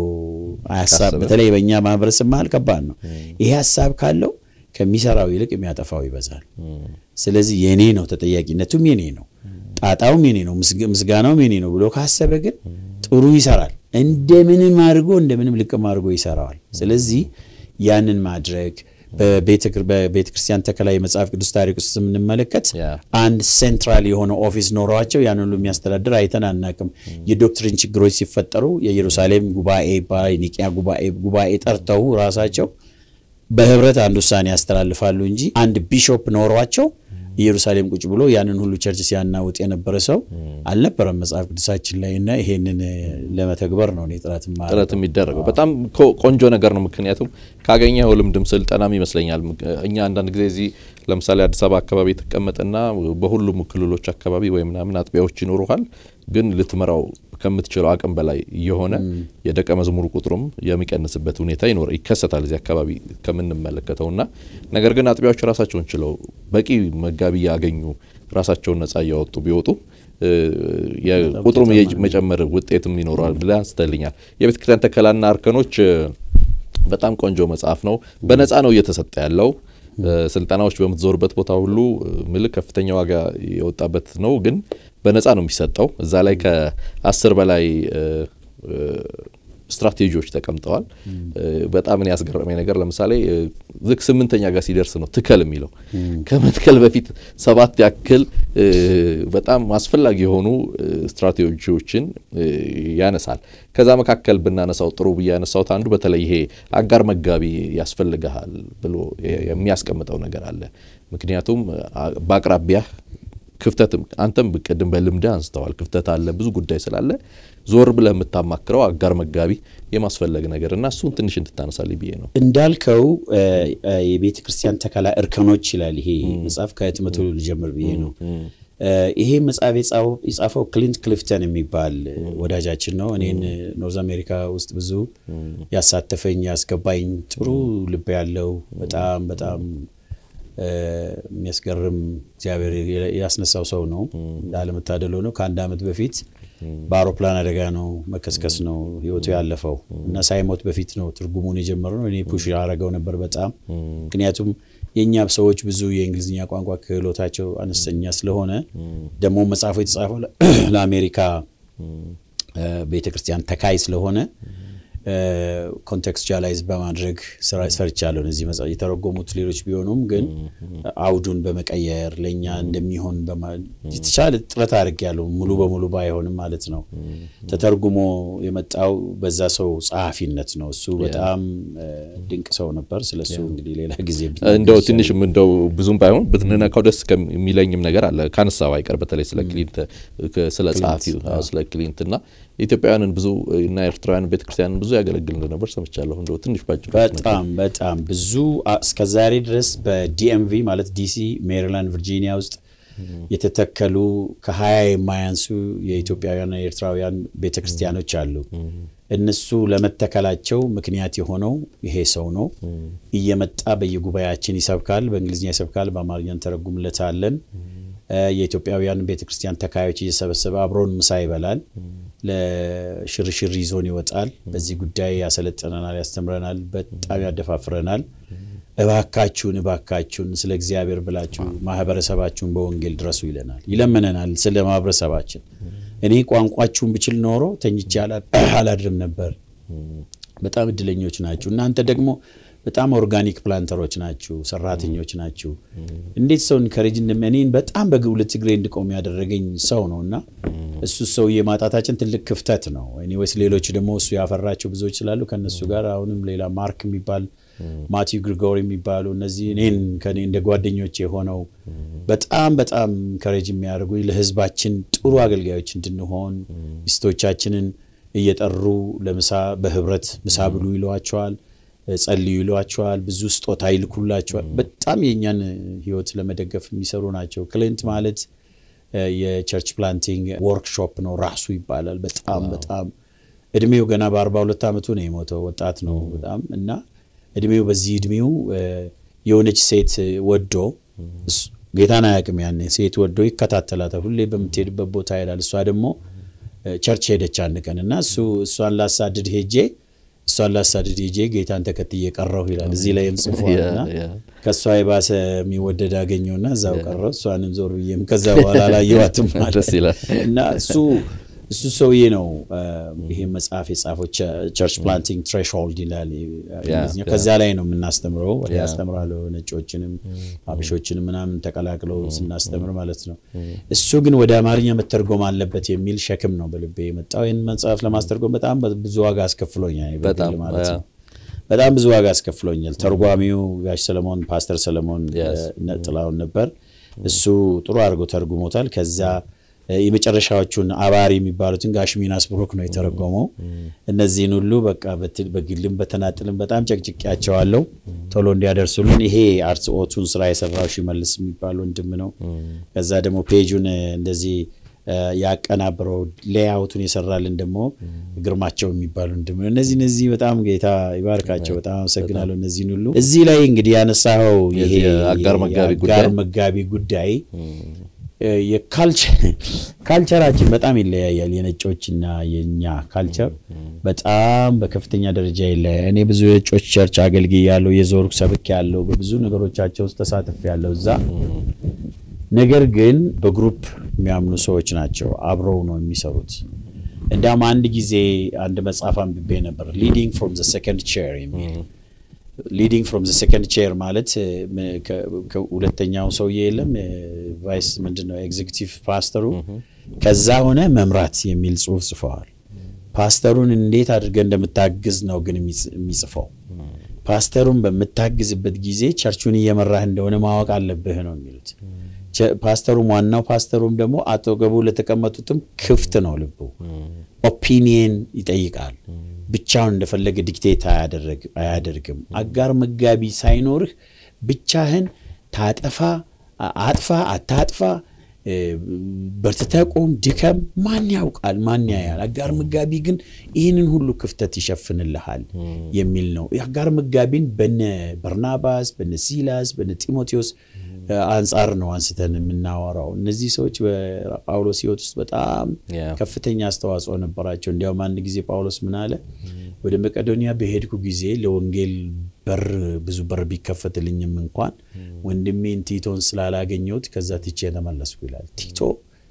ሀሳብ በተለይ በእኛ ማህበረሰብ መሀል ከባድ ነው። ይሄ ሀሳብ ካለው ከሚሰራው ይልቅ የሚያጠፋው ይበዛል። ስለዚህ የኔ ነው ተጠያቂነቱም የኔ ነው፣ ጣጣውም የኔ ነው፣ ምስጋናውም የኔ ነው ብሎ ካሰበ ግን ጥሩ ይሰራል። እንደምንም አድርጎ እንደምንም ልቅም አድርጎ ይሰራዋል። ስለዚህ ያንን ማድረግ በቤተ ክርስቲያን ተከላ የመጽሐፍ ቅዱስ ታሪክ ውስጥ ስምንመለከት አንድ ሴንትራል የሆነ ኦፊስ ኖሯቸው ያን ሁሉ የሚያስተዳድር አይተን አናቅም። የዶክትሪን ችግሮች ሲፈጠሩ የኢየሩሳሌም ጉባኤ የኒቅያ ጉባኤ ጠርተው ራሳቸው በህብረት አንድ ውሳኔ ያስተላልፋሉ እንጂ አንድ ቢሾፕ ኖሯቸው ኢየሩሳሌም ቁጭ ብሎ ያንን ሁሉ ቸርች ሲያናውጥ የነበረ ሰው አልነበረም መጽሐፍ ቅዱሳችን ላይ እና ይሄንን ለመተግበር ነው ጥረት ጥረት የሚደረገው። በጣም ቆንጆ ነገር ነው። ምክንያቱም ካገኘኸው ልምድም ስልጠናም ይመስለኛል። እኛ አንዳንድ ጊዜ እዚህ ለምሳሌ አዲስ አበባ አካባቢ የተቀመጠና በሁሉም ክልሎች አካባቢ ወይ ምናምን አጥቢያዎች ይኖሩሃል፣ ግን ልትመራው ከምትችለው አቅም በላይ የሆነ የደቀ መዝሙር ቁጥሩም የሚቀንስበት ሁኔታ ይኖር ይከሰታል እዚህ አካባቢ ከምንመለከተውና ነገር ግን አጥቢያዎች ራሳቸውን ችለው በቂ መጋቢ ያገኙ ራሳቸውን ነጻ እያወጡ ቢወጡ የቁጥሩም መጨመር ውጤትም ይኖረዋል ብለህ አንስተልኛል። የቤተ ክርስቲያን ተከላና እርከኖች በጣም ቆንጆ መጽሐፍ ነው። በነጻ ነው እየተሰጠ ያለው። ስልጠናዎች በምትዞርበት ቦታ ሁሉ ምልክ ከፍተኛ ዋጋ የወጣበት ነው፣ ግን በነጻ ነው የሚሰጠው። እዛ ላይ ከአስር በላይ ስትራቴጂዎች ተቀምጠዋል። በጣም እኔ ያስገረመኝ ነገር ለምሳሌ ልክ ስምንተኛ ጋር ሲደርስ ነው ትከል የሚለው ከመትከል በፊት ሰባት ያክል በጣም አስፈላጊ የሆኑ ስትራቴጂዎችን ያነሳል። ከዛ መካከል ብናነሳው ጥሩ ብዬ ያነሳሁት አንዱ በተለይ ይሄ አጋር መጋቢ ያስፈልግሃል ብሎ የሚያስቀምጠው ነገር አለ። ምክንያቱም በአቅራቢያ ክፍተትም አንተም ቅድም በልምድህ አንስተዋል። ክፍተት አለ፣ ብዙ ጉዳይ ስላለ ዞር ብለህ የምታማክረው አጋር መጋቢ የማስፈለግ ነገር እና እሱን ትንሽ እንድታነሳልኝ ብዬ ነው። እንዳልከው የቤተ ክርስቲያን ተከላ እርከኖች ይላል ይሄ መጽሐፍ። ከህትመቱ ልጀምር ብዬ ነው። ይሄ መጽሐፍ የጻፈው ክሊንት ክሊፍተን የሚባል ወዳጃችን ነው። እኔን ኖርዝ አሜሪካ ውስጥ ብዙ ያሳተፈኝ ያስገባኝ ጥሩ ልብ ያለው በጣም በጣም የሚያስገርም እግዚአብሔር ያስነሳው ሰው ነው። እንዳለመታደል ሆነው ከአንድ ዓመት በፊት በአውሮፕላን አደጋ ነው መከስከስ ነው ህይወቱ ያለፈው እና ሳይሞት በፊት ነው ትርጉሙን የጀመረው። እኔ ፑሽ ያደረገው ነበር በጣም ምክንያቱም የእኛ ሰዎች ብዙ የእንግሊዝኛ ቋንቋ ክህሎታቸው አነስተኛ ስለሆነ ደግሞ መጽሐፉ የተጻፈው ለአሜሪካ ቤተክርስቲያን ተካይ ስለሆነ ኮንቴክስቹዋላይዝ በማድረግ ሰርቻለሁ። እነዚህ መጽሐፍ የተረጎሙት ሌሎች ቢሆኑም ግን አውዱን በመቀየር ለእኛ እንደሚሆን የተቻለ ጥረት አድርጌያለሁ። ሙሉ በሙሉ ባይሆንም ማለት ነው። ተተርጉሞ የመጣው በዛ ሰው ጸሐፊነት ነው። እሱ በጣም ድንቅ ሰው ነበር። ስለሱ እንግዲህ ሌላ ጊዜ እንደው ትንሽም እንደው ብዙም ባይሆን ብትነካው ደስ የሚለኝም ነገር አለ ካነሳው አይቀር በተለይ ስለ ክሊንት ስለ ጸሐፊው ስለ ክሊንት እና ኢትዮጵያውያንን ብዙ እና ኤርትራውያን ቤተክርስቲያንን ብዙ ያገለግል እንደነበር ሰምቻለሁ። እንደው ትንሽ ባጭሩ በጣም በጣም ብዙ እስከዛሬ ድረስ በዲኤምቪ ማለት ዲሲ፣ ሜሪላንድ፣ ቨርጂኒያ ውስጥ የተተከሉ ከሀያ የማያንሱ የኢትዮጵያውያንና የኤርትራውያን ቤተክርስቲያኖች አሉ። እነሱ ለመተከላቸው ምክንያት የሆነው ይሄ ሰው ነው። እየመጣ በየጉባኤያችን ይሰብካል። በእንግሊዝኛ ይሰብካል፣ በአማርኛ እንተረጉምለታለን። የኢትዮጵያውያን ቤተክርስቲያን ተካዮች እየሰበሰበ አብሮን ምሳ ይበላል። ለሽርሽር ይዞን ይወጣል። በዚህ ጉዳይ ያሰለጥነናል፣ ያስተምረናል፣ በጣም ያደፋፍረናል። እባካችሁን እባካችሁን ስለ እግዚአብሔር ብላችሁ ማህበረሰባችሁን በወንጌል ድረሱ ይለናል፣ ይለምነናል። ስለ ማህበረሰባችን እኔ ቋንቋችሁን ብችል ኖሮ ተኝቼ አላድርም ነበር። በጣም እድለኞች ናችሁ። እናንተ ደግሞ በጣም ኦርጋኒክ ፕላንተሮች ናችሁ፣ ሰራተኞች ናችሁ። እንዴት ሰው ኢንከሬጅ እኔን በጣም በሁለት እግሬ እንድቆም ያደረገኝ ሰው ነው እና እሱ ሰውዬ ማጣታችን ትልቅ ክፍተት ነው። ኤኒዌይስ ሌሎች ደግሞ እሱ ያፈራቸው ብዙዎች ስላሉ ከእነሱ ጋር አሁንም ሌላ ማርክ የሚባል ማቲው ግሪጎሪ የሚባሉ እነዚህ እኔን ከኔ እንደ ጓደኞች የሆነው በጣም በጣም ኢንከሬጅ የሚያደርጉ ለህዝባችን ጥሩ አገልጋዮች እንድንሆን ሚስቶቻችንን እየጠሩ ለምሳ በህብረት ምሳ ብሉ ይለዋቸዋል ጸልዩ ይሏቸዋል። ብዙ ስጦታ ይልኩላቸዋል። በጣም የእኛን ህይወት ለመደገፍ የሚሰሩ ናቸው። ክሊንት ማለት የቸርች ፕላንቲንግ ወርክሾፕ ነው ራሱ ይባላል። በጣም በጣም እድሜው ገና በአርባ ሁለት ዓመቱ ነው የሞተው። ወጣት ነው በጣም እና እድሜው በዚህ እድሜው የሆነች ሴት ወዶ ጌታን አያውቅም። ያኔ ሴት ወዶ ይከታተላታል። ሁሌ በምትሄድበት ቦታ ይላል። እሷ ደግሞ ቸርች ሄደች አንድ ቀን እና እሱ እሷን ላሳድድ ሄጄ እሷን ላሳድድ ሄጄ ጌታን ተከትዬ ቀረሁ ይላል። እዚህ ላይም ጽፏልና ከእሷ የባሰ የሚወደድ አገኘውና እዛው ቀረሁ። እሷንም ዞር ብዬም ከዛ በኋላ አላየኋትም ማለት እና እሱ እሱ ሰውዬ ነው ይሄ መጽሐፍ የጻፈው ቸርች ፕላንቲንግ ትሬሽሆልድ ይላል። ከዚያ ላይ ነው የምናስተምረው። ያስተምራለሁ ነጮችንም አብሾችንም ምናምን ተቀላቅለው ስናስተምር ማለት ነው። እሱ ግን ወደ አማርኛ መተርጎም አለበት የሚል ሸክም ነው በልቤ የመጣው። ይህን መጽሐፍ ለማስተርጎም በጣም ብዙ ዋጋ አስከፍሎኛል ማለት ነው። በጣም ብዙ ዋጋ አስከፍሎኛል። ተርጓሚው ጋሽ ሰለሞን ፓስተር ሰለሞን ጥላውን ነበር። እሱ ጥሩ አድርጎ ተርጉሞታል። ከዛ የመጨረሻዎቹን አባሪ የሚባሉትን ጋሽ ሚናስ ብሩክ ነው የተረጎመው። እነዚህን ሁሉ በቃ በግልም በተናጥልም በጣም ጨቅጭቄያቸዋለሁ ቶሎ እንዲያደርሱልን። ይሄ አርትኦቱን ስራ የሰራው ሽመልስ የሚባል ወንድም ነው። ከዛ ደግሞ ፔጁን እንደዚህ ያቀናብረው ሌያውቱን የሰራልን ደግሞ ግርማቸው የሚባሉ ወንድም ነው። እነዚህ እነዚህ በጣም ጌታ ይባርካቸው። በጣም አመሰግናለሁ። እነዚህን ሁሉ እዚህ ላይ እንግዲህ ያነሳኸው ይሄ አጋር መጋቢ ጉዳይ ካልቸራችን በጣም ይለያያል። የነጮችና የእኛ ካልቸር በጣም በከፍተኛ ደረጃ ይለያያል። እኔ ብዙ የነጮች ቸርች አገልግይ ያለው የዞርኩ ሰብክ ያለው በብዙ ነገሮቻቸው ውስጥ ተሳትፍ ያለው እዛ ነገር ግን በግሩፕ የሚያምኑ ሰዎች ናቸው። አብረው ነው የሚሰሩት። እንዲያውም አንድ ጊዜ አንድ መጽሐፍ አንብቤ ነበር ሊዲንግ ፍሮም ዘ ሰከንድ ቼር የሚል ሊዲንግ ፍሮም ዘ ሰከንድ ቼር ማለት ሁለተኛው ሰውዬ የለም ቫይስ ምንድን ነው ኤግዚኪቲቭ ፓስተሩ ከዛ ሆነ መምራት የሚል ጽሁፍ ጽፈዋል። ፓስተሩን እንዴት አድርገህ እንደምታግዝ ነው ግን የሚጽፈው። ፓስተሩን በምታግዝበት ጊዜ ቸርቹን እየመራህ እንደሆነ ማወቅ አለብህ ነው የሚሉት። ፓስተሩም ዋናው ፓስተሩም ደግሞ አጠገቡ ለተቀመጡትም ክፍት ነው ልቡ። ኦፒኒየን ይጠይቃል። ብቻውን እንደፈለገ ዲክቴት አያደርግም። አጋር መጋቢ ሳይኖርህ ብቻህን ታጠፋ አጥፋ አታጥፋ በርትተህ ቁም ድከም፣ ማን ያውቃል? ማን ያያል? አጋር መጋቢ ግን ይህንን ሁሉ ክፍተት ይሸፍንልሃል የሚል ነው። የአጋር መጋቢን በነ በርናባስ፣ በነ ሲላስ፣ በነ ጢሞቴዎስ አንጻር ነው አንስተን የምናወራው። እነዚህ ሰዎች በጳውሎስ ሕይወት ውስጥ በጣም ከፍተኛ አስተዋጽኦ ነበራቸው። እንዲያውም አንድ ጊዜ ጳውሎስ ምን አለ? ወደ መቄዶንያ በሄድኩ ጊዜ ለወንጌል በር ብዙ በር ቢከፈትልኝም እንኳን ወንድሜን ቲቶን ስላላገኘሁት ከዛ ትቼ ተመለስኩ ይላል። ቲቶ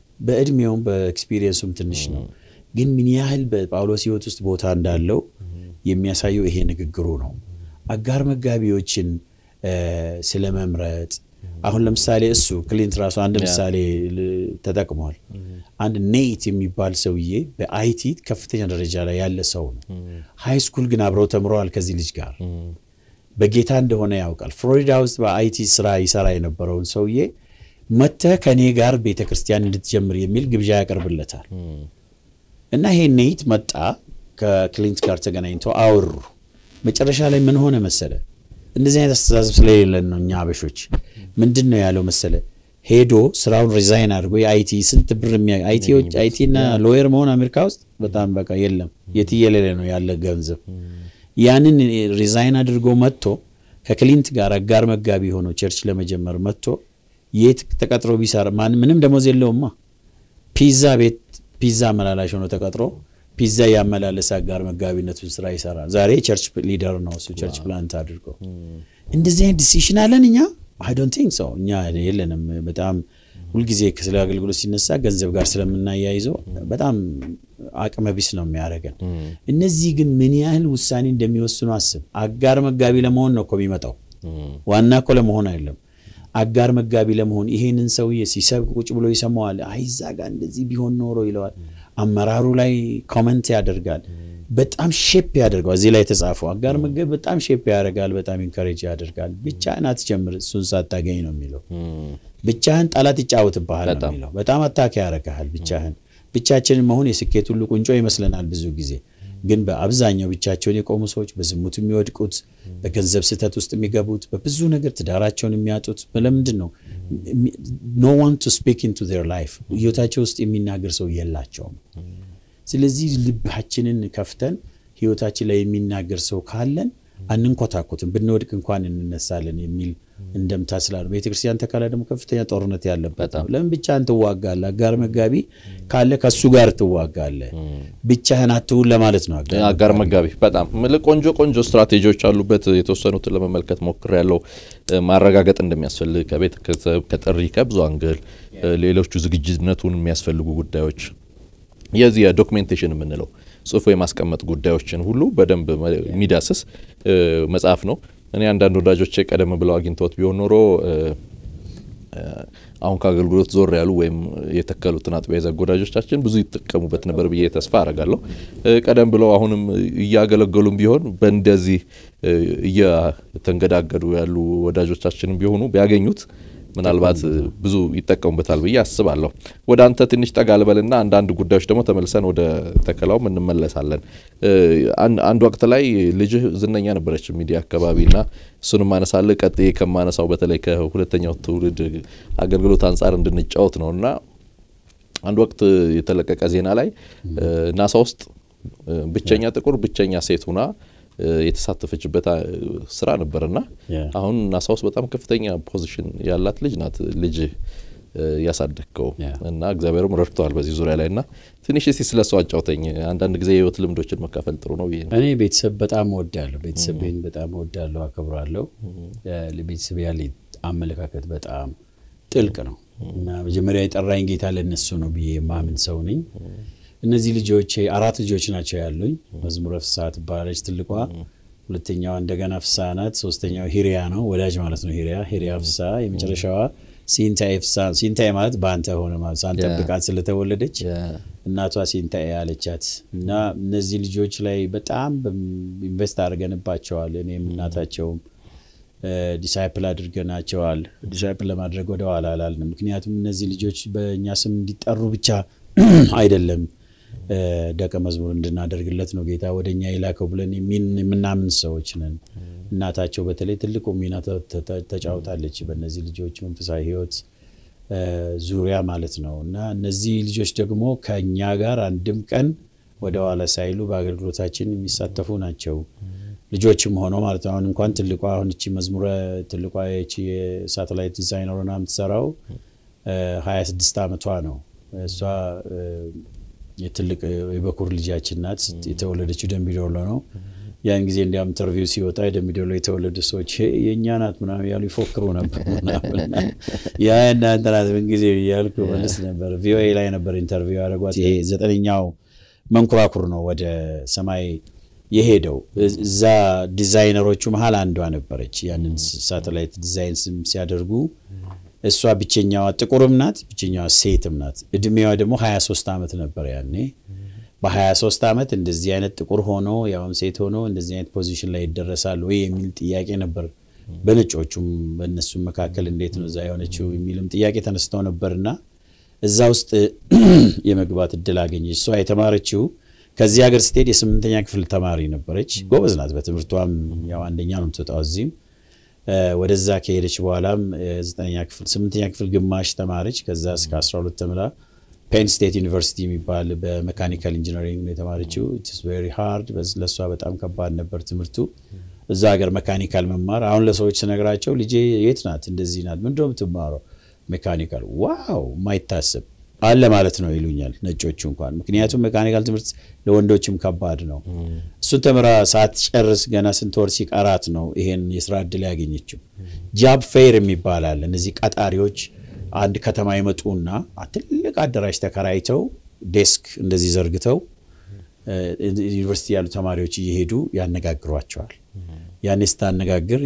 በእድሜውም በኤክስፒሪየንሱም ትንሽ ነው፣ ግን ምን ያህል በጳውሎስ ሕይወት ውስጥ ቦታ እንዳለው የሚያሳየው ይሄ ንግግሩ ነው። አጋር መጋቢዎችን ስለ መምረጥ አሁን ለምሳሌ እሱ ክሊንት ራሱ አንድ ምሳሌ ተጠቅሟል። አንድ ኔይት የሚባል ሰውዬ በአይቲ ከፍተኛ ደረጃ ላይ ያለ ሰው ነው። ሃይ ስኩል ግን አብረው ተምረዋል ከዚህ ልጅ ጋር በጌታ እንደሆነ ያውቃል። ፍሎሪዳ ውስጥ በአይቲ ስራ ይሰራ የነበረውን ሰውዬ መተህ ከእኔ ጋር ቤተ ክርስቲያን እንድትጀምር የሚል ግብዣ ያቀርብለታል። እና ይሄ ኔይት መጣ፣ ከክሊንት ጋር ተገናኝተው አወሩ። መጨረሻ ላይ ምን ሆነ መሰለ? እንደዚህ አይነት አስተሳሰብ ስለሌለን ነው እኛ አበሾች። ምንድን ነው ያለው መሰለ? ሄዶ ስራውን ሪዛይን አድርጎ የአይቲ ስንት ብር አይቲ እና ሎየር መሆን አሜሪካ ውስጥ በጣም በቃ የለም የትየሌለ ነው ያለ ገንዘብ ያንን ሪዛይን አድርጎ መጥቶ ከክሊንት ጋር አጋር መጋቢ ሆኖ ቸርች ለመጀመር መጥቶ የት ተቀጥሮ ቢሰራ ማን ምንም ደሞዝ የለውማ። ፒዛ ቤት ፒዛ አመላላሽ ሆኖ ተቀጥሮ ፒዛ ያመላለሰ አጋር መጋቢነቱን ስራ ይሰራል። ዛሬ ቸርች ሊደር ነው እሱ ቸርች ፕላንት አድርጎ። እንደዚህ አይነት ዲሲሽን አለን እኛ? አይ ዶንት ቲንክ ሶ እኛ የለንም። በጣም ሁልጊዜ ስለ አገልግሎት ሲነሳ ገንዘብ ጋር ስለምናያይዘው በጣም አቅመ ቢስ ነው የሚያደርገን። እነዚህ ግን ምን ያህል ውሳኔ እንደሚወስኑ አስብ። አጋር መጋቢ ለመሆን ነው እኮ የሚመጣው፣ ዋና እኮ ለመሆን አይደለም። አጋር መጋቢ ለመሆን ይሄንን ሰውዬ ሲሰብክ ቁጭ ብሎ ይሰማዋል። አይዛ ጋር እንደዚህ ቢሆን ኖሮ ይለዋል። አመራሩ ላይ ኮመንት ያደርጋል። በጣም ሼፕ ያደርገዋል። እዚህ ላይ የተጻፈው አጋር መጋቢ በጣም ሼፕ ያደርጋል፣ በጣም ኢንካሬጅ ያደርጋል። ብቻህን አትጀምር እሱን ሳታገኝ ነው የሚለው። ብቻህን ጠላት ይጫወትብሃል ነው የሚለው። በጣም አታክ ያደርግሃል ብቻህን። ብቻችንን መሆን የስኬት ሁሉ ቁንጮ ይመስለናል ብዙ ጊዜ ግን በአብዛኛው ብቻቸውን የቆሙ ሰዎች በዝሙት የሚወድቁት፣ በገንዘብ ስህተት ውስጥ የሚገቡት፣ በብዙ ነገር ትዳራቸውን የሚያጡት ለምንድን ነው? ኖ ዋን ቱ ስፒክ ኢንቱ ዜር ላይፍ ህይወታቸው ውስጥ የሚናገር ሰው የላቸውም። ስለዚህ ልባችንን ከፍተን ህይወታችን ላይ የሚናገር ሰው ካለን አንንኮታኮትም፣ ብንወድቅ እንኳን እንነሳለን የሚል እንደምታ ስላለ ቤተክርስቲያን ተካላ ደግሞ ከፍተኛ ጦርነት ያለበት ነው። ለምን ብቻህን ትዋጋለህ? አጋር መጋቢ ካለ ከሱ ጋር ትዋጋለህ። ብቻህን አትሁን ለማለት ነው። አጋር መጋቢ በጣም ቆንጆ ቆንጆ ስትራቴጂዎች አሉበት። የተወሰኑትን ለመመልከት ሞክር ያለው ማረጋገጥ እንደሚያስፈልግ ከቤተሰብ ከጥሪ ከብዙ አንግል ሌሎቹ ዝግጅነቱን የሚያስፈልጉ ጉዳዮች የዚህ የዶክሜንቴሽን የምንለው ጽሁፎ የማስቀመጥ ጉዳዮችን ሁሉ በደንብ የሚዳስስ መጽሐፍ ነው። እኔ አንዳንድ ወዳጆቼ ቀደም ብለው አግኝተውት ቢሆን ኖሮ አሁን ከአገልግሎት ዞር ያሉ ወይም የተከሉትን አጥቢያ የዘጉ ወዳጆቻችን ብዙ ይጠቀሙበት ነበር ብዬ ተስፋ አረጋለሁ። ቀደም ብለው አሁንም እያገለገሉም ቢሆን በእንደዚህ እየተንገዳገዱ ያሉ ወዳጆቻችንም ቢሆኑ ቢያገኙት ምናልባት ብዙ ይጠቀሙበታል ብዬ አስባለሁ። ወደ አንተ ትንሽ ጠጋ ልበልና አንዳንድ ጉዳዮች ደግሞ ተመልሰን ወደ ተከላውም እንመለሳለን። አንድ ወቅት ላይ ልጅህ ዝነኛ ነበረች ሚዲያ አካባቢና እሱንም አነሳለ ቀጥዬ ከማነሳው በተለይ ከሁለተኛው ትውልድ አገልግሎት አንጻር እንድንጫወት ነው እና አንድ ወቅት የተለቀቀ ዜና ላይ ናሳ ውስጥ ብቸኛ ጥቁር ብቸኛ ሴት ሁና የተሳተፈችበት ስራ ነበርና አሁን ናሳ ውስጥ በጣም ከፍተኛ ፖዚሽን ያላት ልጅ ናት ልጅ ያሳደግከው እና እግዚአብሔርም ረድተዋል በዚህ ዙሪያ ላይ እና ትንሽ እስቲ ስለ እሱ አጫውተኝ። አንዳንድ ጊዜ የህይወት ልምዶችን መካፈል ጥሩ ነው ብዬ ነው። እኔ ቤተሰብ በጣም እወዳለሁ። ቤተሰቤን በጣም እወዳለሁ፣ አከብራለሁ። ለቤተሰብ ያለኝ አመለካከት በጣም ጥልቅ ነው እና መጀመሪያ የጠራኝ ጌታ ለነሱ ነው ብዬ የማምን ሰው ነኝ። እነዚህ ልጆች አራት ልጆች ናቸው ያሉኝ። መዝሙረ ፍስሐ ትባላለች ትልቋ፣ ሁለተኛዋ እንደገና ፍስሐ ናት፣ ሶስተኛው ሂሪያ ነው ወዳጅ ማለት ነው። ሂሪያ ሂሪያ ፍስሐ፣ የመጨረሻዋ ሲንታኤ ፍስሐ። ሲንታኤ ማለት በአንተ ሆነ ማለት ሳንጠብቃት ስለተወለደች እናቷ ሲንታኤ አለቻት እና እነዚህ ልጆች ላይ በጣም ኢንቨስት አድርገንባቸዋል። እኔም እናታቸውም ዲሳይፕል አድርገናቸዋል። ዲሳይፕል ለማድረግ ወደ ኋላ አላልንም። ምክንያቱም እነዚህ ልጆች በእኛ ስም እንዲጠሩ ብቻ አይደለም ደቀ መዝሙር እንድናደርግለት ነው ጌታ ወደ እኛ የላከው ብለን የምናምን ሰዎች ነን። እናታቸው በተለይ ትልቁ ሚና ተጫውታለች በእነዚህ ልጆች መንፈሳዊ ሕይወት ዙሪያ ማለት ነው እና እነዚህ ልጆች ደግሞ ከእኛ ጋር አንድም ቀን ወደ ኋላ ሳይሉ በአገልግሎታችን የሚሳተፉ ናቸው። ልጆችም ሆነው ማለት ነው። አሁን እንኳን ትልቋ አሁን እቺ መዝሙረ ትልቋ ቺ የሳተላይት ዲዛይነር ሆና የምትሰራው ሀያ ስድስት ዓመቷ ነው። እሷ የትልቅ የበኩር ልጃችን ናት። የተወለደችው ደምቢዶሎ ነው። ያን ጊዜ እንዲያውም ኢንተርቪው ሲወጣ የደምቢዶሎ የተወለዱ ሰዎች የእኛ ናት ምናምን ያሉ ይፎክሩ ነበር። ያ እናንተ ናት ምን ጊዜ እያልኩ መልስ ነበር። ቪኦኤ ላይ ነበር ኢንተርቪው ያደረጓት። ይሄ ዘጠነኛው መንኮራኩር ነው ወደ ሰማይ የሄደው እዛ ዲዛይነሮቹ መሀል አንዷ ነበረች። ያንን ሳተላይት ዲዛይን ሲያደርጉ እሷ ብቸኛዋ ጥቁርም ናት፣ ብቸኛዋ ሴትም ናት። እድሜዋ ደግሞ 23 ዓመት ነበር ያኔ። በ23 ዓመት እንደዚህ አይነት ጥቁር ሆኖ ያውም ሴት ሆኖ እንደዚህ አይነት ፖዚሽን ላይ ይደረሳል ወይ የሚል ጥያቄ ነበር። በነጮቹም በእነሱም መካከል እንዴት ነው እዛ የሆነችው የሚልም ጥያቄ ተነስተው ነበርና እዛ ውስጥ የመግባት እድል አገኘች። እሷ የተማረችው ከዚህ ሀገር ስትሄድ የስምንተኛ ክፍል ተማሪ ነበረች። ጎበዝ ናት በትምህርቷም ያው አንደኛ ነው የምትወጣው እዚህም ወደዛ ከሄደች በኋላም ዘጠነኛ ክፍል ስምንተኛ ክፍል ግማሽ ተማረች። ከዛ እስከ 12 ተምራ ፔን ስቴት ዩኒቨርሲቲ የሚባል በሜካኒካል ኢንጂነሪንግ ነው የተማረችው። ኢትስ ቬሪ ሃርድ ለእሷ በጣም ከባድ ነበር ትምህርቱ እዛ ሀገር መካኒካል መማር። አሁን ለሰዎች ስነግራቸው ልጄ የት ናት እንደዚህ ናት ምንድን ነው የምትማረው? ሜካኒካል ዋው ማይታሰብ አለ ማለት ነው ይሉኛል ነጮቹ እንኳን። ምክንያቱም ሜካኒካል ትምህርት ለወንዶችም ከባድ ነው። እሱን ተምራ ሳትጨርስ ገና ስንት ወር ሲቀራት ነው ይሄን የስራ እድል ያገኘችው። ጃብ ፌር የሚባል አለ። እነዚህ ቀጣሪዎች አንድ ከተማ ይመጡና ትልቅ አዳራሽ ተከራይተው ዴስክ እንደዚህ ዘርግተው ዩኒቨርሲቲ ያሉ ተማሪዎች እየሄዱ ያነጋግሯቸዋል። ያኔ ስታነጋግር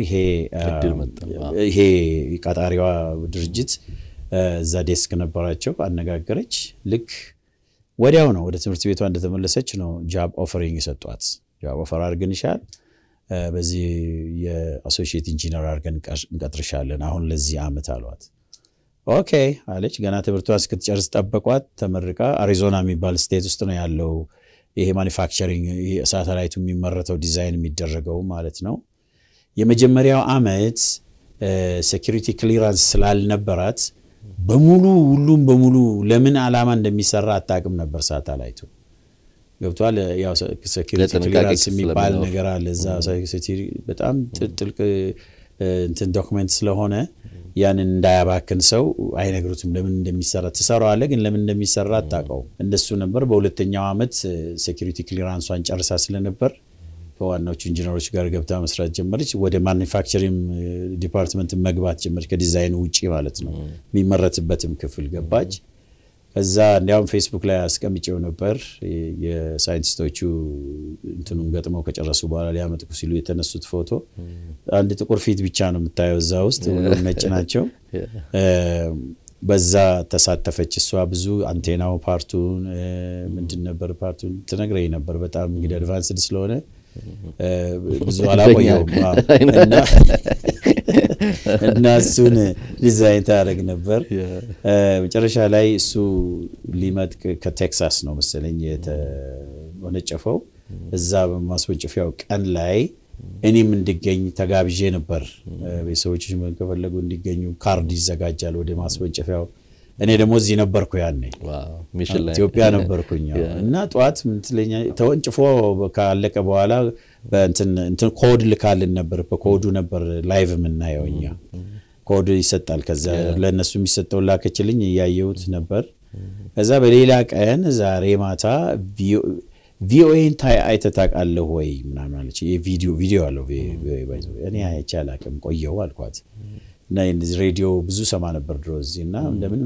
ይሄ ቀጣሪዋ ድርጅት እዛ ዴስክ ነበራቸው። አነጋገረች። ልክ ወዲያው ነው ወደ ትምህርት ቤቷ እንደተመለሰች ነው ጃብ ኦፈሪንግ የሰጧት። ጃብ ኦፈር አድርገንሻል፣ በዚህ የአሶሺየት ኢንጂነር አድርገን እንቀጥርሻለን አሁን ለዚህ ዓመት አሏት። ኦኬ አለች። ገና ትምህርቷን እስክትጨርስ ጠበቋት። ተመርቃ አሪዞና የሚባል ስቴት ውስጥ ነው ያለው ይሄ ማኒፋክቸሪንግ ሳተላይቱ የሚመረተው ዲዛይን የሚደረገው ማለት ነው። የመጀመሪያው ዓመት ሴኪሪቲ ክሊራንስ ስላልነበራት በሙሉ ሁሉም በሙሉ ለምን ዓላማ እንደሚሰራ አታውቅም ነበር ሳተላይቱ። ገብቷል። ያው ሴኪሪቲ ክሊራንስ የሚባል ነገር አለ እዛ በጣም ጥልቅ እንትን ዶክመንት ስለሆነ ያንን እንዳያባክን ሰው አይነግሩትም። ለምን እንደሚሰራ ትሰራዋለህ፣ ግን ለምን እንደሚሰራ አታውቀውም። እንደሱ ነበር። በሁለተኛው ዓመት ሴኪሪቲ ክሊራንሷን ጨርሳ ስለነበር ከዋናዎቹ ኢንጂነሮች ጋር ገብታ መስራት ጀመረች። ወደ ማኒፋክቸሪንግ ዲፓርትመንት መግባት ጀመረች፣ ከዲዛይኑ ውጭ ማለት ነው። የሚመረትበትም ክፍል ገባች። ከዛ እንዲያውም ፌስቡክ ላይ አስቀምጬው ነበር። የሳይንቲስቶቹ እንትኑን ገጥመው ከጨረሱ በኋላ ሊያመጥቁ ሲሉ የተነሱት ፎቶ አንድ ጥቁር ፊት ብቻ ነው የምታየው እዛ ውስጥ፣ ሁሉም ነጭ ናቸው። በዛ ተሳተፈች እሷ። ብዙ አንቴናው ፓርቱን ምንድን ነበር ፓርቱን ትነግረኝ ነበር። በጣም እንግዲህ አድቫንስድ ስለሆነ ብዙ አላቆየውም እና እሱን ዲዛይን ታደርግ ነበር። መጨረሻ ላይ እሱ ሊመጥቅ ከቴክሳስ ነው መሰለኝ የተወነጨፈው። እዛ በማስወንጨፊያው ቀን ላይ እኔም እንድገኝ ተጋብዤ ነበር። ቤተሰቦች ከፈለጉ እንዲገኙ ካርድ ይዘጋጃል ወደ ማስወንጨፊያው። እኔ ደግሞ እዚህ ነበርኩ ያኔ ኢትዮጵያ ነበርኩኝ እና ጠዋት ምትለኛ ተወንጭፎ ካለቀ በኋላ እንትን ኮድ ልካልን ነበር። በኮዱ ነበር ላይቭ የምናየው እኛ ኮድ ይሰጣል። ከዛ ለእነሱ የሚሰጠውን ላከችልኝ እያየሁት ነበር። ከዛ በሌላ ቀን ዛሬ ማታ ቪኦኤን አይተህ ታውቃለህ ወይ ምናምን አለች። ቪዲዮ ቪዲዮ አለው እኔ አይቼ አላውቅም ቆየው አልኳት። እና ሬዲዮ ብዙ ሰማ ነበር ድሮ እዚህ እና እንደምንም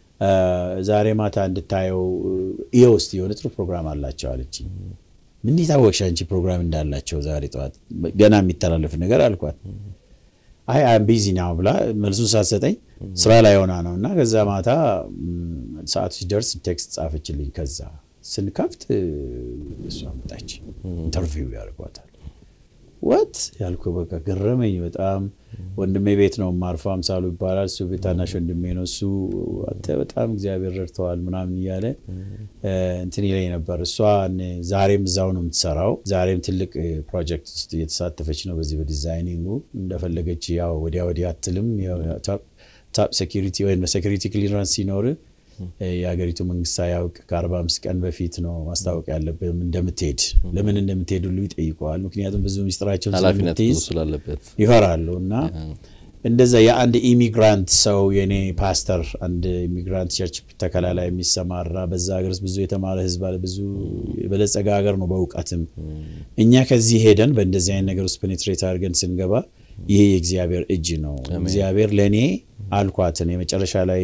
ዛሬ ማታ እንድታየው ይኸው እስኪ የሆነ ጥሩ ፕሮግራም አላቸው አለች። ምን የታወቅሽ አንቺ ፕሮግራም እንዳላቸው ዛሬ ጠዋት ገና የሚተላለፍ ነገር አልኳት። አይ አም ቢዚ ናው ብላ መልሱን ሳትሰጠኝ ስራ ላይ ሆና ነው እና ከዛ ማታ ሰዓቱ ሲደርስ ቴክስት ጻፈችልኝ። ከዛ ስንከፍት እሷ መጣች። ኢንተርቪው ያደርጓታል። ወት ያልኩ በቃ ገረመኝ በጣም። ወንድሜ ቤት ነው ማርፎ አምሳሉ ይባላል። እሱ ቤት ታናሽ ወንድሜ ነው። እሱ አንተ በጣም እግዚአብሔር ረድተዋል ምናምን እያለ እንትን ይለኝ ነበር። እሷ ዛሬም እዛው ነው የምትሰራው። ዛሬም ትልቅ ፕሮጀክት ውስጥ እየተሳተፈች ነው። በዚህ በዲዛይኒንጉ እንደፈለገች ያው ወዲያ ወዲያ አትልም። ታፕ ሴኪሪቲ ወይም ሴኪሪቲ ክሊራንስ ሲኖር የሀገሪቱ መንግስት ሳያውቅ ከ45 ቀን በፊት ነው ማስታወቅ ያለብህ እንደምትሄድ። ለምን እንደምትሄድ ሁሉ ይጠይቀዋል። ምክንያቱም ብዙ ሚስጥራቸውን ስለምትይዝ ይፈራሉ። እና እንደዛ የአንድ ኢሚግራንት ሰው የኔ ፓስተር አንድ ኢሚግራንት ቸርች ተከላ ላይ የሚሰማራ በዛ ሀገር ውስጥ ብዙ የተማረ ህዝብ አለ። ብዙ የበለጸገ ሀገር ነው በእውቀትም። እኛ ከዚህ ሄደን በእንደዚህ አይነት ነገር ውስጥ ፔኔትሬት አድርገን ስንገባ ይሄ የእግዚአብሔር እጅ ነው። እግዚአብሔር ለእኔ አልኳትን የመጨረሻ ላይ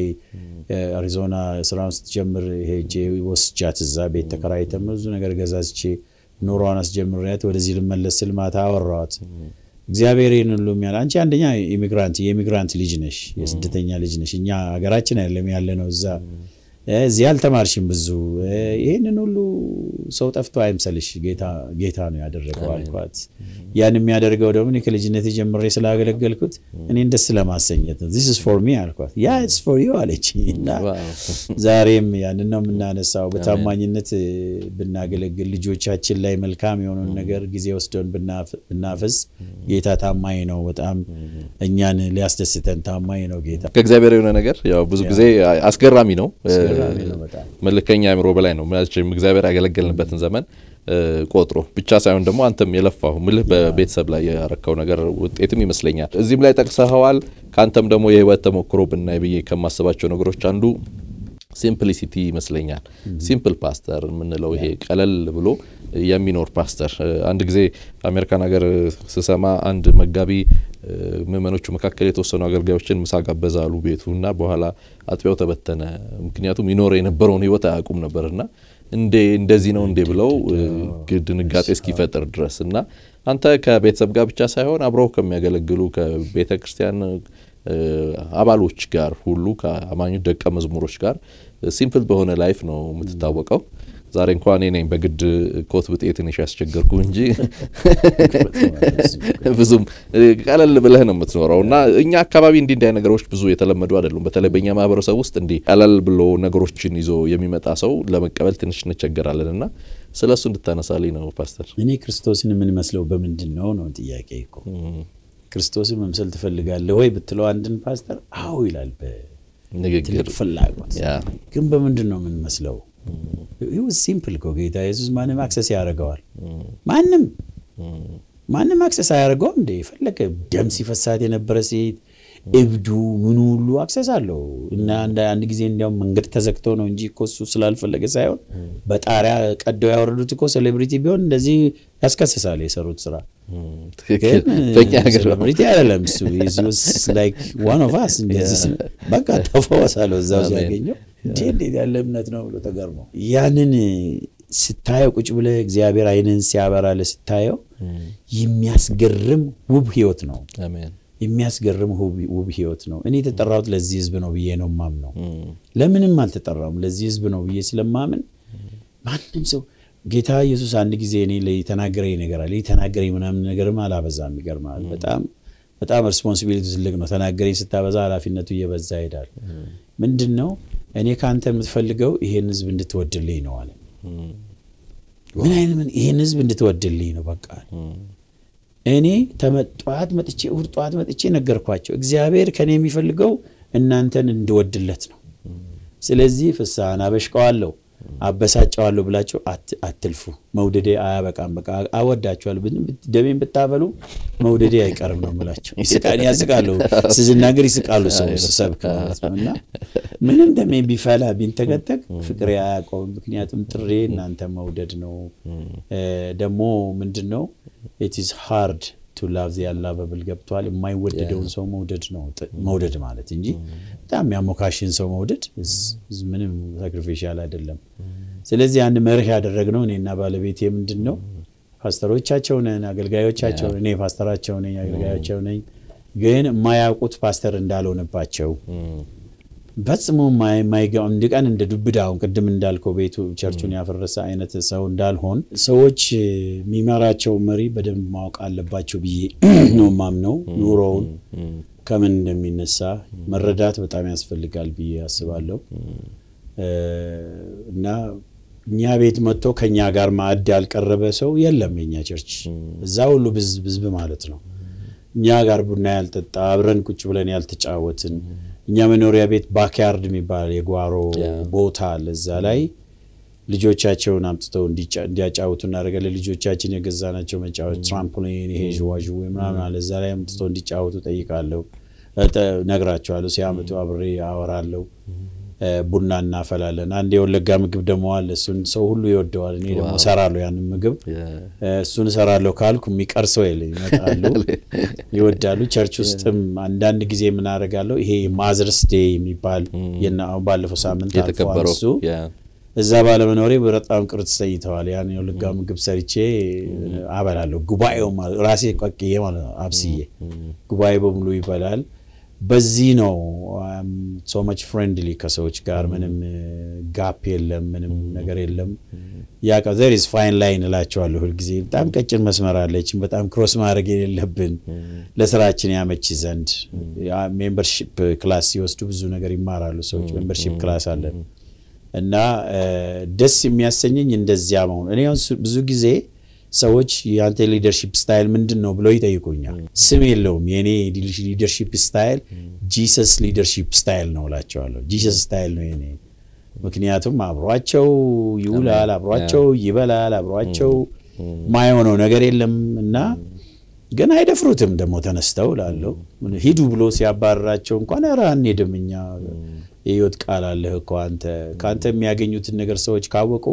አሪዞና ስራውን ስትጀምር ሄጄ ወስጃት እዛ ቤት ተከራይተን ብዙ ነገር ገዛዝቼ ኑሯን አስጀምሪያት ወደዚህ ልመለስ ስል ማታ አወራኋት። እግዚአብሔር ይህን ሁሉ የሚያል አንቺ አንደኛ ኢሚግራንት የኢሚግራንት ልጅ ነሽ፣ የስደተኛ ልጅ ነሽ። እኛ ሀገራችን አይደለም ያለ ነው እዛ እዚህ አልተማርሽም ብዙ ይህንን ሁሉ ሰው ጠፍቶ አይምሰልሽ፣ ጌታ ነው ያደረገው አልኳት። ያን የሚያደርገው ደግሞ እኔ ከልጅነት ጀምሬ ስላገለገልኩት እኔን ደስ ለማሰኘት ነው። ዚስ ኢዝ ፎር ሚ አልኳት። ያ ኢትስ ፎር ዩ አለች። እና ዛሬም ያንን ነው የምናነሳው። በታማኝነት ብናገለግል ልጆቻችን ላይ መልካም የሆነውን ነገር ጊዜ ወስደን ብናፈስ ጌታ ታማኝ ነው። በጣም እኛን ሊያስደስተን ታማኝ ነው ጌታ። ከእግዚአብሔር የሆነ ነገር ያው ብዙ ጊዜ አስገራሚ ነው መለከኛ አእምሮ በላይ ነው። እግዚአብሔር ያገለገልንበትን ዘመን ቆጥሮ ብቻ ሳይሆን ደግሞ አንተም የለፋሁ ምልህ በቤተሰብ ላይ ያረካው ነገር ውጤትም ይመስለኛል። እዚህም ላይ ጠቅሰኸዋል። ከአንተም ደግሞ የህይወት ተሞክሮ ብናይ ብዬ ከማስባቸው ነገሮች አንዱ ሲምፕሊሲቲ ይመስለኛል። ሲምፕል ፓስተር የምንለው ይሄ ቀለል ብሎ የሚኖር ፓስተር። አንድ ጊዜ አሜሪካን ሀገር ስሰማ አንድ መጋቢ ምዕመኖቹ መካከል የተወሰኑ አገልጋዮችን ምሳ ጋበዛ አሉ ቤቱ እና በኋላ አጥቢያው ተበተነ። ምክንያቱም ይኖር የነበረውን ህይወት አያውቁም ነበርና እንዴ እንደዚህ ነው እንዴ ብለው ድንጋጤ እስኪፈጥር ድረስ እና አንተ ከቤተሰብ ጋር ብቻ ሳይሆን አብረው ከሚያገለግሉ ከቤተ ክርስቲያን አባሎች ጋር ሁሉ ከአማኞች ደቀ መዝሙሮች ጋር ሲምፕል በሆነ ላይፍ ነው የምትታወቀው። ዛሬ እንኳን እኔ ነኝ በግድ ኮት ብጤ ትንሽ ያስቸገርኩ እንጂ ብዙም ቀለል ብለህ ነው የምትኖረው እና እኛ አካባቢ እንዲህ እንዲህ ነገሮች ብዙ የተለመዱ አይደሉም። በተለይ በእኛ ማህበረሰብ ውስጥ እንዲህ ቀለል ብሎ ነገሮችን ይዞ የሚመጣ ሰው ለመቀበል ትንሽ እንቸገራለን እና ስለ እሱ እንድታነሳልኝ ነው ፓስተር። እኔ ክርስቶስን የምንመስለው በምንድን ነው ነው ጥያቄ እኮ ክርስቶስን መምሰል ትፈልጋለህ ወይ ብትለው አንድን ፓስተር አዎ ይላል በትልቅ ፍላጎት። ግን በምንድን ነው የምንመስለው? ሲምፕል እኮ ጌታ ኢየሱስ ማንም አክሰስ ያደርገዋል። ማንም ማንም አክሰስ አያደርገውም። እንደ የፈለገ ደም ሲፈሳት የነበረ ሴት እብዱ ምኑ ሁሉ አክሰስ አለው እና አንድ ጊዜ እንዲያውም መንገድ ተዘግቶ ነው እንጂ እኮ እሱ ስላልፈለገ ሳይሆን በጣሪያ ቀደው ያወረዱት እኮ ሴሌብሪቲ ቢሆን እንደዚህ ያስከስሳል የሰሩት ስራ። ሴሌብሪቲ አይደለም እሱ ዋን ኦፍ አስ በቃ ተፈወሳለሁ እዛው ሲያገኘው እንዴ እንዴት ያለ እምነት ነው ብሎ ተገርሞ ያንን ስታየው ቁጭ ብለህ እግዚአብሔር አይንን ሲያበራለ ስታየው የሚያስገርም ውብ ህይወት ነው። የሚያስገርም ውብ ህይወት ነው። እኔ የተጠራሁት ለዚህ ህዝብ ነው ብዬ ነው ማምነው። ለምንም አልተጠራውም ለዚህ ህዝብ ነው ብዬ ስለማምን ማንም ሰው ጌታ ኢየሱስ አንድ ጊዜ እኔ የተናገረኝ ነገር አለ የተናገረኝ ምናምን ነገርም አላበዛም። ይገርማል። በጣም በጣም ሪስፖንሲቢሊቲ ትልቅ ነው። ተናገረኝ ስታበዛ ኃላፊነቱ እየበዛ ይሄዳል። ምንድን ነው እኔ ከአንተ የምትፈልገው ይሄን ህዝብ እንድትወድልኝ ነው አለ። ምን አይነት ይሄን ህዝብ እንድትወድልኝ ነው በቃ እኔ ጠዋት መጥቼ እሑድ ጠዋት መጥቼ ነገርኳቸው። እግዚአብሔር ከኔ የሚፈልገው እናንተን እንድወድለት ነው። ስለዚህ ፍስሐን አበሽቀዋለሁ፣ አበሳጨዋለሁ ብላቸው አትልፉ። መውደዴ አያበቃም። በቃ አወዳቸዋለሁ። ደሜን ብታበሉ መውደዴ አይቀርም ነው የምላቸው። ያስቃሉ፣ ስናገር ይስቃሉ። ሰው ስሰብክ ማለት ነው። እና ምንም ደሜ ቢፈላ ቢንተገተግ ፍቅሬ አያውቀውም። ምክንያቱም ጥሬ እናንተ መውደድ ነው። ደግሞ ምንድን ነው ኢት ኢዝ ሃርድ ቱ ላቭ ዚ አንላቨብል ገብቷል። የማይወደደውን ሰው መውደድ ነው መውደድ ማለት እንጂ በጣም የሚያሞካሽን ሰው መውደድ ምንም ሳክሪፊሻል አይደለም። ስለዚህ አንድ መርህ ያደረግነው እኔና ባለቤቴ ምንድን ነው ፓስተሮቻቸው ነን፣ አገልጋዮቻቸው እኔ ፓስተራቸው ነኝ፣ አገልጋዮቻቸው ነኝ። ግን የማያውቁት ፓስተር እንዳልሆነባቸው ፈጽሞ አንድ ቀን እንደ ዱብዳ አሁን ቅድም እንዳልከው ቤቱ ቸርቹን ያፈረሰ አይነት ሰው እንዳልሆን ሰዎች የሚመራቸው መሪ በደንብ ማወቅ አለባቸው ብዬ ነው ማምነው። ኑሮውን ከምን እንደሚነሳ መረዳት በጣም ያስፈልጋል ብዬ አስባለሁ። እና እኛ ቤት መጥቶ ከኛ ጋር ማዕድ ያልቀረበ ሰው የለም። የኛ ቸርች እዛ ሁሉ ብዝብ ማለት ነው። እኛ ጋር ቡና ያልጠጣ አብረን ቁጭ ብለን ያልተጫወትን እኛ መኖሪያ ቤት ባክያርድ የሚባል የጓሮ ቦታ አለ። እዛ ላይ ልጆቻቸውን አምጥተው እንዲያጫውቱ እናደርጋለን። ልጆቻችን የገዛናቸው መጫወት ትራምፖሊን፣ ይሄ ዥዋዥዌ ምናምን አለ። እዛ ላይ አምጥተው እንዲጫወቱ ጠይቃለሁ፣ ነግራቸዋለሁ። ሲያመጡ አብሬ አወራለሁ። ቡና እናፈላለን። አንድ የወለጋ ምግብ ደግሞ አለ። እሱን ሰው ሁሉ ይወደዋል። እኔ ደግሞ እሰራለሁ ያንን ምግብ እሱን እሰራለሁ ካልኩ የሚቀር ሰው የለ። ይመጣሉ፣ ይወዳሉ። ቸርች ውስጥም አንዳንድ ጊዜ የምናደርጋለሁ ይሄ ማዘርስ ዴይ የሚባል ባለፈው ሳምንት አልፏል። እሱ እዛ ባለመኖሬ በጣም ቅር ተሰኝተዋል። ያን ልጋ ምግብ ሰርቼ አበላለሁ። ጉባኤው ራሴ ቀቅዬ ማለት ነው አብስዬ ጉባኤ በሙሉ ይበላል። በዚህ ነው ሶ መች ፍሬንድሊ ከሰዎች ጋር ምንም ጋፕ የለም፣ ምንም ነገር የለም። ያ ዘር ኢዝ ፋይን ላይን እላቸዋለሁ ሁልጊዜ። በጣም ቀጭን መስመር አለችን፣ በጣም ክሮስ ማድረግ የሌለብን ለስራችን ያመች ዘንድ። ሜምበርሺፕ ክላስ ሲወስዱ ብዙ ነገር ይማራሉ ሰዎች። ሜምበርሺፕ ክላስ አለን እና ደስ የሚያሰኘኝ እንደዚያ መሆኑ። እኔ ብዙ ጊዜ ሰዎች የአንተ ሊደርሺፕ ስታይል ምንድን ነው ብለው ይጠይቁኛል። ስም የለውም። የእኔ ሊደርሺፕ ስታይል ጂሰስ ሊደርሺፕ ስታይል ነው እላቸዋለሁ። ጂሰስ ስታይል ነው የኔ። ምክንያቱም አብሯቸው ይውላል፣ አብሯቸው ይበላል፣ አብሯቸው ማይሆነው ነገር የለም እና ግን አይደፍሩትም ደግሞ ተነስተው ላለው ሂዱ ብሎ ሲያባረራቸው እንኳን ኧረ አንሄድም እኛ የህይወት ቃል አለህ እኮ አንተ ከአንተ የሚያገኙትን ነገር ሰዎች ካወቁ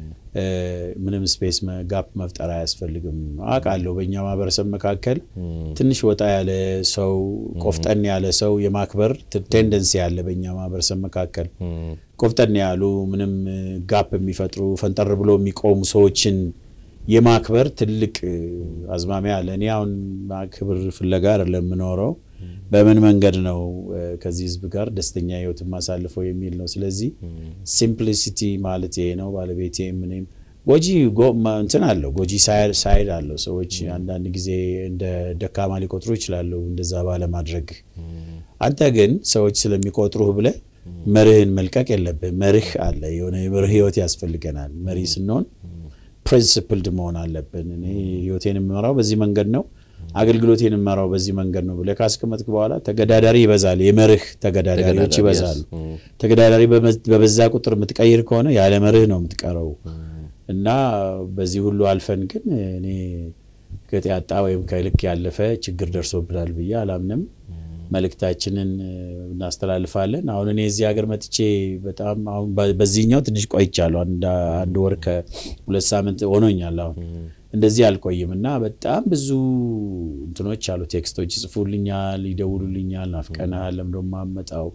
ምንም ስፔስ ጋፕ መፍጠር አያስፈልግም። አውቃለሁ በእኛ ማህበረሰብ መካከል ትንሽ ወጣ ያለ ሰው ቆፍጠን ያለ ሰው የማክበር ቴንደንሲ ያለ በእኛ ማህበረሰብ መካከል ቆፍጠን ያሉ ምንም ጋፕ የሚፈጥሩ ፈንጠር ብሎ የሚቆሙ ሰዎችን የማክበር ትልቅ አዝማሚያ አለ። እኔ አሁን ክብር ፍለጋ አይደለም የምኖረው በምን መንገድ ነው ከዚህ ህዝብ ጋር ደስተኛ ህይወት የማሳልፈው የሚል ነው። ስለዚህ ሲምፕሊሲቲ ማለት ይሄ ነው። ባለቤቴ ምንም ጎጂ እንትን አለው፣ ጎጂ ሳይድ አለው። ሰዎች አንዳንድ ጊዜ እንደ ደካማ ሊቆጥሩ ይችላሉ እንደዛ ባለማድረግ። አንተ ግን ሰዎች ስለሚቆጥሩህ ብለህ መርህን መልቀቅ የለብህ። መርህ አለ፣ የሆነ የመርህ ህይወት ያስፈልገናል። መሪ ስንሆን ፕሪንስፕልድ መሆን አለብን። እኔ ህይወቴን የምመራው በዚህ መንገድ ነው አገልግሎቴን የምመራው በዚህ መንገድ ነው ብለህ ካስቀመጥክ በኋላ ተገዳዳሪ ይበዛል። የመርህ ተገዳዳሪዎች ይበዛሉ። ተገዳዳሪ በበዛ ቁጥር የምትቀይር ከሆነ ያለ መርህ ነው የምትቀረው እና በዚህ ሁሉ አልፈን ግን እኔ ቅጥ ያጣ ወይም ከልክ ያለፈ ችግር ደርሶብናል ብዬ አላምንም። መልእክታችንን እናስተላልፋለን። አሁን እኔ እዚህ ሀገር መጥቼ በጣም አሁን በዚህኛው ትንሽ ቆይቻለሁ። አንድ ወር ከሁለት ሳምንት ሆኖኛል አሁን እንደዚህ አልቆይም እና በጣም ብዙ እንትኖች አሉ። ቴክስቶች ይጽፉልኛል፣ ይደውሉልኛል። ናፍቀናል፣ ለምዶ ማመጣው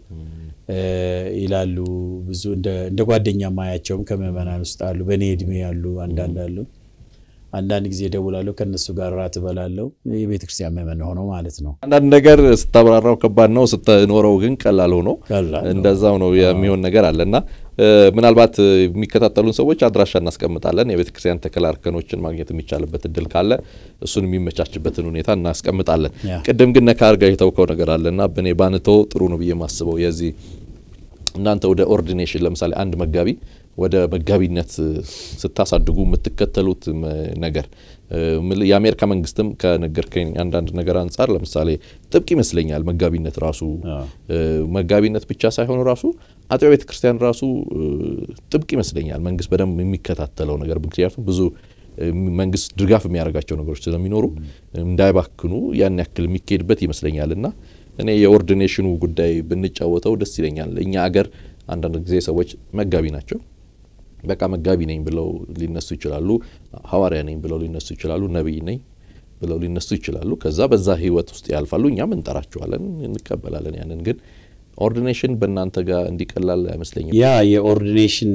ይላሉ። ብዙ እንደ ጓደኛ ማያቸውም ከምዕመናን ውስጥ አሉ። በእኔ እድሜ ያሉ አንዳንድ አሉ። አንዳንድ ጊዜ እደውላለሁ፣ ከእነሱ ጋር ራት እበላለሁ። የቤተ ክርስቲያን ምዕመን ሆነው ማለት ነው። አንዳንድ ነገር ስታብራራው ከባድ ነው፣ ስትኖረው ግን ቀላል ሆኖ እንደዛው ነው የሚሆን ነገር አለ እና ምናልባት የሚከታተሉን ሰዎች አድራሻ እናስቀምጣለን። የቤተ ክርስቲያን ተከላ እርከኖችን ማግኘት የሚቻልበት እድል ካለ እሱን የሚመቻችበትን ሁኔታ እናስቀምጣለን። ቅድም ግን ነካ አድርጋ የተውከው ነገር አለ እና በእኔ ባንተው ጥሩ ነው ብዬ የማስበው የዚህ እናንተ ወደ ኦርዲኔሽን ለምሳሌ አንድ መጋቢ ወደ መጋቢነት ስታሳድጉ የምትከተሉት ነገር የአሜሪካ መንግስትም ከነገርከኝ አንዳንድ ነገር አንጻር ለምሳሌ ጥብቅ ይመስለኛል። መጋቢነት ራሱ መጋቢነት ብቻ ሳይሆን ራሱ አጥቢያ ቤተ ክርስቲያን ራሱ ጥብቅ ይመስለኛል። መንግስት በደንብ የሚከታተለው ነገር ምክንያቱም ብዙ መንግስት ድጋፍ የሚያደርጋቸው ነገሮች ስለሚኖሩ እንዳይባክኑ ያን ያክል የሚካሄድበት ይመስለኛል እና እኔ የኦርዲኔሽኑ ጉዳይ ብንጫወተው ደስ ይለኛል። እኛ አገር አንዳንድ ጊዜ ሰዎች መጋቢ ናቸው በቃ መጋቢ ነኝ ብለው ሊነሱ ይችላሉ። ሐዋርያ ነኝ ብለው ሊነሱ ይችላሉ። ነቢይ ነኝ ብለው ሊነሱ ይችላሉ። ከዛ በዛ ህይወት ውስጥ ያልፋሉ። እኛም እንጠራቸዋለን፣ እንቀበላለን። ያንን ግን ኦርዲኔሽን በእናንተ ጋር እንዲቀላል አይመስለኝም። ያ የኦርዲኔሽን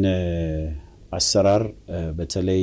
አሰራር በተለይ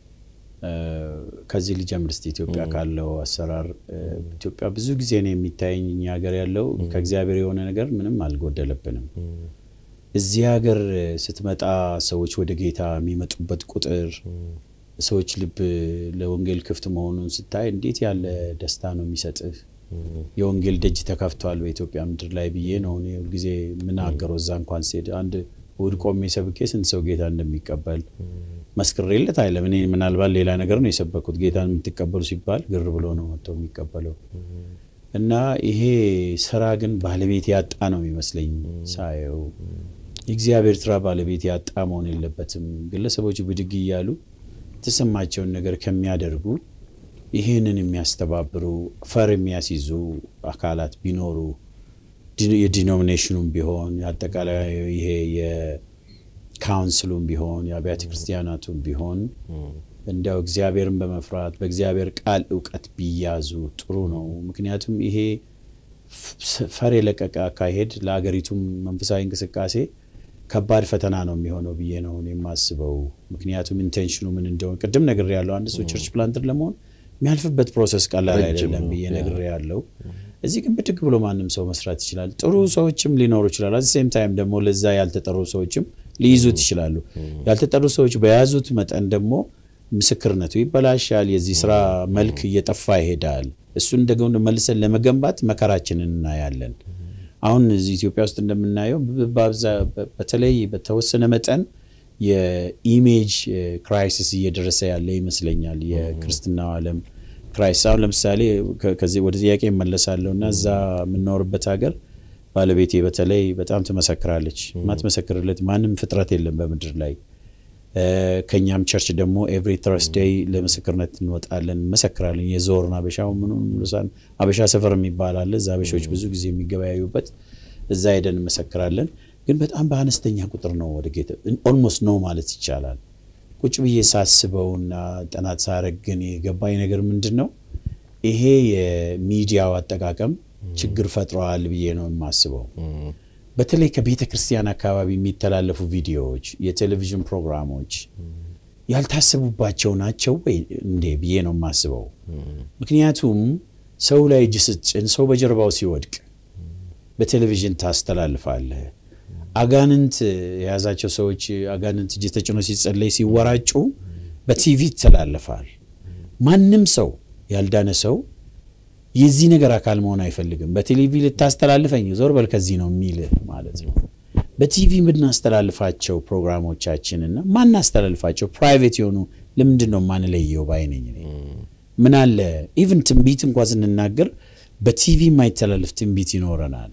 ከዚህ ልጀምር እስቲ ኢትዮጵያ ካለው አሰራር ኢትዮጵያ ብዙ ጊዜ ነው የሚታየኝ እኛ ሀገር ያለው ከእግዚአብሔር የሆነ ነገር ምንም አልጎደለብንም። እዚህ ሀገር ስትመጣ ሰዎች ወደ ጌታ የሚመጡበት ቁጥር ሰዎች ልብ ለወንጌል ክፍት መሆኑን ስታይ እንዴት ያለ ደስታ ነው የሚሰጥህ። የወንጌል ደጅ ተከፍቷል በኢትዮጵያ ምድር ላይ ብዬ ነው እኔ ሁልጊዜ የምናገረው። እዛ እንኳን ስሄድ አንድ እሑድ ቆሜ ሰብኬ ስንት ሰው ጌታ እንደሚቀበል መስክሬለት አይለም። እኔ ምናልባት ሌላ ነገር ነው የሰበኩት። ጌታን የምትቀበሉ ሲባል ግር ብሎ ነው መጥተው የሚቀበለው እና ይሄ ስራ ግን ባለቤት ያጣ ነው የሚመስለኝ ሳየው። የእግዚአብሔር ስራ ባለቤት ያጣ መሆን የለበትም። ግለሰቦች ብድግ እያሉ የተሰማቸውን ነገር ከሚያደርጉ ይህንን የሚያስተባብሩ ፈር የሚያስይዙ አካላት ቢኖሩ የዲኖሚኔሽኑም ቢሆን አጠቃላይ ይሄ የካውንስሉም ቢሆን የአብያተ ክርስቲያናቱም ቢሆን እንዲያው እግዚአብሔርን በመፍራት በእግዚአብሔር ቃል እውቀት ቢያዙ ጥሩ ነው። ምክንያቱም ይሄ ፈር የለቀቀ አካሄድ ለአገሪቱም መንፈሳዊ እንቅስቃሴ ከባድ ፈተና ነው የሚሆነው ብዬ ነው የማስበው። ምክንያቱም ኢንቴንሽኑ ምን እንደሆነ ቅድም ነግሬ ያለው አንድ ሰው ቸርች ፕላንተር ለመሆን የሚያልፍበት ፕሮሰስ ቀላል አይደለም ብዬ ነግሬ ያለው። እዚህ ግን ብድግ ብሎ ማንም ሰው መስራት ይችላል። ጥሩ ሰዎችም ሊኖሩ ይችላሉ። አት ሴም ታይም ደግሞ ለዛ ያልተጠሩ ሰዎችም ሊይዙት ይችላሉ። ያልተጠሩ ሰዎች በያዙት መጠን ደግሞ ምስክርነቱ ይበላሻል። የዚህ ስራ መልክ እየጠፋ ይሄዳል። እሱን ደግሞ መልሰን ለመገንባት መከራችንን እናያለን። አሁን እዚህ ኢትዮጵያ ውስጥ እንደምናየው በተለይ በተወሰነ መጠን የኢሜጅ ክራይሲስ እየደረሰ ያለ ይመስለኛል። የክርስትናው ዓለም ክራይሲስ አሁን ለምሳሌ ከዚህ ወደ ጥያቄ እመለሳለሁ እና እዛ የምንኖርበት ሀገር ባለቤቴ በተለይ በጣም ትመሰክራለች። ማትመሰክርለት ማንም ፍጥረት የለም በምድር ላይ። ከእኛም ቸርች ደግሞ ኤቭሪ ተርስዴይ ለምስክርነት እንወጣለን፣ እንመሰክራለን። የዞርን አበሻው ምኑን አበሻ ሰፈር የሚባል አለ። እዛ አበሻዎች ብዙ ጊዜ የሚገበያዩበት እዛ ሄደን እንመሰክራለን። ግን በጣም በአነስተኛ ቁጥር ነው ወደ ጌታ ኦልሞስት ነው ማለት ይቻላል። ቁጭ ብዬ ሳስበውና ጥናት ሳረግ ግን የገባኝ ነገር ምንድን ነው ይሄ የሚዲያው አጠቃቀም ችግር ፈጥረዋል ብዬ ነው የማስበው። በተለይ ከቤተ ክርስቲያን አካባቢ የሚተላለፉ ቪዲዮዎች፣ የቴሌቪዥን ፕሮግራሞች ያልታሰቡባቸው ናቸው ወይ እንዴ ብዬ ነው የማስበው። ምክንያቱም ሰው ላይ እጅ ስጭን ሰው በጀርባው ሲወድቅ በቴሌቪዥን ታስተላልፋለህ። አጋንንት የያዛቸው ሰዎች አጋንንት እጅ ተጭኖ ሲጸለይ ሲወራጩ በቲቪ ይተላለፋል። ማንም ሰው ያልዳነ ሰው የዚህ ነገር አካል መሆን አይፈልግም። በቴሌቪ ልታስተላልፈኝ ዞር በል ከዚህ ነው የሚል ማለት ነው። በቲቪ የምናስተላልፋቸው ፕሮግራሞቻችንና ማናስተላልፋቸው ፕራይቬት የሆኑ ለምንድን ነው ማንለየው ባይነኝ ምን አለ ኢቭን ትንቢት እንኳ ስንናገር በቲቪ የማይተላለፍ ትንቢት ይኖረናል።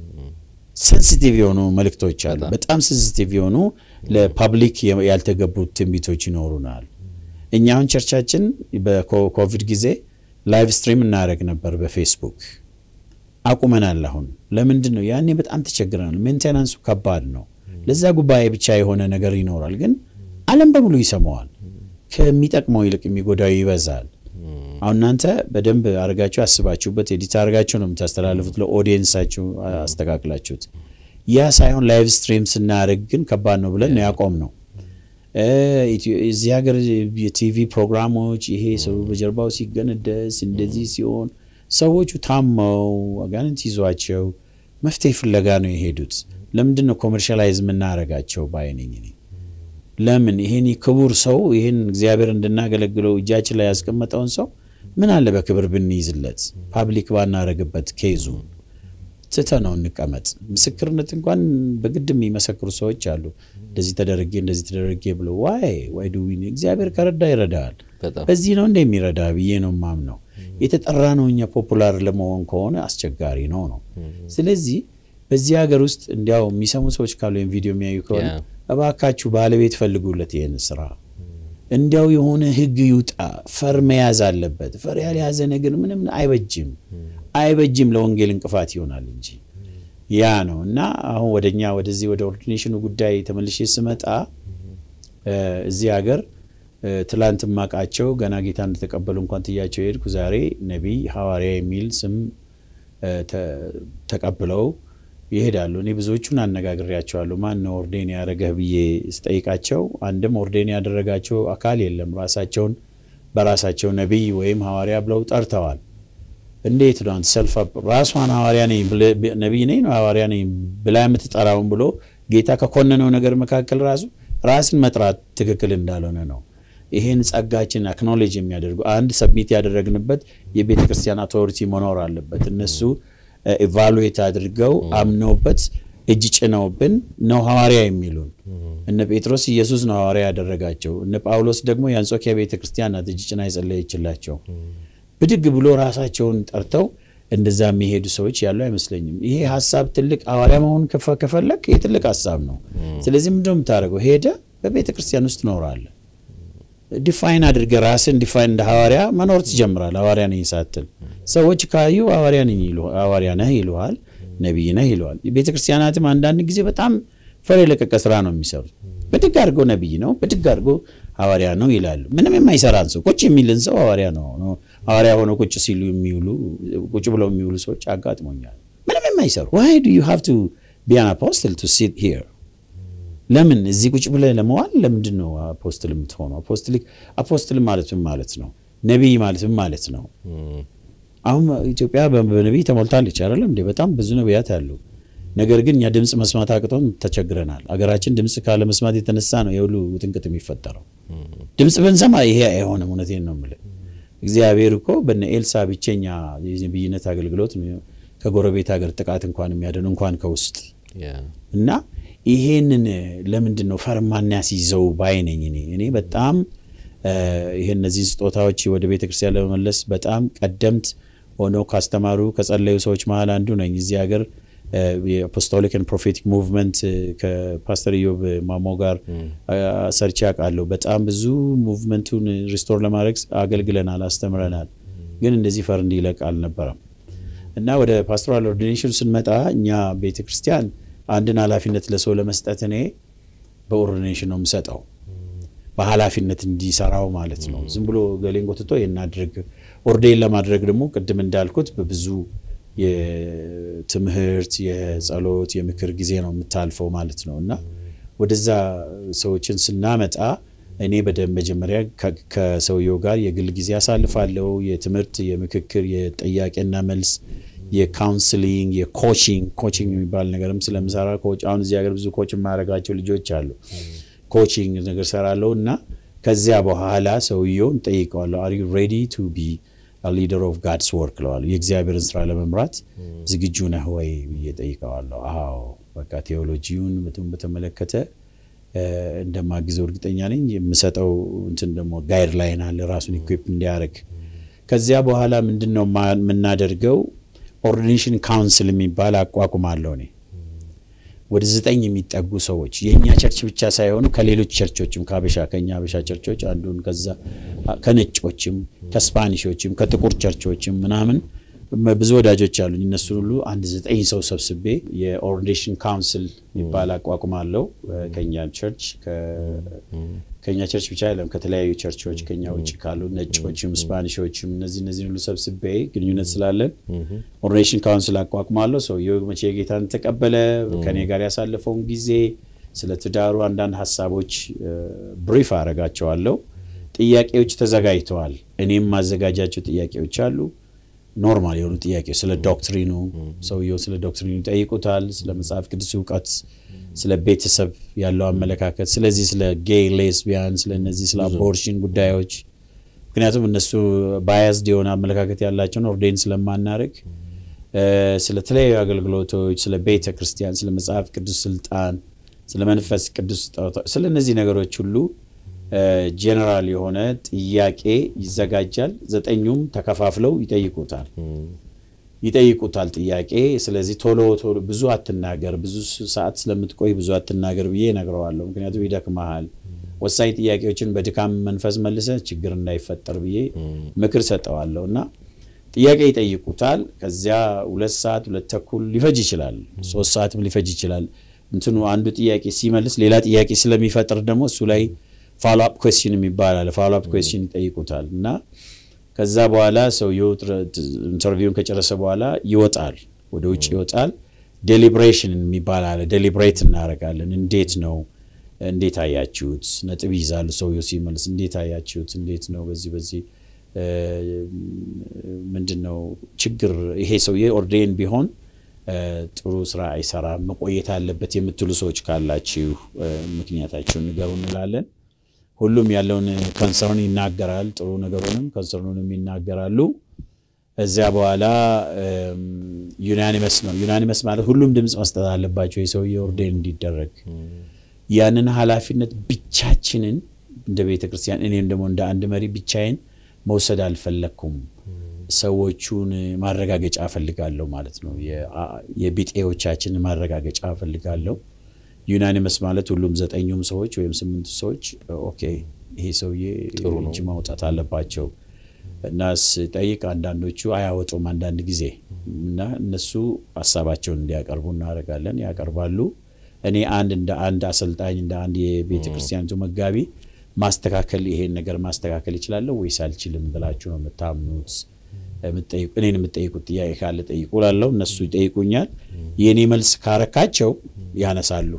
ሴንሲቲቭ የሆኑ መልእክቶች አሉ። በጣም ሴንሲቲቭ የሆኑ ለፐብሊክ ያልተገቡ ትንቢቶች ይኖሩናል። እኛ አሁን ቸርቻችን በኮቪድ ጊዜ ላይቭ ስትሪም እናደረግ ነበር በፌስቡክ አቁመናል። አሁን ለምንድን ነው? ያኔ በጣም ተቸግረናል። ሜንቴናንሱ ከባድ ነው። ለዛ ጉባኤ ብቻ የሆነ ነገር ይኖራል፣ ግን ዓለም በሙሉ ይሰማዋል። ከሚጠቅመው ይልቅ የሚጎዳው ይበዛል። አሁን እናንተ በደንብ አድርጋችሁ አስባችሁበት ኤዲት አድርጋችሁ ነው የምታስተላልፉት፣ ለኦዲየንሳችሁ አስተካክላችሁት። ያ ሳይሆን ላይቭ ስትሪም ስናደርግ ግን ከባድ ነው ብለን ነው ያቆም ነው። እዚህ ሀገር የቲቪ ፕሮግራሞች ይሄ ሰው በጀርባው ሲገነደስ እንደዚህ ሲሆን ሰዎቹ ታመው አጋንንት ይዟቸው መፍትሄ ፍለጋ ነው የሄዱት። ለምንድን ነው ኮመርሻላይዝ የምናደርጋቸው ባይነኝ እኔ ለምን ይሄን ክቡር ሰው ይህን እግዚአብሔር እንድናገለግለው እጃችን ላይ ያስቀመጠውን ሰው ምን አለ በክብር ብንይዝለት፣ ፓብሊክ ባናረግበት፣ ኬዙ ትተነው እንቀመጥ። ምስክርነት እንኳን በግድ የሚመሰክሩ ሰዎች አሉ። እንደዚህ ተደረጌ እንደዚህ ተደረጌ ብሎ ዋይ ዋይ ዱ እግዚአብሔር ከረዳ ይረዳል። በዚህ ነው እንደ የሚረዳ ብዬ ነው ማምነው። የተጠራ ነው እኛ ፖፑላር ለመሆን ከሆነ አስቸጋሪ ነው ነው። ስለዚህ በዚህ ሀገር ውስጥ እንዲያው የሚሰሙ ሰዎች ካሉ ወይም ቪዲዮ የሚያዩ ከሆነ እባካችሁ ባለቤት ፈልጉለት ይህን ስራ። እንዲያው የሆነ ህግ ይውጣ። ፈር መያዝ አለበት። ፈር ያልያዘ ነገር ምንም አይበጅም አይበጅም ለወንጌል እንቅፋት ይሆናል እንጂ ያ ነው እና አሁን ወደኛ ወደዚህ ወደ ኦርዲኔሽኑ ጉዳይ ተመልሼ ስመጣ እዚህ ሀገር ትላንት ማቃቸው ገና ጌታ እንደተቀበሉ እንኳን ትያቸው የሄድኩ ዛሬ ነቢይ ሐዋርያ የሚል ስም ተቀብለው ይሄዳሉ። እኔ ብዙዎቹን አነጋግሬያቸዋለሁ። ማን ነው ኦርዴን ያደረገህ ብዬ ስጠይቃቸው አንድም ኦርዴን ያደረጋቸው አካል የለም። ራሳቸውን በራሳቸው ነቢይ ወይም ሐዋርያ ብለው ጠርተዋል። እንዴት ነው ሰልፍ ራሷን ሐዋርያ ነኝ ነቢይ ነኝ ነው ሐዋርያ ነኝ ብላ የምትጠራውን ብሎ ጌታ ከኮነነው ነገር መካከል ራሱ ራስን መጥራት ትክክል እንዳልሆነ ነው። ይህን ጸጋችን አክኖሌጅ የሚያደርጉ አንድ ሰብሚት ያደረግንበት የቤተ ክርስቲያን አውቶሪቲ መኖር አለበት። እነሱ ኢቫሉዌት አድርገው አምነውበት እጅ ጭነውብን ነው ሐዋርያ የሚሉን። እነ ጴጥሮስ ኢየሱስ ነው ሐዋርያ ያደረጋቸው። እነ ጳውሎስ ደግሞ የአንጾኪያ ቤተ ክርስቲያን ናት እጅ ጭና የጸለየችላቸው። ብድግ ብሎ ራሳቸውን ጠርተው እንደዛ የሚሄዱ ሰዎች ያሉ አይመስለኝም። ይሄ ሀሳብ ትልቅ ሐዋርያ መሆን ከፈለግ ይህ ትልቅ ሀሳብ ነው። ስለዚህ ምንድነው የምታደርገው? ሄደ በቤተ ክርስቲያን ውስጥ ትኖራለህ። ዲፋይን አድርገህ ራስን ዲፋይን እንደ ሐዋርያ መኖር ትጀምራል። ሐዋርያ ነኝ ሳትል ሰዎች ካዩ ሐዋርያ ነህ ይሉሃል፣ ነቢይ ነህ ይለዋል። ቤተ ክርስቲያናትም አንዳንድ ጊዜ በጣም ፈር የለቀቀ ስራ ነው የሚሰሩት። ብድግ አድርገው ነቢይ ነው፣ ብድግ አድርገው ሐዋርያ ነው ይላሉ። ምንም የማይሰራን ሰው ቁጭ የሚልን ሰው ሐዋርያ ነው ሐዋርያ ሆነው ቁጭ ሲሉ የሚውሉ ቁጭ ብለው የሚውሉ ሰዎች አጋጥሞኛል። ምንም የማይሰሩ ዋይ ዱ ዩ ሃቭ ቱ ቢ አን አፖስትል ቱ ሲት ሂር ለምን እዚህ ቁጭ ብለህ ለመዋል ለምንድን ነው አፖስትል የምትሆነው? አፖስትሊክ አፖስትል ማለት ምን ማለት ነው? ነቢይ ማለት ምን ማለት ነው? አሁን ኢትዮጵያ በነቢይ ተሞልታለች አይደለም እንዴ? በጣም ብዙ ነቢያት አሉ። ነገር ግን እኛ ድምፅ መስማት አቅቶን ተቸግረናል። አገራችን ድምፅ ካለ መስማት የተነሳ ነው የሁሉ ውጥንቅጥ የሚፈጠረው። ድምፅ ብንሰማ ይሄ አይሆንም። እውነቴን ነው የምልህ። እግዚአብሔር እኮ በነ ኤልሳ ብቸኛ የነቢይነት አገልግሎት ከጎረቤት ሀገር ጥቃት እንኳን የሚያድን እንኳን ከውስጥ እና ይሄንን ለምንድን ነው ፈርማና ሲይዘው ባይ ነኝ እኔ እኔ በጣም ይሄ እነዚህን ስጦታዎች ወደ ቤተ ክርስቲያን ለመመለስ በጣም ቀደምት ሆነው ካስተማሩ ከጸለዩ ሰዎች መሀል አንዱ ነኝ። እዚህ ሀገር የአፖስቶሊክ ኤንድ ፕሮፌቲክ ሙቭመንት ከፓስተር ኢዮብ ማሞ ጋር ሰርቼ አውቃለሁ። በጣም ብዙ ሙቭመንቱን ሪስቶር ለማድረግ አገልግለናል፣ አስተምረናል። ግን እንደዚህ ፈር እንዲለቅ አልነበረም እና ወደ ፓስቶራል ኦርዲኔሽን ስንመጣ እኛ ቤተ ክርስቲያን አንድን ኃላፊነት ለሰው ለመስጠት እኔ በኦርዲኔሽን ነው የምሰጠው በኃላፊነት እንዲሰራው ማለት ነው። ዝም ብሎ ገሌን ጎትቶ የናድርግ ኦርዴን ለማድረግ ደግሞ ቅድም እንዳልኩት በብዙ የትምህርት የጸሎት፣ የምክር ጊዜ ነው የምታልፈው ማለት ነው እና ወደዛ ሰዎችን ስናመጣ እኔ በደንብ መጀመሪያ ከሰውየው ጋር የግል ጊዜ አሳልፋለሁ። የትምህርት፣ የምክክር፣ የጥያቄና መልስ፣ የካውንስሊንግ፣ የኮቺንግ ኮቺንግ የሚባል ነገርም ስለምሰራ አሁን እዚህ ሀገር ብዙ ኮች የማያደርጋቸው ልጆች አሉ። ኮቺንግ ነገር ሰራለሁ እና ከዚያ በኋላ ሰውየውን ጠይቀዋለሁ። አር ዩ ሬዲ ቱ ቢ ሊደር ኦፍ ጋድስ ወርክ ለዋለሁ። የእግዚአብሔርን ስራ ለመምራት ዝግጁ ነህ ወይ ብዬ ጠይቀዋለሁ። አዎ በቃ ቴዎሎጂውን በተመለከተ እንደማግዘው እርግጠኛ ነኝ። የምሰጠው እንትን ደግሞ ጋይድ ላይን አለ ራሱን ኢኩፕ እንዲያደርግ። ከዚያ በኋላ ምንድን ነው የምናደርገው? ኦርዲኔሽን ካውንስል የሚባል አቋቁማለሁ እኔ ወደ ዘጠኝ የሚጠጉ ሰዎች የእኛ ቸርች ብቻ ሳይሆኑ ከሌሎች ቸርቾችም ከአበሻ ከኛ አበሻ ቸርቾች አንዱን ከዛ ከነጮችም ከስፓኒሾችም ከጥቁር ቸርቾችም ምናምን ብዙ ወዳጆች አሉኝ። እነሱን ሁሉ አንድ ዘጠኝ ሰው ሰብስቤ የኦርዲኔሽን ካውንስል የሚባል አቋቁማለሁ። ከኛ ቸርች ከኛ ቸርች ብቻ አይደለም ከተለያዩ ቸርቾች ከኛ ውጭ ካሉ ነጮችም ስፓኒሾችም እነዚህ እነዚህ ሁሉ ሰብስቤ ግንኙነት ስላለን ኦርዲኔሽን ካውንስል አቋቁማለሁ። ሰውየው መቼ ጌታን ተቀበለ፣ ከኔ ጋር ያሳለፈውን ጊዜ፣ ስለ ትዳሩ አንዳንድ ሀሳቦች ብሪፍ አረጋቸዋለሁ። ጥያቄዎች ተዘጋጅተዋል። እኔም ማዘጋጃቸው ጥያቄዎች አሉ። ኖርማል የሆኑ ጥያቄዎች ስለ ዶክትሪኑ ሰውየው ስለ ዶክትሪኑ ይጠይቁታል። ስለ መጽሐፍ ቅዱስ እውቀት፣ ስለ ቤተሰብ ያለው አመለካከት፣ ስለዚህ ስለ ጌይ ሌስቢያን፣ ስለ እነዚህ ስለ አቦርሽን ጉዳዮች ምክንያቱም እነሱ ባያዝድ የሆነ አመለካከት ያላቸውን ኦርዴን ስለማናደርግ ስለ ተለያዩ አገልግሎቶች፣ ስለ ቤተ ክርስቲያን፣ ስለ መጽሐፍ ቅዱስ ስልጣን፣ ስለ መንፈስ ቅዱስ ስለ እነዚህ ነገሮች ሁሉ ጄኔራል የሆነ ጥያቄ ይዘጋጃል። ዘጠኙም ተከፋፍለው ይጠይቁታል ይጠይቁታል ጥያቄ። ስለዚህ ቶሎ ቶሎ ብዙ አትናገር፣ ብዙ ሰዓት ስለምትቆይ ብዙ አትናገር ብዬ እነግረዋለሁ። ምክንያቱም ይደክመሃል። ወሳኝ ጥያቄዎችን በድካም መንፈስ መልሰ ችግር እንዳይፈጠር ብዬ ምክር ሰጠዋለሁ እና ጥያቄ ይጠይቁታል። ከዚያ ሁለት ሰዓት ሁለት ተኩል ሊፈጅ ይችላል፣ ሶስት ሰዓትም ሊፈጅ ይችላል። እንትኑ አንዱ ጥያቄ ሲመልስ ሌላ ጥያቄ ስለሚፈጥር ደግሞ እሱ ላይ ፎሎ አፕ ኩዌስችን የሚባል አለ። ፎሎ አፕ ኩዌስችን ይጠይቁታል እና ከዛ በኋላ ሰውየው ኢንተርቪውን ከጨረሰ በኋላ ይወጣል፣ ወደ ውጭ ይወጣል። ዴሊብሬሽን የሚባል አለ። ዴሊብሬት እናደርጋለን። እንዴት ነው እንዴት አያችሁት? ነጥብ ይዛሉ። ሰውየው ሲመልስ እንዴት አያችሁት? እንዴት ነው በዚህ በዚህ ምንድን ነው ችግር? ይሄ ሰውዬ ኦርዴን ቢሆን ጥሩ ስራ አይሰራም፣ መቆየት አለበት የምትሉ ሰዎች ካላችሁ ምክንያታችሁን ንገሩ እንላለን። ሁሉም ያለውን ኮንሰርን ይናገራል። ጥሩ ነገሩንም ኮንሰርኑንም ይናገራሉ። እዚያ በኋላ ዩናኒመስ ነው። ዩናኒመስ ማለት ሁሉም ድምፅ መስጠት አለባቸው የሰውዬ ኦርዴን እንዲደረግ። ያንን ኃላፊነት ብቻችንን እንደ ቤተ ክርስቲያን እኔም ደግሞ እንደ አንድ መሪ ብቻዬን መውሰድ አልፈለግኩም። ሰዎቹን ማረጋገጫ እፈልጋለሁ ማለት ነው። የቢጤዎቻችን ማረጋገጫ እፈልጋለሁ። ዩናኒመስ ማለት ሁሉም ዘጠኙም ሰዎች ወይም ስምንቱ ሰዎች ኦኬ ይሄ ሰውዬ እጅ ማውጣት አለባቸው እና ስጠይቅ አንዳንዶቹ አያወጡም አንዳንድ ጊዜ እና እነሱ ሀሳባቸውን እንዲያቀርቡ እናደርጋለን። ያቀርባሉ። እኔ አንድ እንደ አንድ አሰልጣኝ እንደ አንድ የቤተ ክርስቲያኒቱ መጋቢ ማስተካከል ይሄን ነገር ማስተካከል ይችላለሁ ወይስ አልችልም ብላችሁ ነው የምታምኑት? እኔን የምጠይቁት ጥያቄ ካለ ጠይቁ ላለው እነሱ ይጠይቁኛል። የእኔ መልስ ካረካቸው ያነሳሉ።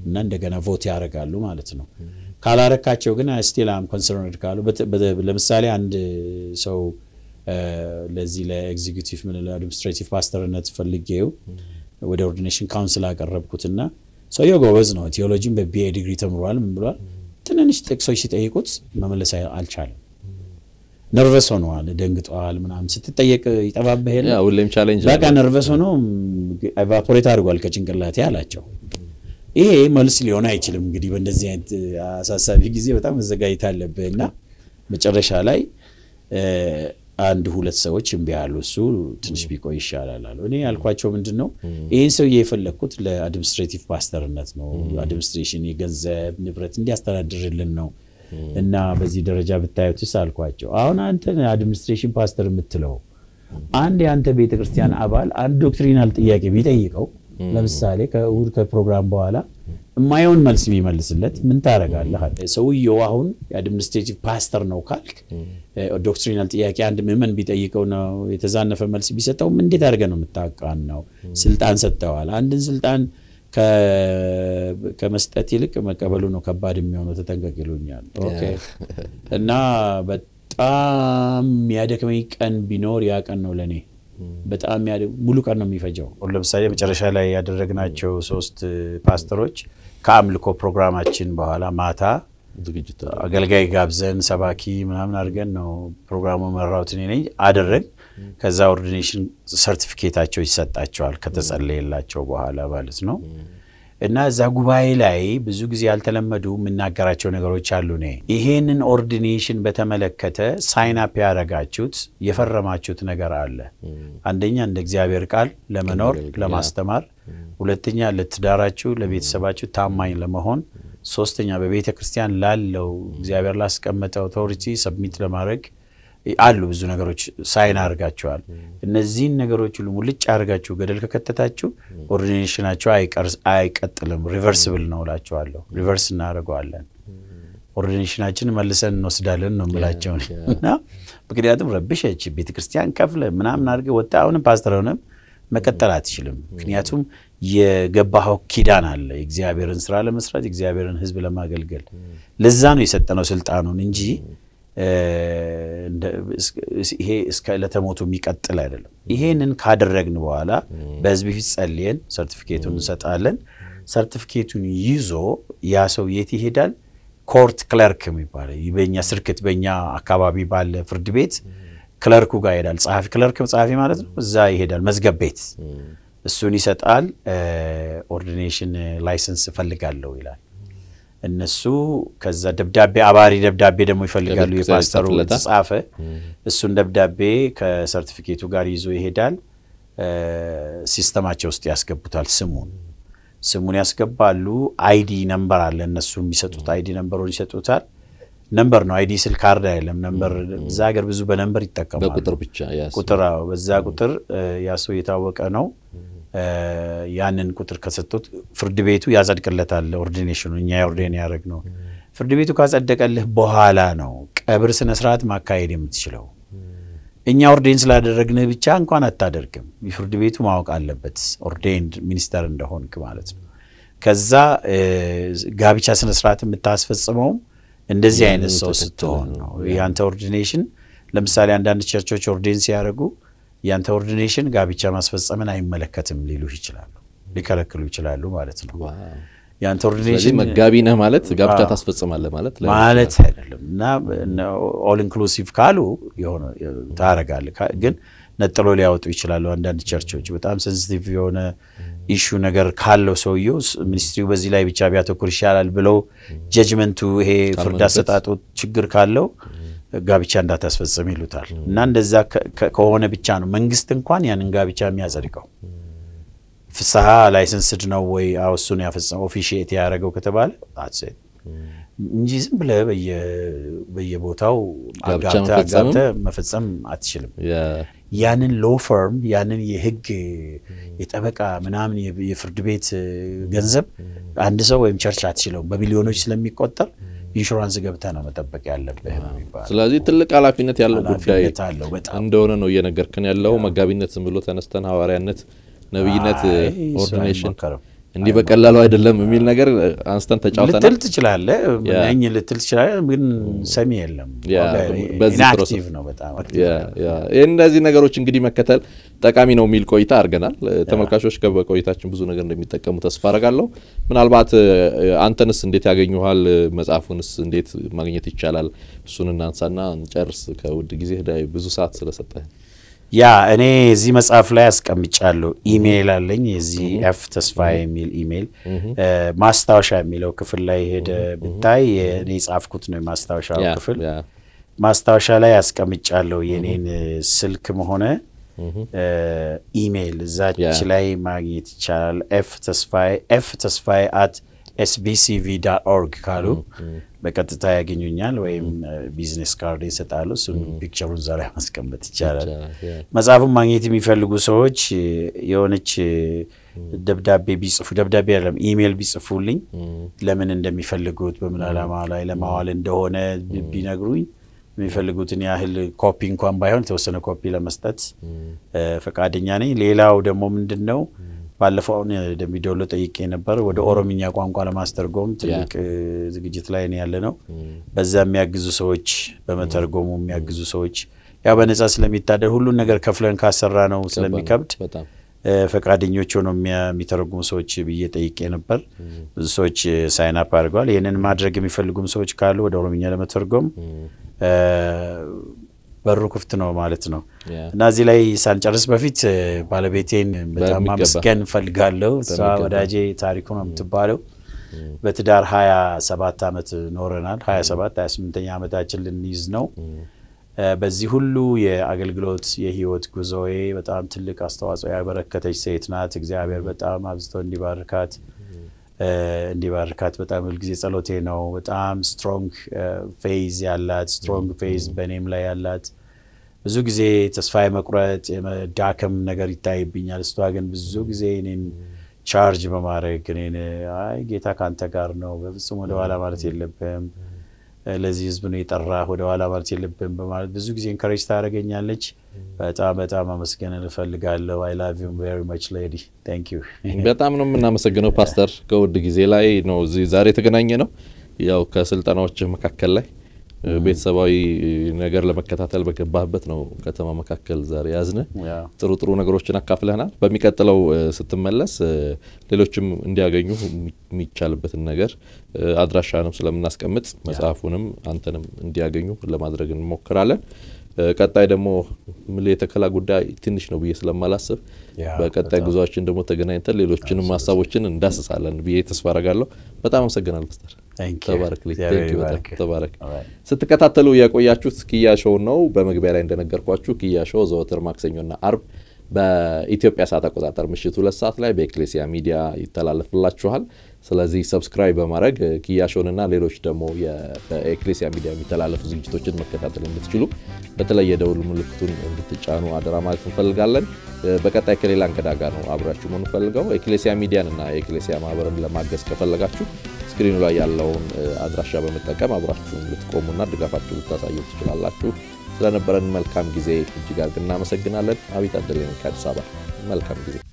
እና እንደገና ቮት ያደርጋሉ ማለት ነው። ካላረካቸው ግን ስቲል አም ኮንሰርንድ ካሉ ለምሳሌ አንድ ሰው ለዚህ ለኤግዚኪቲቭ ምን ለአድሚኒስትሬቲቭ ፓስተርነት ፈልጌው ወደ ኦርዲኔሽን ካውንስል አቀረብኩትና ሰውየው ጎበዝ ነው። ቴዎሎጂን በቢኤ ዲግሪ ተምሯል። ምን ብሏል? ትንንሽ ጥቅሶች ሲጠይቁት መመለስ አልቻለም። ነርቨስ ሆነዋል፣ ደንግጠዋል። ምናምን ስትጠየቅ ይጠባበህ የለ ሁሌም ቻሌንጅ በቃ ነርቨስ ሆኖ ኤቫፖሬት አድርጓል ከጭንቅላቴ አላቸው። ይሄ መልስ ሊሆን አይችልም። እንግዲህ በእንደዚህ አይነት አሳሳቢ ጊዜ በጣም መዘጋጀት አለብህ እና መጨረሻ ላይ አንድ ሁለት ሰዎች እምቢ ያሉ እሱ ትንሽ ቢቆይ ይሻላል አሉ። እኔ ያልኳቸው ምንድን ነው ይህን ሰውዬ የፈለግኩት ለአድሚኒስትሬቲቭ ፓስተርነት ነው። አድሚኒስትሬሽን የገንዘብ ንብረት እንዲያስተዳድርልን ነው እና በዚህ ደረጃ ብታዩትስ አልኳቸው። አሁን አንተ አድሚኒስትሬሽን ፓስተር የምትለው አንድ የአንተ ቤተ ክርስቲያን አባል አንድ ዶክትሪናል ጥያቄ ቢጠይቀው ለምሳሌ ከእሑድ ከፕሮግራም በኋላ የማየውን መልስ ቢመልስለት ምን ታደርጋለህ? ሰውየው አሁን የአድሚኒስትሬቲቭ ፓስተር ነው ካልክ ዶክትሪናል ጥያቄ አንድ ምዕመን ቢጠይቀው ነው የተዛነፈ መልስ ቢሰጠው እንዴት አድርገህ ነው የምታቃን ነው? ስልጣን ሰጥተዋል። አንድን ስልጣን ከመስጠት ይልቅ መቀበሉ ነው ከባድ የሚሆነው። ተጠንቀቅ ይሉኛል። ኦኬ እና በጣም የሚያደክመኝ ቀን ቢኖር ያ ቀን ነው ለእኔ በጣም ሙሉ ቀን ነው የሚፈጀው። ለምሳሌ መጨረሻ ላይ ያደረግናቸው ሶስት ፓስተሮች ከአምልኮ ፕሮግራማችን በኋላ ማታ ዝግጅት አገልጋይ ጋብዘን ሰባኪ ምናምን አድርገን ነው ፕሮግራሙ መራሁት እኔ ነኝ አደረግ። ከዛ ኦርዲኔሽን ሰርቲፊኬታቸው ይሰጣቸዋል ከተጸለየላቸው በኋላ ማለት ነው። እና እዛ ጉባኤ ላይ ብዙ ጊዜ ያልተለመዱ የምናገራቸው ነገሮች አሉ። እኔ ይሄንን ኦርዲኔሽን በተመለከተ ሳይን አፕ ያደረጋችሁት የፈረማችሁት ነገር አለ። አንደኛ እንደ እግዚአብሔር ቃል ለመኖር ለማስተማር፣ ሁለተኛ ለትዳራችሁ ለቤተሰባችሁ ታማኝ ለመሆን፣ ሶስተኛ በቤተ ክርስቲያን ላለው እግዚአብሔር ላስቀመጠ ኦቶሪቲ ሰብሚት ለማድረግ አሉ ብዙ ነገሮች ሳይን አድርጋችኋል። እነዚህን ነገሮች ሁሉ ሙልጭ አድርጋችሁ ገደል ከከተታችሁ ኦርዲኔሽናቸው አይቀጥልም፣ ሪቨርስብል ነው እላቸዋለሁ። ሪቨርስ እናደርገዋለን፣ ኦርዲኔሽናችን መልሰን እንወስዳለን ነው የምላቸው እና ምክንያቱም ረብሸች ቤተክርስቲያን ከፍለ ምናምን አድርገህ ወጣ አሁንም ፓስተር ሆነም መቀጠል አትችልም። ምክንያቱም የገባኸው ኪዳን አለ የእግዚአብሔርን ስራ ለመስራት የእግዚአብሔርን ሕዝብ ለማገልገል ለዛ ነው የሰጠነው ስልጣኑን እንጂ ይሄ እስከ ዕለተ ሞቱ የሚቀጥል አይደለም። ይሄንን ካደረግን በኋላ በህዝብ ፊት ጸልየን ሰርቲፊኬቱን እንሰጣለን። ሰርቲፊኬቱን ይዞ ያ ሰው የት ይሄዳል? ኮርት ክለርክ የሚባለው በኛ ስርክት በኛ አካባቢ ባለ ፍርድ ቤት ክለርኩ ጋር ይሄዳል። ጸሐፊ ክለርክ ጸሐፊ ማለት ነው። እዛ ይሄዳል መዝገብ ቤት እሱን ይሰጣል። ኦርዲኔሽን ላይሰንስ እፈልጋለሁ ይላል። እነሱ ከዛ ደብዳቤ አባሪ ደብዳቤ ደግሞ ይፈልጋሉ። የፓስተሩ የተጻፈ እሱን ደብዳቤ ከሰርቲፊኬቱ ጋር ይዞ ይሄዳል። ሲስተማቸው ውስጥ ያስገቡታል። ስሙን ስሙን ያስገባሉ። አይዲ ነምበር አለ እነሱ የሚሰጡት አይዲ ነምበሩን ይሰጡታል። ነምበር ነው አይዲ ስል ካርድ አይደለም። ነምበር እዛ ሀገር ብዙ በነምበር ይጠቀማሉ። በቁጥር ብቻ ቁጥር በዛ ቁጥር ያ ሰው የታወቀ ነው። ያንን ቁጥር ከሰጡት ፍርድ ቤቱ ያጸድቅለታል። ኦርዲኔሽኑ እኛ የኦርዴን ያደረግ ነው። ፍርድ ቤቱ ካጸደቀልህ በኋላ ነው ቀብር ስነስርዓት ማካሄድ የምትችለው። እኛ ኦርዴን ስላደረግንህ ብቻ እንኳን አታደርግም። ፍርድ ቤቱ ማወቅ አለበት ኦርዴንድ ሚኒስተር እንደሆንክ ማለት ነው። ከዛ ጋብቻ ስነስርዓት የምታስፈጽመውም እንደዚህ አይነት ሰው ስትሆን ነው። ያንተ ኦርዲኔሽን ለምሳሌ አንዳንድ ቸርቾች ኦርዴን ሲያደርጉ ያንተ ኦርዲኔሽን ጋብቻ ማስፈጸምን አይመለከትም ሊሉህ ይችላሉ፣ ሊከለክሉ ይችላሉ ማለት ነው። ያንተ ኦርዲኔሽን መጋቢ ነህ ማለት ጋብቻ ታስፈጽማለህ ማለት ማለት አይደለም። እና ኦል ኢንክሉሲቭ ካሉ የሆነ ታረጋለህ፣ ግን ነጥሎ ሊያወጡ ይችላሉ። አንዳንድ ቸርቾች በጣም ሴንሲቲቭ የሆነ ኢሹ ነገር ካለው ሰውየው ሚኒስትሪው በዚህ ላይ ብቻ ቢያተኩር ይሻላል ብለው ጀጅመንቱ ይሄ ፍርድ አሰጣጡ ችግር ካለው ጋብቻ እንዳታስፈጽም ይሉታል። እና እንደዛ ከሆነ ብቻ ነው መንግስት እንኳን ያንን ጋብቻ የሚያጸድቀው። ፍስሐ ላይሰንስድ ነው ወይ እሱን ያፈጸመው ኦፊሺየት ያደረገው ከተባለ እንጂ ዝም ብለህ በየቦታው አጋብተህ መፈጸም አትችልም። ያንን ሎ ፈርም ያንን የህግ የጠበቃ ምናምን የፍርድ ቤት ገንዘብ አንድ ሰው ወይም ቸርች አትችለውም። በቢሊዮኖች ስለሚቆጠር ኢንሹራንስ ገብተህ ነው መጠበቅ ያለብህ የሚባለው። ስለዚህ ትልቅ ኃላፊነት ያለው ጉዳይ ኃላፊነት አለው በጣም እንደሆነ ነው እየነገርክን ያለው። መጋቢነት ዝም ብሎ ተነስተን ሐዋርያነት፣ ነቢይነት፣ አይ፣ እሱ ኦርዲኔሽን አይሞከርም። እንዲህ በቀላሉ አይደለም የሚል ነገር አንስተን ተጫውተናል። ልትል ትችላለህ፣ ነኝ ልትል ትችላለህ፣ ግን ሰሚ የለም። ኢንአክቲቭ ነው በጣም እነዚህ ነገሮች እንግዲህ መከተል ጠቃሚ ነው የሚል ቆይታ አድርገናል። ተመልካቾች በቆይታችን ብዙ ነገር እንደሚጠቀሙ ተስፋ አረጋለሁ። ምናልባት አንተንስ እንዴት ያገኙሃል? መጽሐፉንስ እንዴት ማግኘት ይቻላል? እሱን እናንሳና እንጨርስ። ከውድ ጊዜ ብዙ ሰዓት ስለሰጠህ ያ እኔ እዚህ መጽሐፍ ላይ አስቀምጫለሁ። ኢሜይል አለኝ የዚህ ኤፍ ተስፋ የሚል ኢሜይል ማስታወሻ የሚለው ክፍል ላይ ሄደ ብታይ እኔ የጻፍኩት ነው የማስታወሻው ክፍል። ማስታወሻ ላይ አስቀምጫለሁ የኔን ስልክም ሆነ ኢሜይል እዛች ላይ ማግኘት ይቻላል። ኤፍ ተስፋዬ ኤፍ ተስፋዬ አት ኤስቢሲቪ ዳት ኦርግ ካሉ በቀጥታ ያገኙኛል፣ ወይም ቢዝነስ ካርድ ይሰጣሉ። እሱን ፒክቸሩን እዛ ላይ ማስቀመጥ ይቻላል። መጽሐፉን ማግኘት የሚፈልጉ ሰዎች የሆነች ደብዳቤ ቢጽፉ ደብዳቤ አይደለም ኢሜይል ቢጽፉልኝ ለምን እንደሚፈልጉት በምን ዓላማ ላይ ለማዋል እንደሆነ ቢነግሩኝ የሚፈልጉትን ያህል ኮፒ እንኳን ባይሆን የተወሰነ ኮፒ ለመስጠት ፈቃደኛ ነኝ። ሌላው ደግሞ ምንድን ነው ባለፈው አሁን ደምቢዶሎ ጠይቄ ነበር። ወደ ኦሮምኛ ቋንቋ ለማስተርጎም ትልቅ ዝግጅት ላይ ነው ያለ ነው። በዛ የሚያግዙ ሰዎች፣ በመተርጎሙ የሚያግዙ ሰዎች ያው በነጻ ስለሚታደር ሁሉን ነገር ከፍለን ካሰራ ነው ስለሚከብድ ፈቃደኞች ሆነው የሚተረጉሙ ሰዎች ብዬ ጠይቄ ነበር። ብዙ ሰዎች ሳይን አፕ አድርገዋል። ይህንን ማድረግ የሚፈልጉም ሰዎች ካሉ ወደ ኦሮምኛ ለመተርጎም በሩ ክፍት ነው ማለት ነው። እና እዚህ ላይ ሳንጨርስ በፊት ባለቤቴን በጣም ማመስገን እፈልጋለሁ። እሷ ወዳጄ ታሪኩ ነው የምትባለው። በትዳር ሀያ ሰባት ዓመት ኖረናል። ሀያ ሰባት ሀያ ስምንተኛ ዓመታችን ልንይዝ ነው። በዚህ ሁሉ የአገልግሎት የህይወት ጉዞዬ በጣም ትልቅ አስተዋጽኦ ያበረከተች ሴት ናት። እግዚአብሔር በጣም አብዝቶ እንዲባርካት እንዲባርካት በጣም ሁልጊዜ ጸሎቴ ነው። በጣም ስትሮንግ ፌዝ ያላት ስትሮንግ ፌዝ በእኔም ላይ ያላት ብዙ ጊዜ ተስፋ የመቁረጥ የመዳከም ነገር ይታይብኛል። እሷ ግን ብዙ ጊዜ እኔን ቻርጅ በማድረግ እኔን አይ ጌታ ከአንተ ጋር ነው፣ በፍጹም ወደኋላ ማለት የለብህም፣ ለዚህ ህዝብ ነው የጠራህ፣ ወደኋላ ማለት የለብህም በማለት ብዙ ጊዜ ኢንከሬጅ ታደርገኛለች። በጣም በጣም አመስገን እፈልጋለሁ። አይ ላቭ ዩ ቬሪ ማች ሌዲ ታንክ ዩ። በጣም ነው የምናመሰግነው ፓስተር። ከውድ ጊዜ ላይ ነው እዚህ ዛሬ የተገናኘ ነው። ያው ከስልጠናዎች መካከል ላይ ቤተሰባዊ ነገር ለመከታተል በገባህበት ነው ከተማ መካከል ዛሬ ያዝነ ጥሩ ጥሩ ነገሮችን አካፍለናል። በሚቀጥለው ስትመለስ ሌሎችም እንዲያገኙ የሚቻልበትን ነገር አድራሻንም ስለምናስቀምጥ መጽሐፉንም አንተንም እንዲያገኙ ለማድረግ እንሞክራለን። ቀጣይ ደግሞ ምል የተከላ ጉዳይ ትንሽ ነው ብዬ ስለማላስብ በቀጣይ ጉዞችን ደግሞ ተገናኝተን ሌሎችንም ሀሳቦችን እንዳስሳለን ብዬ ተስፋ አረጋለሁ። በጣም አመሰግናል ፓስተር። ተባረክ ተባረክ። ስትከታተሉ የቆያችሁት ኪያ ሾው ነው። በመግቢያ ላይ እንደነገርኳችሁ ኪያ ሾው ዘወትር ማክሰኞና አርብ በኢትዮጵያ ሰዓት አቆጣጠር ምሽት ሁለት ሰዓት ላይ በኤክሌሲያ ሚዲያ ይተላለፍላችኋል። ስለዚህ ሰብስክራይብ በማድረግ ኪያሾንና ሌሎች ደግሞ በኤክሌሲያ ሚዲያ የሚተላለፉ ዝግጅቶችን መከታተል እንድትችሉ በተለይ የደውል ምልክቱን እንድትጫኑ አደራ ማለት እንፈልጋለን። በቀጣይ ከሌላ እንግዳ ጋር ነው አብራችሁ መሆን ፈልገው ኤክሌሲያ ሚዲያን እና የኤክሌሲያ ማህበርን ለማገዝ ከፈለጋችሁ ስክሪኑ ላይ ያለውን አድራሻ በመጠቀም አብራችሁ ልትቆሙና ድጋፋችሁ ልታሳዩ ትችላላችሁ። ስለነበረን መልካም ጊዜ እጅግ አድርገን እናመሰግናለን። አቤት አደለኝ ከአዲስ አበባ መልካም ጊዜ